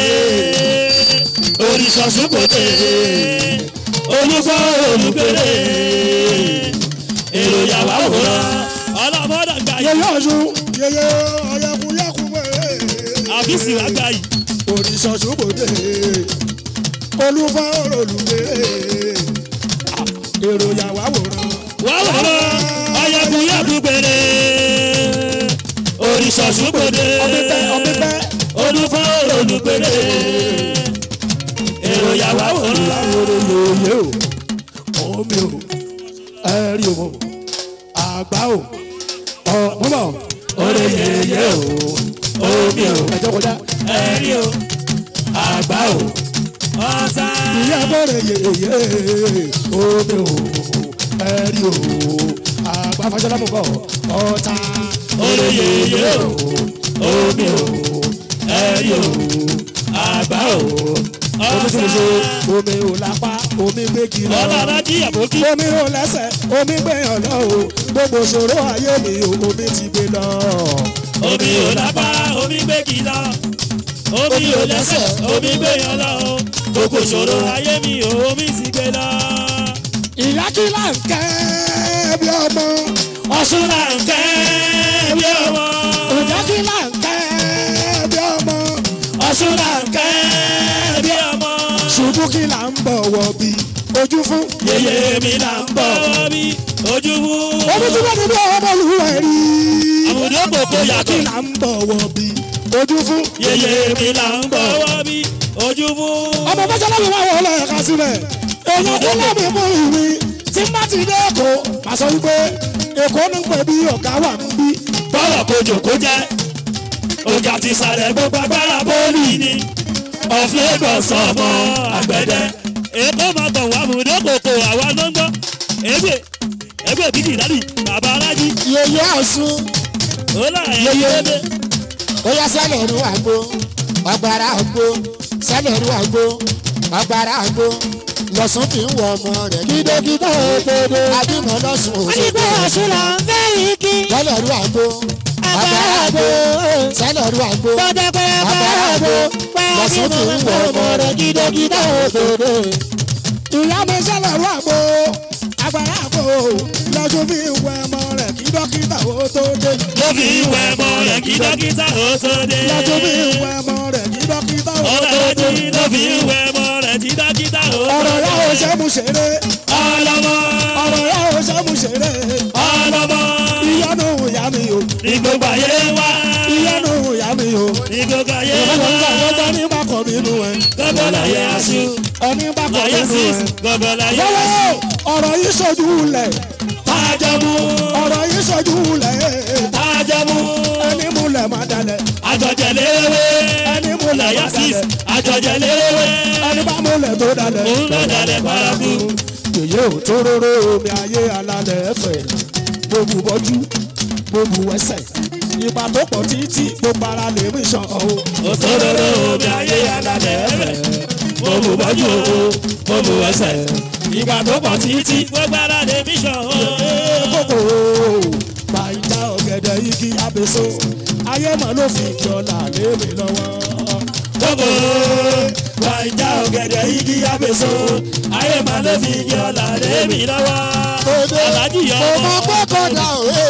oríṣọ̀ṣù kòtè olùkọ́ olùgbèrè èrò yàwá wòran ọlọ́mọdé gbà yìí yẹyẹ ọ̀ṣun yẹyẹ ọ̀yẹ̀kùnyẹ̀ kò péré àfíìsì wá gbà yìí. oríṣọ̀ṣùn gbòde olùfọ́ olùgbèrè èrò yàwá wòran. wá wòran ọ̀yọ̀kùyọ̀kù gbèrè oríṣọ̀ṣù kòtè ọbẹ̀ ọbẹ̀ olùkọ́ olùgbèrè èrò yàwá wòran. láwòrán lóye o omi o ẹ̀rí o àgbá o ọ̀mọ́mọ́ Oore yeye o, omi o, ẹ̀jẹ̀ kọjá ẹ̀rí o, àgbá o, ọ̀sà. ìyá bọ̀rẹ̀ yeye omi o ẹ̀rí o àgbá fàjọlá mọ̀ bọ̀ ọ̀tá Oore yeye o, omi o, ẹ̀rí o, àgbá o, omi tí mo ṣe ọ̀sà. omi ò lápá omi gbé kí lọ. Ọlọ́run jí àbókí. omi ò lẹ́sẹ̀ omi gbẹ̀yàn lọ o gbogbo ṣòro ayé mi o omi ti gbé lọ. Omi ò lápá, omi gbé kì lọ. Omi ò lẹ́sẹ̀, omi gbé yan lọ o. Gbogbo ìṣòro ayé mi ò omi sì gbé lọ. ìyá kí là ń kẹ́ bí ọmọ. Ọ̀ṣun là ń kẹ́ bí ọmọ. ìyá kí là ń kẹ́ bí ọmọ. Ọ̀ṣun là ń kẹ́ bí ọmọ. ṣubú kí là ń bọ̀wọ̀ bí ojú fún. Yèyé mi là ń bọ̀ bí ojú wú. omi tí wọ́n ti bí ọmọ olùwẹ̀ rí. Àmùdó kòkó kí yàtọ̀. là ń bọ̀wọ̀ bí ojú fún. Yèyé mi là ń bọ̀ bí ojú wú. ọmọ fẹsẹ̀lá mi máa wọ ọlọ́ọ̀ká sílẹ̀. èèyàn kí lẹ́mìí mú ìwé tí má ti dé èkó. màá sọ wípé èkó ní pẹ̀ bí ọ̀gá wà ń bí. Bọ́lọ̀ kojò kó jẹ́. Ọjà ti sàlẹ̀ gbogbo agbára bọ́ọ̀lì ni. Of Lagos ọmọ àgbẹ̀dẹ. Èkó máa tọ̀ wá àmùdó kòkó àwa ló ń gbọ́. Ègbè Ègbè bídì dádì bàbá alájí. yèyé ọ̀ṣun Ó là ẹ̀yẹ lédè. ó yá sẹ́lẹ̀ ẹ̀rú àgbo ọgbàrá àgbo sẹ́lẹ̀ ẹ̀rú àgbo ọgbàrá àgbo lọ́sùn kì í wọ ọmọ rẹ̀ kídókídó òdodo àbímọ lọ́sùn Onígbà òṣogbo ọ̀ṣun là ń fẹ́ yìí kí. sẹ́lẹ̀ ẹ̀rú àgbo ọgbàrá àgbo sẹ́lẹ̀ ẹ̀rú àgbo Bọ́dẹ̀ pé ọgbàrá àgbo lọ́sùn kì í wọ ọmọ rẹ̀ kídókídó òdodo. ìyá mi sẹ́lẹ̀ rú àgbo agbára àgbo lọ́jọ́ fi wẹ ọmọ rẹ̀ kí dókítà ó tó dé. ló fi ń wẹ̀ ọmọ rẹ̀ kí dókítà ó tó dé. Ìyá tó fi ń wẹ ọmọ rẹ̀ kí dókítà ó ọmọ tó rẹ̀ dé. tí ló fi ń wẹ̀ ọmọ rẹ̀ tí dókítà ó tó Ọ̀rọ̀ dé. yà ó ṣe mú ṣeré. ọlọ́mọ Ọ̀rọ̀ yà ó ṣe mú ṣeré. ọlọ́mọ Ìyanu ìyá mi o. ní gbogbo ayé wá. Ìyanu ìyá mi o. ní gbogbo ayé Ọlọ́run wá. gbàgbọ́ ní bákọ̀ nínú ẹ̀. gbogbo láyé aṣọ Ẹni bákọ̀ láyé nínú sí ẹ̀. gbogbo láyé aṣọ. Lọ́wọ́ ọ̀rọ̀ yìí ṣojú lẹ̀. tájọ́mú Ọ̀rọ̀ yìí ṣojú lẹ̀. tájọ́mú Ẹni múlẹ̀ má dalẹ̀. àjọjẹlélẹ́wé Ẹni múlẹ̀ má láyé sí dalẹ̀. àjọjẹlélẹ́wé. Ẹni bá múlẹ̀ tó dalẹ̀. òun ló dalẹ̀ paraku. Yèyé ò tó róró omi ayé alálẹ̀ ẹ̀fẹ̀. Mo bù bọ́jú, mo bù ẹsẹ̀. Ìgbà tó pọ̀ títí gbogbo ara lè mí sàn ọ́. òtòròrò omi ayé alálẹ̀ ẹ̀fẹ̀. mo bù bọ́jú owó mo bù ẹsẹ̀. ìgbà tó pọ̀ títí gbogbo ara lè mí sàn ó. Kókò gbàǹjà ọ̀gẹ̀dẹ̀ igi abèso. Ayé mọ̀ ló fi jọlá lé mi lọ́wọ́. Gbogbo gbàǹjà ọ̀gẹ̀dẹ̀ igi abèso. ayé màá ló fi igi ọ̀là lé mi lọ́wọ́. alájí yọ kò mọ ọmọ. gbọ́kọ̀dà òwe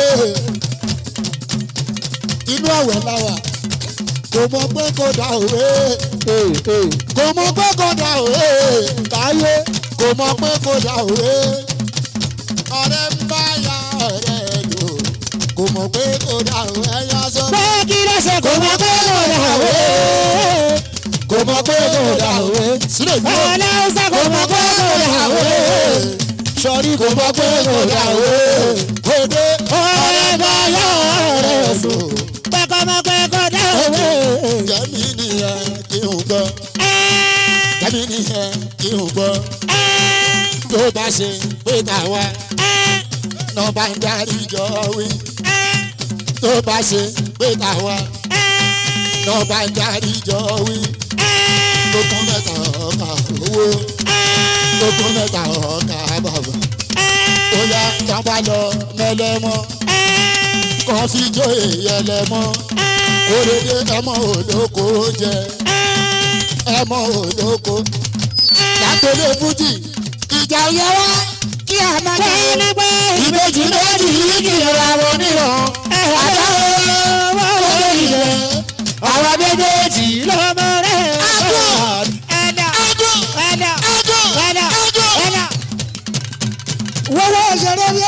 inú àwẹ̀ láwà kò mọ gbọ́kọ̀dà òwe kò mọ gbọ́kọ̀dà òwe káyé kò mọ gbọ́kọ̀dà òwe ọ̀rẹ́ ń bá ya ọ̀rẹ́ lò kò mọ gbọ́kọ̀dà òwe ẹ̀yà sọ. pé kí ló ṣe kò mọ pé kò dà wé. kò mọ gbọ́kọ̀dà òwe sílẹ̀ yìí ó. ọlọ́sà kò mọ pé kò dà wé. sọrí kò mọ gbọ́kọ̀dà òwe kò dé ọ̀rẹ́ bá yọ ọ̀rẹ́ sùn. pé kò mọ pé kò dà wé. jẹ́mi nìyẹn kí n gbọ́. Tẹ́mi nìyẹn kí n gbọ́. Tó bá ṣe pé tàwa náà bá ń darí jọ wí. Tó bá ṣe pé tàwa náà bá ń darí jọ wí. Lókun mẹ́ta ọkà owó. Lókun mẹ́ta ọkà bàbà. Ó yá tọ́ba lọ mẹ́lẹ́mọ́. Kàn fi jó èyẹlẹ́mọ́. Òrèdè ẹmọ olóko jẹ ẹmọ olóko látọlé fújì ìjà yẹ wá kí a máa jẹ ní pé ìbejì méjì yìí kì í ra wọn níran àdáwọ lórí ilẹ̀ àwọn méjèèjì lọ. lọ́mọ rẹ̀. Adùn. ẹ̀dá Adùn. ẹ̀dá Adùn. ẹ̀dá Adùn. ẹ̀dá. Wọ́wọ́ ṣeré bí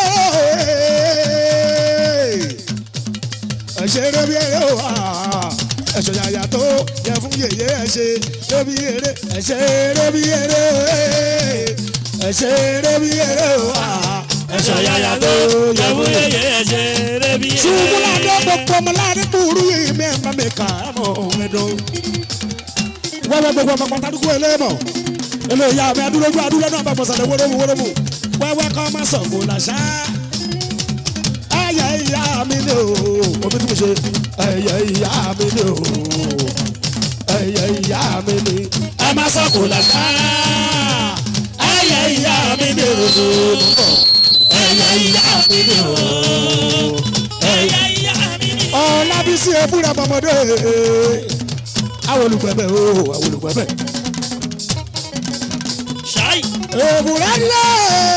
ẹ ṣeré bí ẹ wá. Ẹ̀ṣọ́ yàyà tó yẹ fún yèyé ẹ ṣe eré bí eré ẹ ṣeré bí eré ẹ ṣeré bí eré wá. ẹ̀ṣọ́ yàyà tó yẹ fún yẹyẹ ẹ̀ṣẹ̀ rẹ̀ bí. Ṣubúládé gbogbo ọmọládé kúrú yìí mẹ́ẹ̀má mi kà á mọ̀ ọ̀rẹ́dọ̀. Wẹ́wẹ́ gbogbo ọmọ pàtàkùn ẹlẹ́mọ̀. Eléyà mi adúlójú adúlọ́ náà bá bọ̀sàlẹ̀ wọ́rọ́mù wọ́rọ́mù. Wẹ́wẹ́ kọ́ máa sọ̀ fún làṣà. Ẹyẹ ìyá mi ni o. Omi tí mo ṣe. Ẹyẹ ìyá mi ni o. Ẹyẹ ìyá mi ni. ẹ má sọ̀kò làṣà. ẹyẹ ìyá mi ni o. ẹyẹ ìyá mi ni o. ẹyẹ ìyá mi ni o. Ọlábísí ebúra bọmọdé. Àwọn olùgbẹ̀bẹ̀ o, àwọn olùgbẹ̀bẹ̀. ṣáì. èbúrẹ́ lé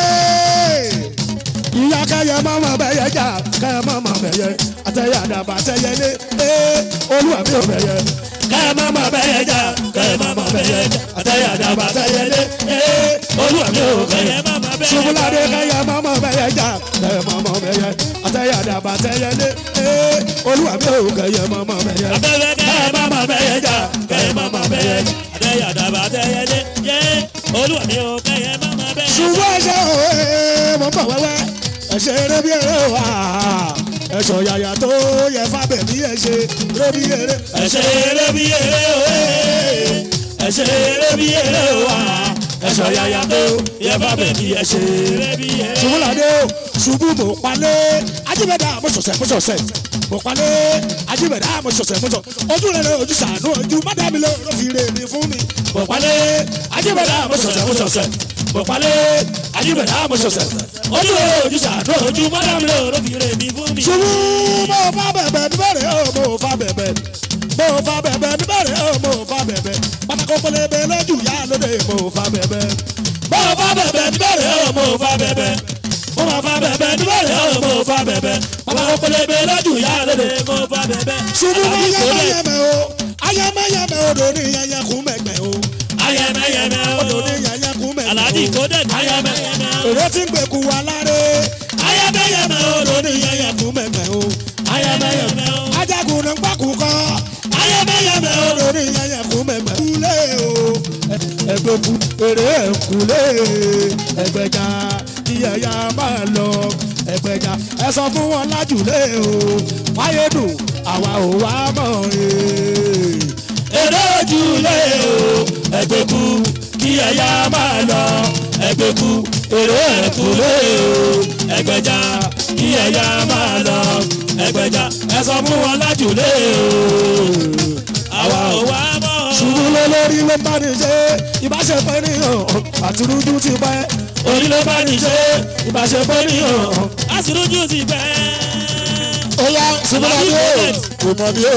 ìyá kẹyẹ mọ́mọ́ bẹ́yẹ jà kẹyẹ mọ́mọ́ bẹ́yẹ àtẹyẹ àdàbà àtẹyẹ lé ee olúwa mi ò bẹ́yẹ kẹ́ má má bẹ́yẹ jà kẹ́ má má bẹ́yẹ jà àtẹ̀yẹ àdàbà àtẹ̀yẹ lé ee olúwa mi ò kẹ́yẹ má má bẹ́yẹ jà. ṣubúládé kẹyẹ mọ́mọ́ bẹ́yẹ jà kẹyẹ mọ́mọ́ bẹ́yẹ àtẹyẹ àdàbà àtẹyẹ lé ee olúwa mi ò kẹyẹ mọ́mọ́ bẹ́yẹ. abẹ́rẹ́ kẹ́ má má bẹ́yẹ jà kẹ́ má má bẹ́yẹ jà àtẹ̀yẹ àdàbà àtẹ̀yẹ lé yé olúwa mi ò kẹ́yẹ má má bẹ́yẹ jà. ṣùgbọ́n ẹ̀ṣẹ̀ òwe mo bọ̀ wẹ́wẹ́ ẹ̀ṣẹ̀ eré bí eré wà ẹ̀ṣọ̀ yàyà tó yẹ fábẹ̀ bí ẹ̀ṣẹ̀ eré bí eré ẹ̀ṣẹ̀ eré bí eré òwe ẹ̀ṣẹ̀ eré bí eré wà ẹ̀ṣọ̀ yàyà tó yẹ fà bẹ̀bí ẹ̀ṣẹ̀ eré bí eré. ṣubúládé o ṣubú mo palẹ̀ ajíbẹ̀dá mo ṣọ̀ṣẹ̀ mo ṣọ̀ṣẹ̀ mo palẹ̀ ajíbẹ̀dá mo ṣọ̀ṣẹ̀ mo ṣọ̀ ojú rẹ̀ ojú sànú ojú mádàmí ló ló fi rè mí fún mi mo palẹ̀ ajíbẹ̀dá mo ṣọ̀ṣẹ̀ mo ṣọ̀ṣẹ̀ mo palẹ̀ ajíbẹ̀dá mo ṣọ̀ṣẹ̀ ojú rẹ̀ ojú sàánú ojú mọ́dàmí ló ló fi rè mí fún mi. ṣubú mo fa bẹ̀bẹ̀ níbẹ̀rẹ̀ o mo fa bẹ̀bẹ̀ mo fa bẹ̀bẹ̀ níbẹ̀rẹ̀ o mo fa bẹ̀bẹ̀ pátákó pélébé lójú yá lóde mo fa bẹ̀bẹ̀ mo fa bẹ̀bẹ̀ níbẹ̀rẹ̀ o mo fa bẹ̀bẹ̀ mo ma fa bẹ̀bẹ̀ níbẹ̀rẹ̀ o mo fa bẹ̀bẹ̀ bàbá pẹlẹbẹ lójú ìyá lóde mo fa bẹ̀bẹ̀. ṣubú bá Àlàbí kò dé. yẹmẹyẹmẹ o ayẹmẹyẹmẹ odò ní yẹyẹ kún mẹgbẹ o ayẹmẹyẹmẹ odò o. ní yẹyẹ kún mẹgbẹ o Àlàbí kò dé ní ayẹmẹyẹmẹ o. èrè tí ń gbèkú wa láre ayẹmẹyẹmẹ o. odò ní yẹyẹ kún mẹgbẹ o ayẹmẹyẹmẹ o. ajagun ní gbàkú kọ ayẹmẹyẹmẹ o. odò ní yẹyẹ kún mẹgbẹ kúlé o ẹgbẹkú èrè ẹkúlé ẹgbẹja kí ẹyà máa lọ ẹgbẹja ẹ sọ fún wọn lájúlé o máyédùn àwa ò wá mọ̀ ẹ́. èrè ojúlé o. ẹgbẹ́kú kí ẹ̀yà máa lọ. ẹgbẹ́kú èrè ẹ̀kúlé o. ẹgbẹ́já kí ẹ̀yà máa lọ. ẹgbẹ́já ẹ sọ fún wọn lájúlé o. àwa ò wá mọ̀. ṣubú lé lórí ló bá ní ṣe ìbáṣepọ̀ ènìyàn àtirújú ti pẹ́ orí ló bá ní ṣe ìbáṣepọ̀ ènìyàn. àṣìrójú ti bẹ́. ó yá ṣubúlá mi ó kò mọ̀ mí ó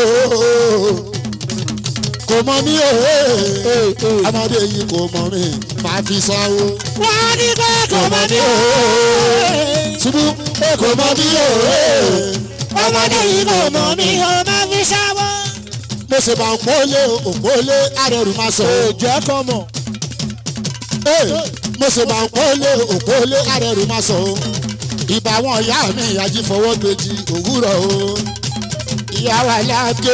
kò mọ̀ mí ó ọmọdé yìí kò mọ̀ mí máa fi sanwó. wọ́n ní pé kò mọ̀ ní o. ṣubú kò mọ̀ mí ó ọmọdé yìí kò mọ̀ mí o máa fi ṣáwọ́. mo ṣe bá ń pọ́lé òpólé arẹrù máa sọ. jẹ́ kọ́ mọ̀. mo ṣe bá ń pọ́lé òpólé arẹrù máa sọ. ìbá wọn ìyá mi ìyájí fọwọ́ gbèjì òwúrọ̀ o. ìyá wa lágé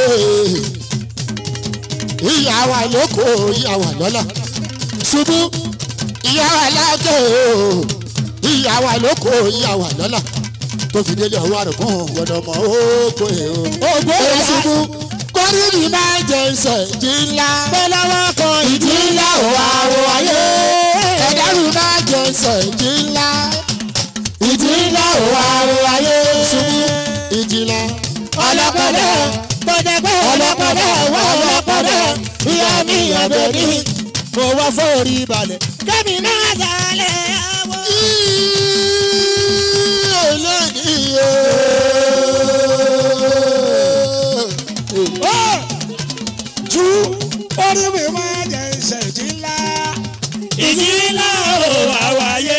ìyá wa lóko ìyá wa lọ́la. ṣubú ìyá wa lágé ìyá wa lóko ìyá wa lọ́la. tó fi délé ọwọ́ àrùkún gbọdọ̀ mọ́ ókó ẹ̀ o. Ògbó ẹ̀rọ ìyá. ṣubú kọ́rí mi máa ń jẹ ìṣẹ̀ jí ńlá. pẹ̀lọ́wọ́ kan ìdí ńlá ò wá wo ayé. ẹ̀dárù máa jẹ ìṣẹ̀ jí ńlá. ìdí ńlá ò wá wo ayé. ṣubú ìdí ńlá. ọlọ́pọ̀dọ̀ gbọ̀dẹ̀gbẹ̀ ọlọ́pọ̀dọ̀ wọ ọlọ́pọ̀dọ̀ ìyá mi ọ̀bẹ̀ ní. mo wá fọ́ọ̀rí balẹ̀. kẹ́mi náà jalè àwọ̀. ju orí mi máa jẹ ìṣẹ̀jì ńlá. ìjì ńlá o àwáyé.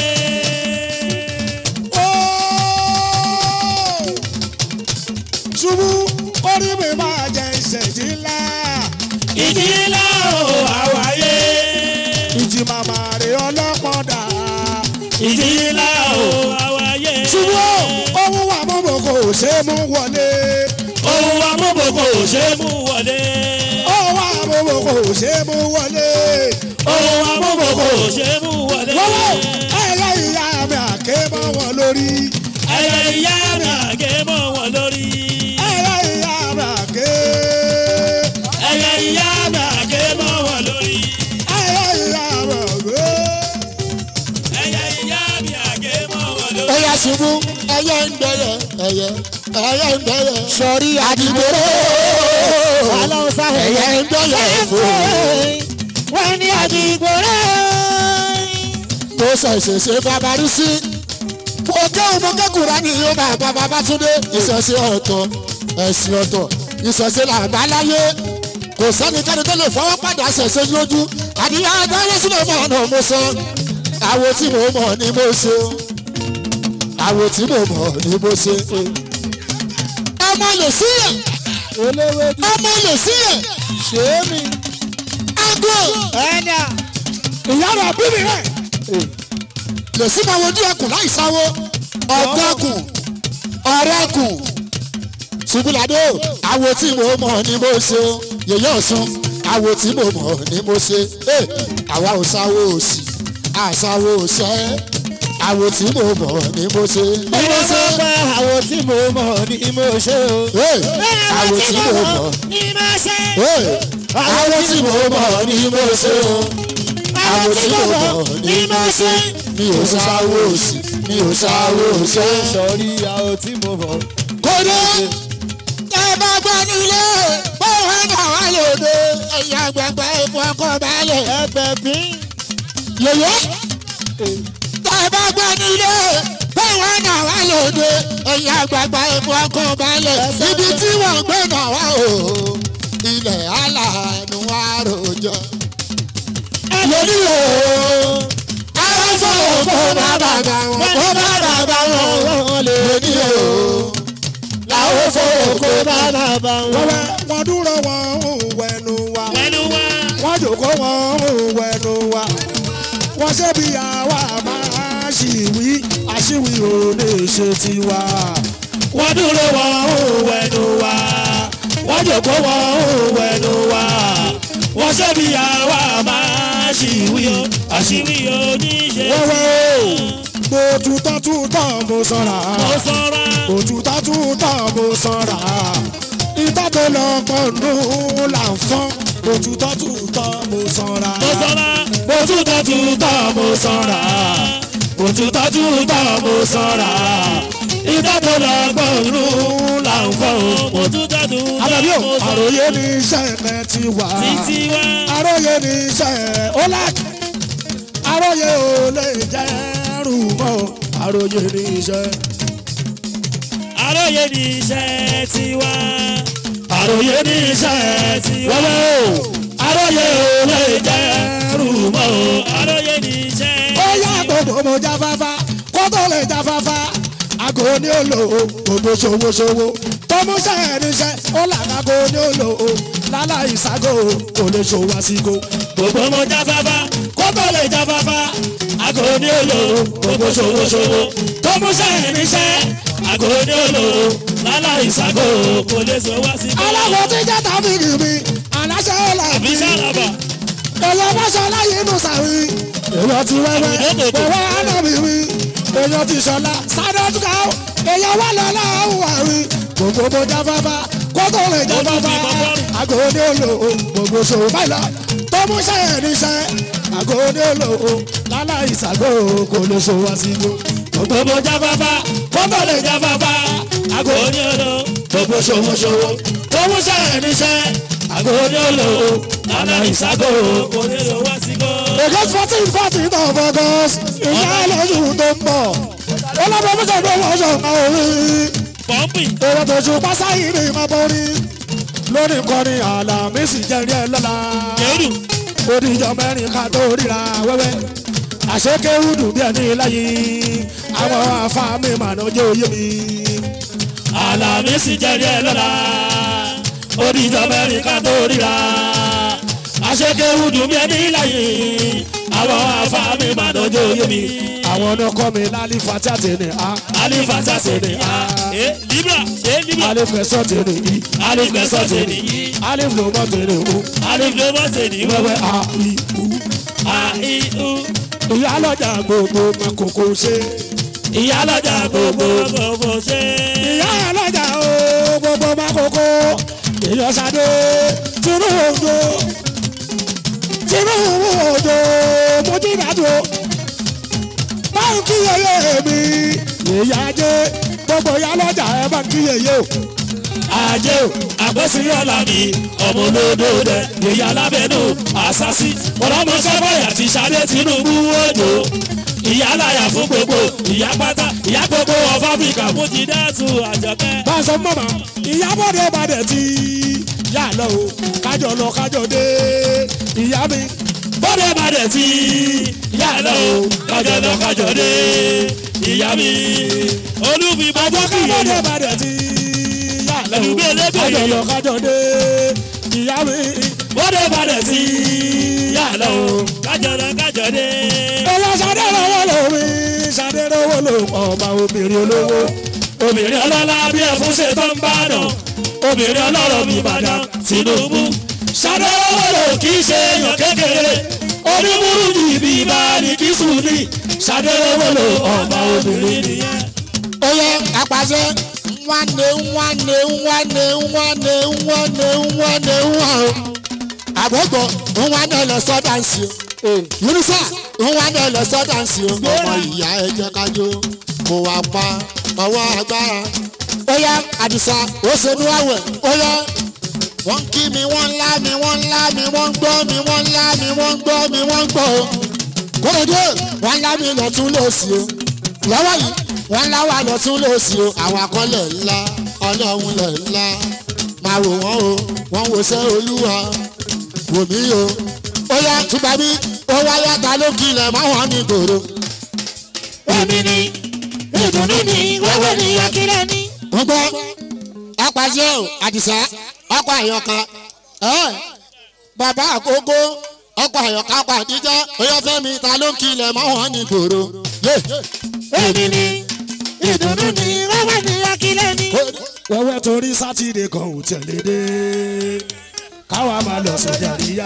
ṣubú orí mi máa jẹ ìṣẹ̀jì ńlá. ìjì ńlá o àwáyé. ìjì màmá rè ọlọ́pọ̀dà. ìjì ńlá o àwáyé. ṣubú ohun wà mọ́mọ́ kò ṣe é mú wọlé. ohun amúbòkò ò ṣe é mú wọlé. ohun wà mọ́mọ́ kò ṣe é mú wọlé. ohun amúbòkò ò ṣe é mú wọlé. wọ́wọ́ ẹ̀yà ìyá mi àké mọ́ wọn lórí. ẹyẹ ìyá mi àgé mọ́ wọn lórí. ẹ̀yà ìyá mi àké. ẹyẹ ìyá mi àgé mọ́ wọn lórí. ẹ̀yà ìyá mi àké. ẹyẹ ìyá mi àgé mọ́ wọn lórí. ẹyẹ ṣubú ẹyẹ ń bẹyẹ ẹyẹ ẹyẹ ń bẹyẹ. sọ̀rí àdìgbòrò Ọlọ́run sáhẹ̀. ẹyẹ ń bẹyẹ fún wọ́n ní àdìgbò rẹ̀. mo ṣẹ̀ṣẹ̀ ṣe babarí sí. mo kẹ́hùn mo kẹ́kùrá ní yóò máa bá Babátúndé ìṣẹ̀ṣe ọ̀tọ̀ ẹ̀sìn ọ̀tọ̀ ìṣẹ̀ṣe làbá láyé kò sẹ́nikẹ́ni tó lè fọwọ́ padà ṣẹ̀ṣẹ̀ lójú àdìyá adáyé sílẹ̀ mọ́ ọ̀nà mo sọ àwo tí mo mọ̀ ni mo ṣe àwo tí mo mọ̀ ni mo ṣe. ọmọ lè síyẹ̀ olówédú ọmọ lè síyẹ̀ ṣé mi. ágò ẹ̀nà ìyá rẹ̀ bí mi rẹ̀. lè sí máa wojú ẹkùn láì sáwó ọ̀dọ́kùn ọ̀rẹ́kùn ṣubúladé o àwo tí mo mọ̀ ni mo ṣe o yèyé ọ̀sán àwo tí mo mọ̀ ni mo ṣe Eh, àwa ò sáwó òsì àsáwó òṣẹ́ àwo tí mo mọ̀ ni mo ṣe ni mo mo ṣe sọ pé àwọn tí mo mọ̀ ni mo ṣe o. Eh, àwo tí mo mọ̀ ní máa ṣe. Eh, àwo tí mo mọ̀ ni mo ṣe o àwo tí mo mọ̀ ni mo ṣe mi ò sáwó òsì mi ò sáwó òṣẹ́. sọ̀rí àwọn tí mo mọ̀. kódé ẹ bá gbọ́ nílé báwo ń bá wà lóde ẹ̀yà gbẹ̀gbẹ̀ ìfọ̀ ọkọ̀ balẹ̀. ẹgbẹ́ bí. yèyé tẹ bá gbọ́ nílé báwo ń bá wà lóde ẹ̀yà gbẹ̀gbẹ̀ ìfọ̀ ọkọ̀ balẹ̀. ibi tí wọ́n gbé náà wá o ilẹ̀ aláàánú wa rojọ́. lórí o àwọn fọwọ́ kó bá bàbá wọn kó bá bàbá wọn lórí o bá ń wá. wẹ́wẹ́ wọ́n dúró wọn ń wẹnu wa Wẹ́nu wá. wọ́n jòkó wọn ń wẹnu wa wọ́n ṣe bí àwa máa ṣìwí àṣìwí ò lè ṣe tiwa. wọ́n dúró wọn ń wẹnu wa wọ́n jòkó wọn ń wẹnu wa wọ́n ṣe bí àwa máa ṣìwí àṣìwí Àṣírí oníṣe. wẹ́wẹ́ o mo tutọ́ tutọ́ mo sọ̀rọ̀ Mo sọ́ra. òtútọ́ tútọ́ mo sanra ìtọ́ tó lọ pọ̀nù là ń fọ́n òtútọ́ tútọ́ mo sanra Mo sọ́ra. òtútọ́ tútọ́ mo sanra òtútọ́ tútọ́ mo sanra ìtọ́ tó lọ pọ̀nù là ń fọ́n. Mo tún tàdú. àbẹ̀bí o Mo sọ́ra. àròyé ní iṣẹ́ ẹ̀ ti wà Títí wá. àròyé ní iṣẹ́ ó lák àròyé ò lè jẹ́ rù mọ́ àròyé ní iṣẹ́. Àròyé ní iṣẹ́ tiwa. àròyé ní iṣẹ́ ti wẹ́wẹ́ o àròyé ò lè jẹ́ rúmọ́ o. Àròyé ní iṣẹ́. ó yá gbogbo mo jáfáfá kó tó lè jáfáfá àgò ní òlò o gbogbo ṣòwòṣòwò tó mú sẹ́yìn níṣẹ́ ó làkàgò ní òlò o láláì ságo kò lè ṣòwò àsìkò. Gbogbo mo jáfáfá. kó tó lè jáfáfá àgò ní òlò o gbogbo ṣòwòṣòwò tó mú sẹ́yìn níṣẹ́ àgò ní òlò o láláì ságo. Kò lè sọ wá sí. aláwọ̀ tí jẹ́ tàbí kìbí aláṣẹ ọ̀la Àbí sáraba. èèyàn fẹsọ̀ láyé inú sàrí. èèyàn ti wẹ́wẹ́ wẹ́wẹ́ ànábì mi. èèyàn ti sọ̀la sádọ́tùkà ó. èèyàn wà lọ́la àwùwà rí. gbogbo mo jáfáfá kó tó lè jáfáfá. àgọ́ ní olò o gbogbo ṣòwò báyìí lọ. tó mú sẹ́yìn níṣẹ́. àgọ́ ní olò o lálá ìsàgò kò lè ṣòwò àsìkò. gbogbo mo jáfáfá kó tó lè jáfáfá. àgọ́ ní olò gbogbo ṣòwò ṣòwò. tó mú sẹ́yìn níṣẹ́. àgọ́ ní olò o lálá ìsàgò Kò lè sọ wá sí kọ́. August fourteen fourteen of August ìyá ẹlẹ́yìn tó ń bọ̀. Ọlọ́pàá fún ṣẹ̀dọ̀ wọ́ṣọ̀ máa orí. Pọ́ǹpì. Èrò tó ṣù pásáyì ní ìmọ̀ borí. Lórí kọrin àlàmísì jẹ́rí ẹ lọ́la. Kẹ́rù. Oníjọ mẹ́rin ká tó ríra wẹ́wẹ́. Àṣekéwùdù bí ẹni láyé. Àwọn afáàmì màná jẹ́ òye mi. Àlàmísì jẹ́rí ẹ lọ́la. Oníjọ mẹ́rin ká tó ríra. Aṣèkéwùdù mi ẹni láyé. Àwọn afáàmì màdọ́jọ́ yé mi. Àwọn ọ̀nà kọ́ mi lálífà tí a ti ní a. Alifasa ṣe ni a. Ẹ Libra ṣe Libra. Alífẹ̀sọ̀ ti ní i. Alifẹsọ̀ ṣe ni yí. Alífẹ̀mọ̀ ti ní o. Alifẹsọ̀ ṣe ni Wẹ́wẹ́ wẹ́wẹ́. a i u. A I U. ìyá lọ́jà gbogbo makoko ṣe. Ìyá lọ́jà gbogbo gbogbo ṣe. ìyá lọ́jà o gbogbo makoko. ìyọ̀sádé Tinubu Tinubu òjò mojídàdó. báwo kí yẹyẹ mi ìyá jẹ gbogbo ìyá lọ́jà ẹ bá kí yẹyẹ o. Ajé o, àgbẹ̀sí ọ̀la mi, ọmọ olódò dẹ, ìyá alábẹ́nu, àṣàṣì, ọlọ́mọṣẹ́ bọ̀yà ti ṣadé Tinubu òjò. Ìyá láyà fún gbogbo, ìyá pátá, ìyá gbogbo of Africa fún Jìdẹ́sù Àjọkẹ́. bá a sọ fún mọ̀mọ́ ìyábọ̀dé balẹ̀ tí yà lọ o kájọ lọ kájọ dé ìyá mi. Bọ́dé bàdẹ̀ tí yà lọ o, kájọ lọ kájọ dé. Ìyá mi, olúfi bàbá kábọ̀dé kìí. balẹ̀ tí yà lọ o Ẹ̀dùgbé elégbè kájọ yìí. lọ kájọ dé ìyá mi. Bọ́dé bàdẹ̀ tí yà lọ o, kájọ lọ kájọ dé. ẹ̀yà sàdé lọ́wọ́ lómi sàdé lọ́wọ́ ló ọba obìnrin olówó. obìnrin ọlọ́lá bí ẹ̀fún ṣe tó ń bá dàn obìnrin ọlọ́rọ̀ mi Ìbàdàn Tinubu ṣàdéhùwòlò kì í ṣe èèyàn kékeré onímúrú jìbì ìbáraẹni kì í sùn ní ṣàdéhùwòlò ọba obìnrin nìyẹn. Oye apàṣẹ nwanne nwanne nwanne nwanne nwanne nwanne nwa o. Àgbọ̀gbọ̀ nwanne lọ sọ́dáǹsì o. Yorùsà nwanne lọ sọ́dáǹsì o. Ọmọ ìyá ẹ jẹ́ kájọ kó wa pa ọwọ́ agbára. Oya Àdìsá ó ṣe ní àwẹ̀. Oya wọ́n kí mi wọ́n ńlá mi wọ́n ńlá mi wọ́n ń gbọ́ mi wọ́n ńlá mi wọ́n ń gbọ́ mi wọ́n ń gbọ́ o. Kóredé wọ́n ńlá mi lọ́tún lọ́sì o. Lọ́wọ́ yìí wọ́n ńlá wà lọ́tún lọ́sì o. Àwọn akọ́lẹ̀ ńlá ọlọ́run lẹ̀ ńlá. Máa wò wọ́n o, wọ́n wo sẹ́ olúwa. Wò mí o. Ó yá túbà bí ó wáyá ta ló kilẹ̀ máa wọ́n ní gbòòrò. Èmi ni ìdùnnú ni wẹ́wẹ́ ni akílẹ̀ ni. Wọ́n gbọ́ apàṣẹ o àdìsá ọkọ àyọkà ẹ bàbá àkókò ọkọ àyọkà ọkọ àdíjà oyọfẹmi ta ló ń kilẹ̀ mọ́ wọn ní gbòòrò. yé èmi ni ìdùnnú ni wọ́n wà ní akílẹ̀ ni. wẹ́wẹ́ torí sátidé kan ò tẹ̀lé dé káwa máa lọ sójà àríyá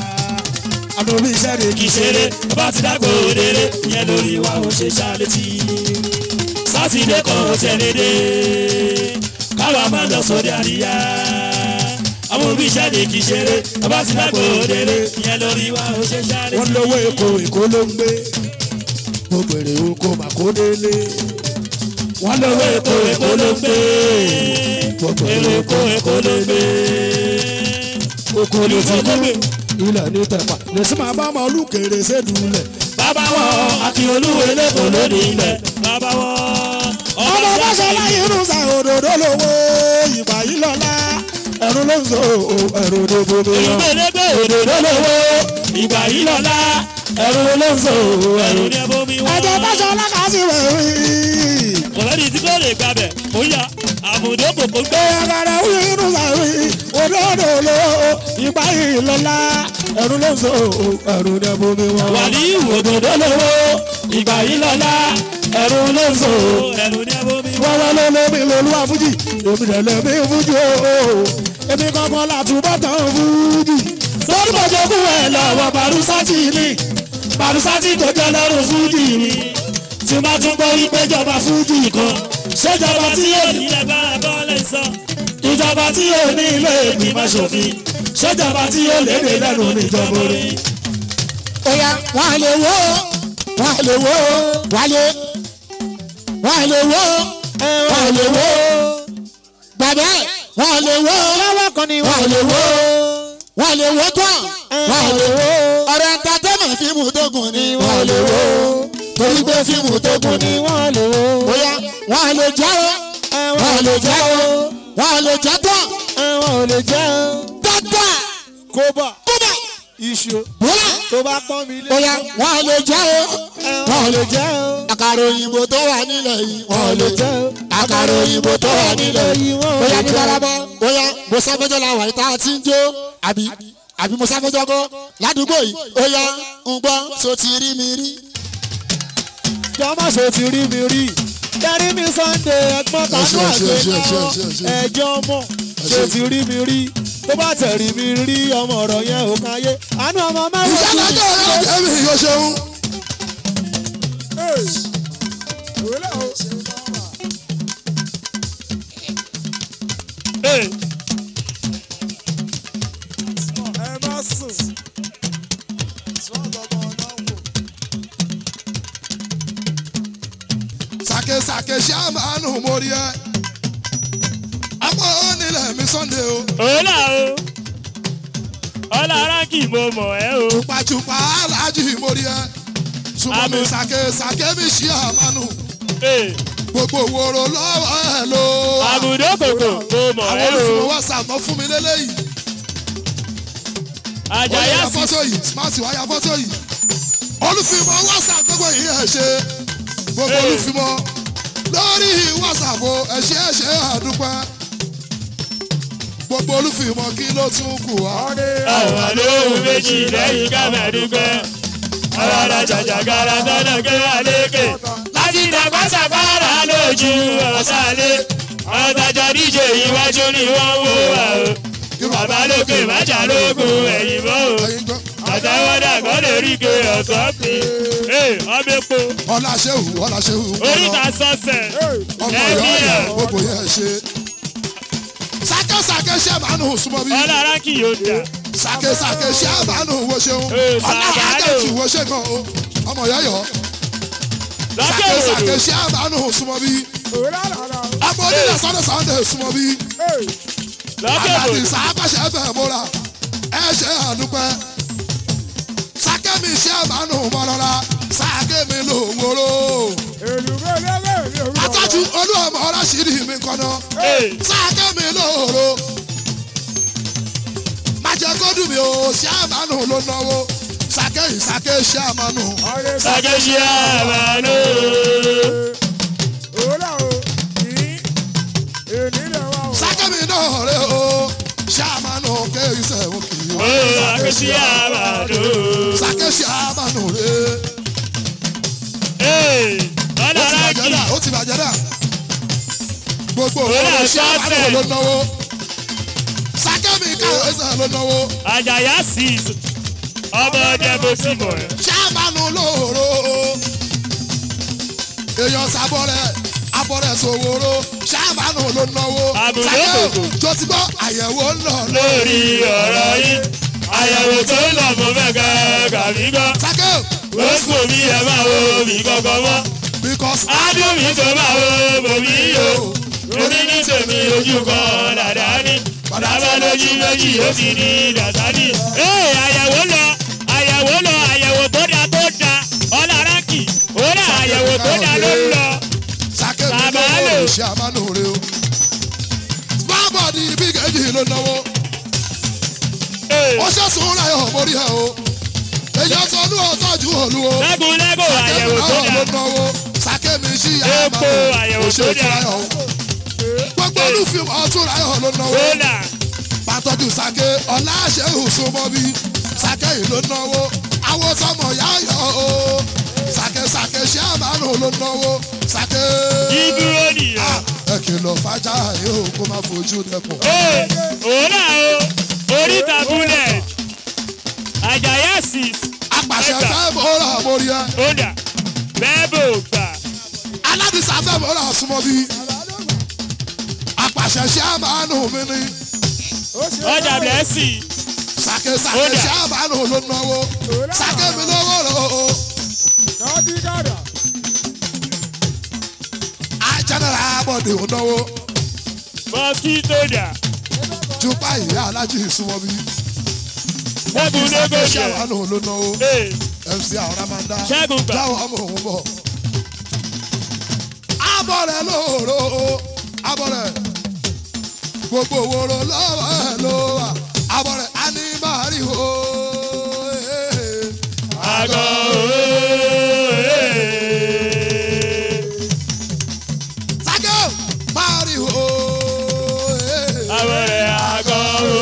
àdóbi iṣẹ́ rẹ̀ kì í ṣeré bá ti dàgbò òdèrè ìyẹn lórí wa ò ṣe ṣàlétí sátidé kan ò tẹ̀lé dé káwa máa lọ sóde àríyá àwọn òbí iṣẹ́ lè kí ṣeré bá ti dàgbò òdèrè ìyẹn lórí wa ò ṣe ṣàlétí. wọ́n lówó èkó èkó ló ń gbé gbogbo èrè oko màkó délé wọ́n lówó èkó èkó ló ń gbé gbogbo èrè èrè oko èkó èkó ló gbé oko ló ti gbé ilẹ̀ ní tẹ̀pà lè sí máa bá ọmọ olùkèrè sédùúlẹ̀ bàbá wọn akíolúwo eléko lóde ilẹ̀ bàbá wọn ọmọ bá ṣe láyé irun sa òdòdó lówó ìgbà yìí lọ́la ẹ̀rù ló ń so ẹ̀rù dògbò mi lọ. ìgbèlégbè òdòdó lówó ìgbà yìí lọ́la ẹ̀rù ló ń so ẹ̀rù ní ẹbọ mi wá. ẹ̀jẹ̀ bá ṣe ọlọ́kàsí rẹ̀ rí. ọ̀rẹ́dì tí kò lè gbàbẹ̀ ó yà àbùdó kòkó gbé. Ẹ̀rọ irun sàrí òdòdó ló ìgbà yìí lọ́la ẹ̀rù ló ń so ẹ̀rù dògbò mi wọ́n. wàlí òdòdó lówó ìgbà yìí lọ́la ẹ̀rù ló ń so ẹ̀rù ní ẹbọ mi wá. wọ́n wá ló lómi lolúwa fújì èmi rẹ̀ lẹ́mí fújì ooo èmi kankan látúbọ̀ tán fújì. sọ́dún bọ̀jọ̀ kú ẹ̀ lọ́wọ́ barusati ni barusati tó jẹ́ lọ́rùn fújì ni tí má tún gbọ́ wípé jọba fújì kan ṣèjọba tí yóò ní lágbára bọ́ọ̀lẹ̀ sọ ìjọba tí yóò ní ilé ìgbìmọ̀ ṣòfin ṣèjọba tí yóò lédè lẹ́nu níjọba orí. oya wọn lè wo wọn lè wo wálé wọn lè wo wọn lè wo bàbá wọn lè wo lọ́wọ́ kan ni wọn wọ́n lè wo wọn lè wo tán wọn lè wo ọ̀rọ̀ entertainment fíìmù tó gùn ni wọn lè wo torí pé fíìmù tó gùn ni ni wọ́n lò ó. oya wọn lè jẹ́ o wọn lè jẹ́ o wọn lè jẹ́ tán ẹ̀wọ̀n ò lè jẹ́ o. dáadáa kóbà kúbà iṣu wọlé tó bá pọ́n mi lé. oya wọn lè jẹ́ o ẹ̀wọ̀n ò lè jẹ́ o. àkàrà òyìnbó tó wà nílẹ̀ yìí wọn ò lè lè jẹ́ jẹ́ o. àkàrà òyìnbó tó wà nílẹ̀ yìí wọn ò bóyá lè ní jẹ́ o. barabọ́ bóyá mo sáfẹ́jọ́ la wà ní tá a ti ń jó àbí àbí mo sáfẹ́jọ́ kọ́ ládùúgbò yìí óyá ń gbọ́ so ti rí mi rí. jọmọ ṣe ti rí mi rí darí mi sunday ẹ̀gbọ́n kanú ṣe, ṣe, ṣe, ṣe, ṣe, àgbẹ̀ ṣe. náà ẹjọ́ mọ̀ ṣe ti rí mi rí tó bá tẹ̀rí mi rí ọmọ ọ̀rọ̀ yẹn ò kan yé àánú ọmọ mẹ́wàá ìṣẹ́ lọ́jọ́ ọ̀rẹ́ ọ̀jẹ̀ mi yóò ṣeun. òwúlẹ̀ o. ẹ má sùn. sàkèsàkè ṣé àmàánù mórí ẹ. ọmọ onílẹ̀ mi sunday o. ọ̀la o ọ̀la arákì mo mọ̀ ẹ́ o. tupatupa aláàjì mórí ẹ. ṣùgbọ́n mi Àmì. sàkèsàkè mi ṣé àmàánù. Ee, gbogbo wòrò lọ́wọ́ ẹ ló. àbùdó kòkó mo mọ̀ àwọn ẹ́ o. olùfimọ̀ whatsapp náà fún mi lélẹ́yìí. ó àjàyà yà sí fọ́tò yìí smart wá yà fọ́tò yìí. olùfimọ̀ whatsapp gbogbo yìí ẹ̀ ṣe. gbogbo Hey. olùfimọ̀ lórí whatsapp o ẹ̀ ṣe ẹ̀ ṣe àdúpẹ́. gbogbo olùfimọ̀ kí ló tún kù wá. àwọn àlóhùn méjì lẹ́yìn kámẹ́dúgbẹ́. ọ̀rọ̀ jàjàgàrà sọ́nà kẹ́wà lékè. láti dàgbà sàgbára lójú ọ̀sálẹ̀. ọ̀tàjọ́ díje iwájú ni wọ́n wò wá o. bàbá lókè májà lógun ẹ̀yìn mọ́ o. ẹ̀yin gbọ́. àtàwọ́dà kọ́ lè rí ike ọ̀sán pé. ee ọmọ epo ọlá ṣéwù ọlá ṣéwù. oríta sọ́sẹ̀. ọmọ ẹ̀mí ìyá ẹ̀ ẹ̀ gbogbo yẹn ṣe. sàkèsàkè ṣé àmàánù súnmọ́ bí. ọ̀la arákì yóò dà. sàkèsàkè ṣé àmàánù wo ṣeun. Ee, ọlá sàgádò. àjẹtù wo ṣe gan o. ọmọ ìyá yọ. lọ́kẹ́ sàkèsàkè òdò. ṣé àmàánù súnmọ́ bí. òwúlẹ̀ àlàlà. ọmọ onílẹ̀ sọ́dọ̀ sọ́dọ̀ súnmọ́ bí. lọ́kẹ́ àdàdì òdò. sàápàṣẹ fẹ́ múra. ẹ ṣe àdúpẹ́. sàkèmí ṣé àmàánù mọ́lọ́lá. sàkèmí ló wúro. èlùbọ́ lẹ́lẹ́ mi ò rí àtàjù olúwọ̀mọ̀ ọlọ́ṣìírí mi kọ́nà. ee sàkèmí lóòrò. májẹ kó dùn mí o ṣé àmàánù ló náwó. sàkèyí sàkè ṣé àmàánù. ọ̀rẹ́ sàkẹ́sì àmàlò. òwúlẹ̀ o. yìí èní lẹ̀ wá o. sàkèmí náà rẹ o ṣàmánù kéyìí sẹ́wọ̀n kì í ó àkẹ́sí àbàdó. sàkè ṣàmánù rẹ Ee, ó ti ọlọ́run bàjẹ́ dà kì ó ti bàjẹ́ dà gbogbo Ó owó rà ṣàmánù sọ́ọ̀tẹ̀. ló náwó sàkè mi káwé sẹ́ ló náwó àjàyà six ọmọ ọdẹ bó ti mọ̀ ẹ́. ṣàmánù lóòrò èèyàn sábọ́rẹ̀ abọ́rẹ̀ sòwòrò ṣàmánù ló náwó Àbùdó sàkè kòkò. tó ti gbọ́ àyẹ̀wò ń lọ lórí ọ̀rọ̀ yìí àyẹ̀wò tó ń lọ fún mẹ́kẹ́ kàmí gbọ́. sàkè ó sùn mí ẹ̀ máa wo mi kọ́kọ́ mọ́. because adùn mi tó máa wo bòmí o. omi ní tèmi ojú kan dáadáa ní. bàbá lójú méjì ó ti di dàsádì. ee àyẹ̀wò lọ àyẹ̀wò lọ àyẹ̀wò tó da tó da ọlọ́ránkì ó rà àyẹ̀wò tó da ló ń lọ. sàkè mi Bàbá lówó lò. ṣàmánù rẹ o sparbody bí kejì ló náwó. Ee, ó ṣẹ̀sùn ráyọ̀ mórí ẹ̀ o èyàn tó ní ọ̀tọ́jú òlu o lẹ́gùn lẹ́gùn àyẹ̀wò tó náà ló da. náwó sàkémi sí Epo àyẹ̀wò tó dáa. ráyọ̀ o gbogbo olúfin ọtún ráyọ̀ ló náwó Rólà pàtọ́jú sàké ọ̀la ṣẹ́hùn súnmọ́bí sàké yìí ló náwó àwọn sọmọ yáyọ̀ o sàké sàké ṣé àmàlù ló náwó sàké ìdúró nìyẹn. ẹ kìlọ̀ fàájà yóò kó má fojú dẹkùn. Ee, òórà o oríta bullet àjàyà six apàṣẹ ẹgbà fẹ́ mọ́ra mórí ẹ. kódà bẹ́ẹ̀bù gbà aládìsá fẹ́ mọ́ra súnmọ́ bí. apàṣẹ ṣé àmàlù mi ni. ọjà blessing sàkè sàkè Ó dà. ṣé àmàlù ló náwó. sàkè mi lówó rò ó. Nọ́ọ̀dì gàdà. ajánara abọ́dé ò náwó. mosquito dà ju báyìí alájí súnmọ́ bí. ṣẹ́gun sàkè ṣé lógójì àmàlù ló náwó. ee mc àwọn máa ń dá. ṣẹ́gun gbà jáwọ́ ọmọ òun bọ̀. abọ́rẹ̀ lóòrò abọ́rẹ̀ gbogbo òwòrò lọ́wọ́ ẹ̀ ló wà abọ́rẹ̀ anímàrí o. àgọ́ ooo Sake mari o. àwọ̀rẹ̀ àgọ́ ooo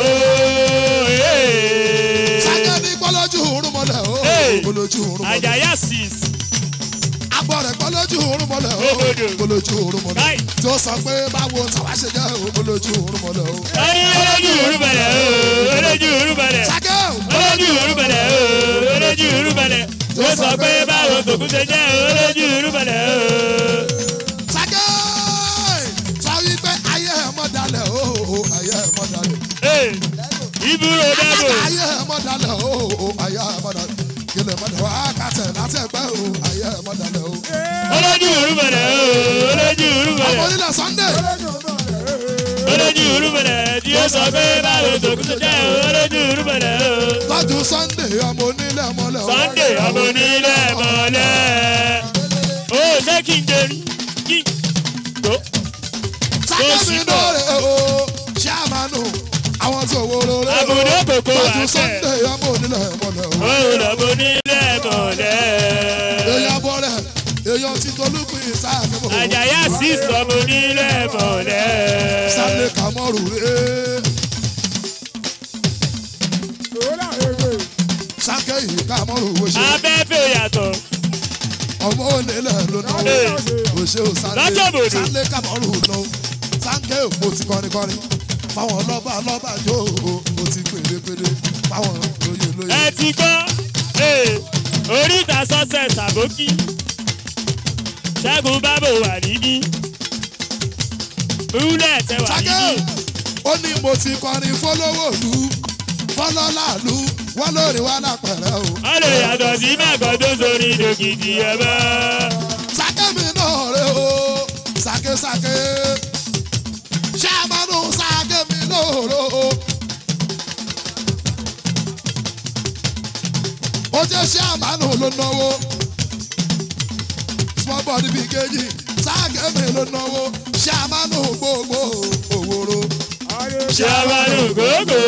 Sake ní kọ́lọ́jú òórùn mọ́lẹ̀ o. Hey. Kọ́lọ́jú òórùn mọ́lẹ̀. àjàyà six Abọ́rẹ̀ kọ́lọ́jú òórùn mọ́lẹ̀ o. Òbòdò. Kọ́lọ́jú òórùn mọ́lẹ̀. Káì. Tí ó sọ pé báwo tàwa ṣe jẹ́ o. Kọ́lọ́jú òórùn mọ́lẹ̀ o. ẹni olójú òrùbẹ̀lẹ̀ ooo olójú òrùbẹ̀lẹ̀. Sake olójú ìrúbẹ̀lẹ̀ ooo olójú ìrúbẹ̀lẹ̀ tó sọ pé báwo tòkun ṣe jẹ́ olójú ìrúbẹ̀lẹ̀ ooo. Sake sọ wípé ayé ẹ̀ mọ́ dalẹ̀ o. Ayé ẹ̀ mọ́ dalẹ̀. ee ibùrò dábò Ayé ẹ̀ mọ́ dalẹ̀ o. Ayé ẹ̀ mọ́ dalẹ̀. Kílẹ̀ mọ́ dalẹ̀ wá kàtẹ̀ láti ẹgbẹ́ o. Ayé ẹ̀ mọ́ dalẹ̀ o. olójú ìrúbẹ̀lẹ̀ ooo olójú Ọmọ ìrúbẹ̀lẹ̀ onílẹ̀ Sunday. olójú ìrúbẹ̀lẹ̀ tí ó sọ pé báwo tòkun ṣe jẹ́ olójú ìrúbẹ̀lẹ̀ ooo. Tọ́jú Sunday ọmọ onílẹ̀ mọ́lẹ̀ o. Sunday ọmọ onílẹ̀ mọ́lẹ̀ ó ṣé kí n jẹrí kí n tó sákẹ́mi lóore o ṣàmánù àwọn tó wóró rẹ o Àbùdó kòkó wà tọ́jú tẹ̀. Sunday ọmọ onílẹ̀ mọ́lẹ̀ o. ó lọ́mọ onílẹ̀ mọ́lẹ̀. èèyàn bọ́rẹ̀ èèyàn ti tolúkùn ìsáàkẹ́mọ̀ o. àjàyà sí sọmọ onílẹ̀ mọ́lẹ̀. Sunday kàmọ́rù rẹ Òwúrọ̀ èwe. sákẹ́ yìí kàmọ́rù wo ṣe afẹ́fẹ́ yàtọ̀ ọmọ onílẹ̀ ló náwó Ee. o ṣe o Sunday Lọ́jọ́ bòde. Sunday kàmọ́rù lọ Sunday mo ti kọrin kọrin fáwọn lọ́ba lọ́ba jó o mo ti pèlépèlé fáwọn lóye lóye. ẹ ti gbọ́ ee, oríta sọ́sẹ̀ sàbókì ṣẹ́gun bábò wà níbí rúlẹ̀ tẹ wà Sake níbí ó ní mo ti kọrin fọlọ́wọ́lù fọlọ́làlù wọ́n lórí wa lápẹ̀rẹ̀ o. wọ́n lè yàtọ̀ sí mẹ́kọ̀ọ́ tó sórí dòkìtì ẹ̀ bá. Sake mi náà rè o Sake Sake ṣàmánú Sake mi lóòrò o. ó jẹ́ ṣàmánú ló náwó small body big kejì Sake mi ló náwó ṣàmánú gbogbo òwòrò. ṣàmánù gógó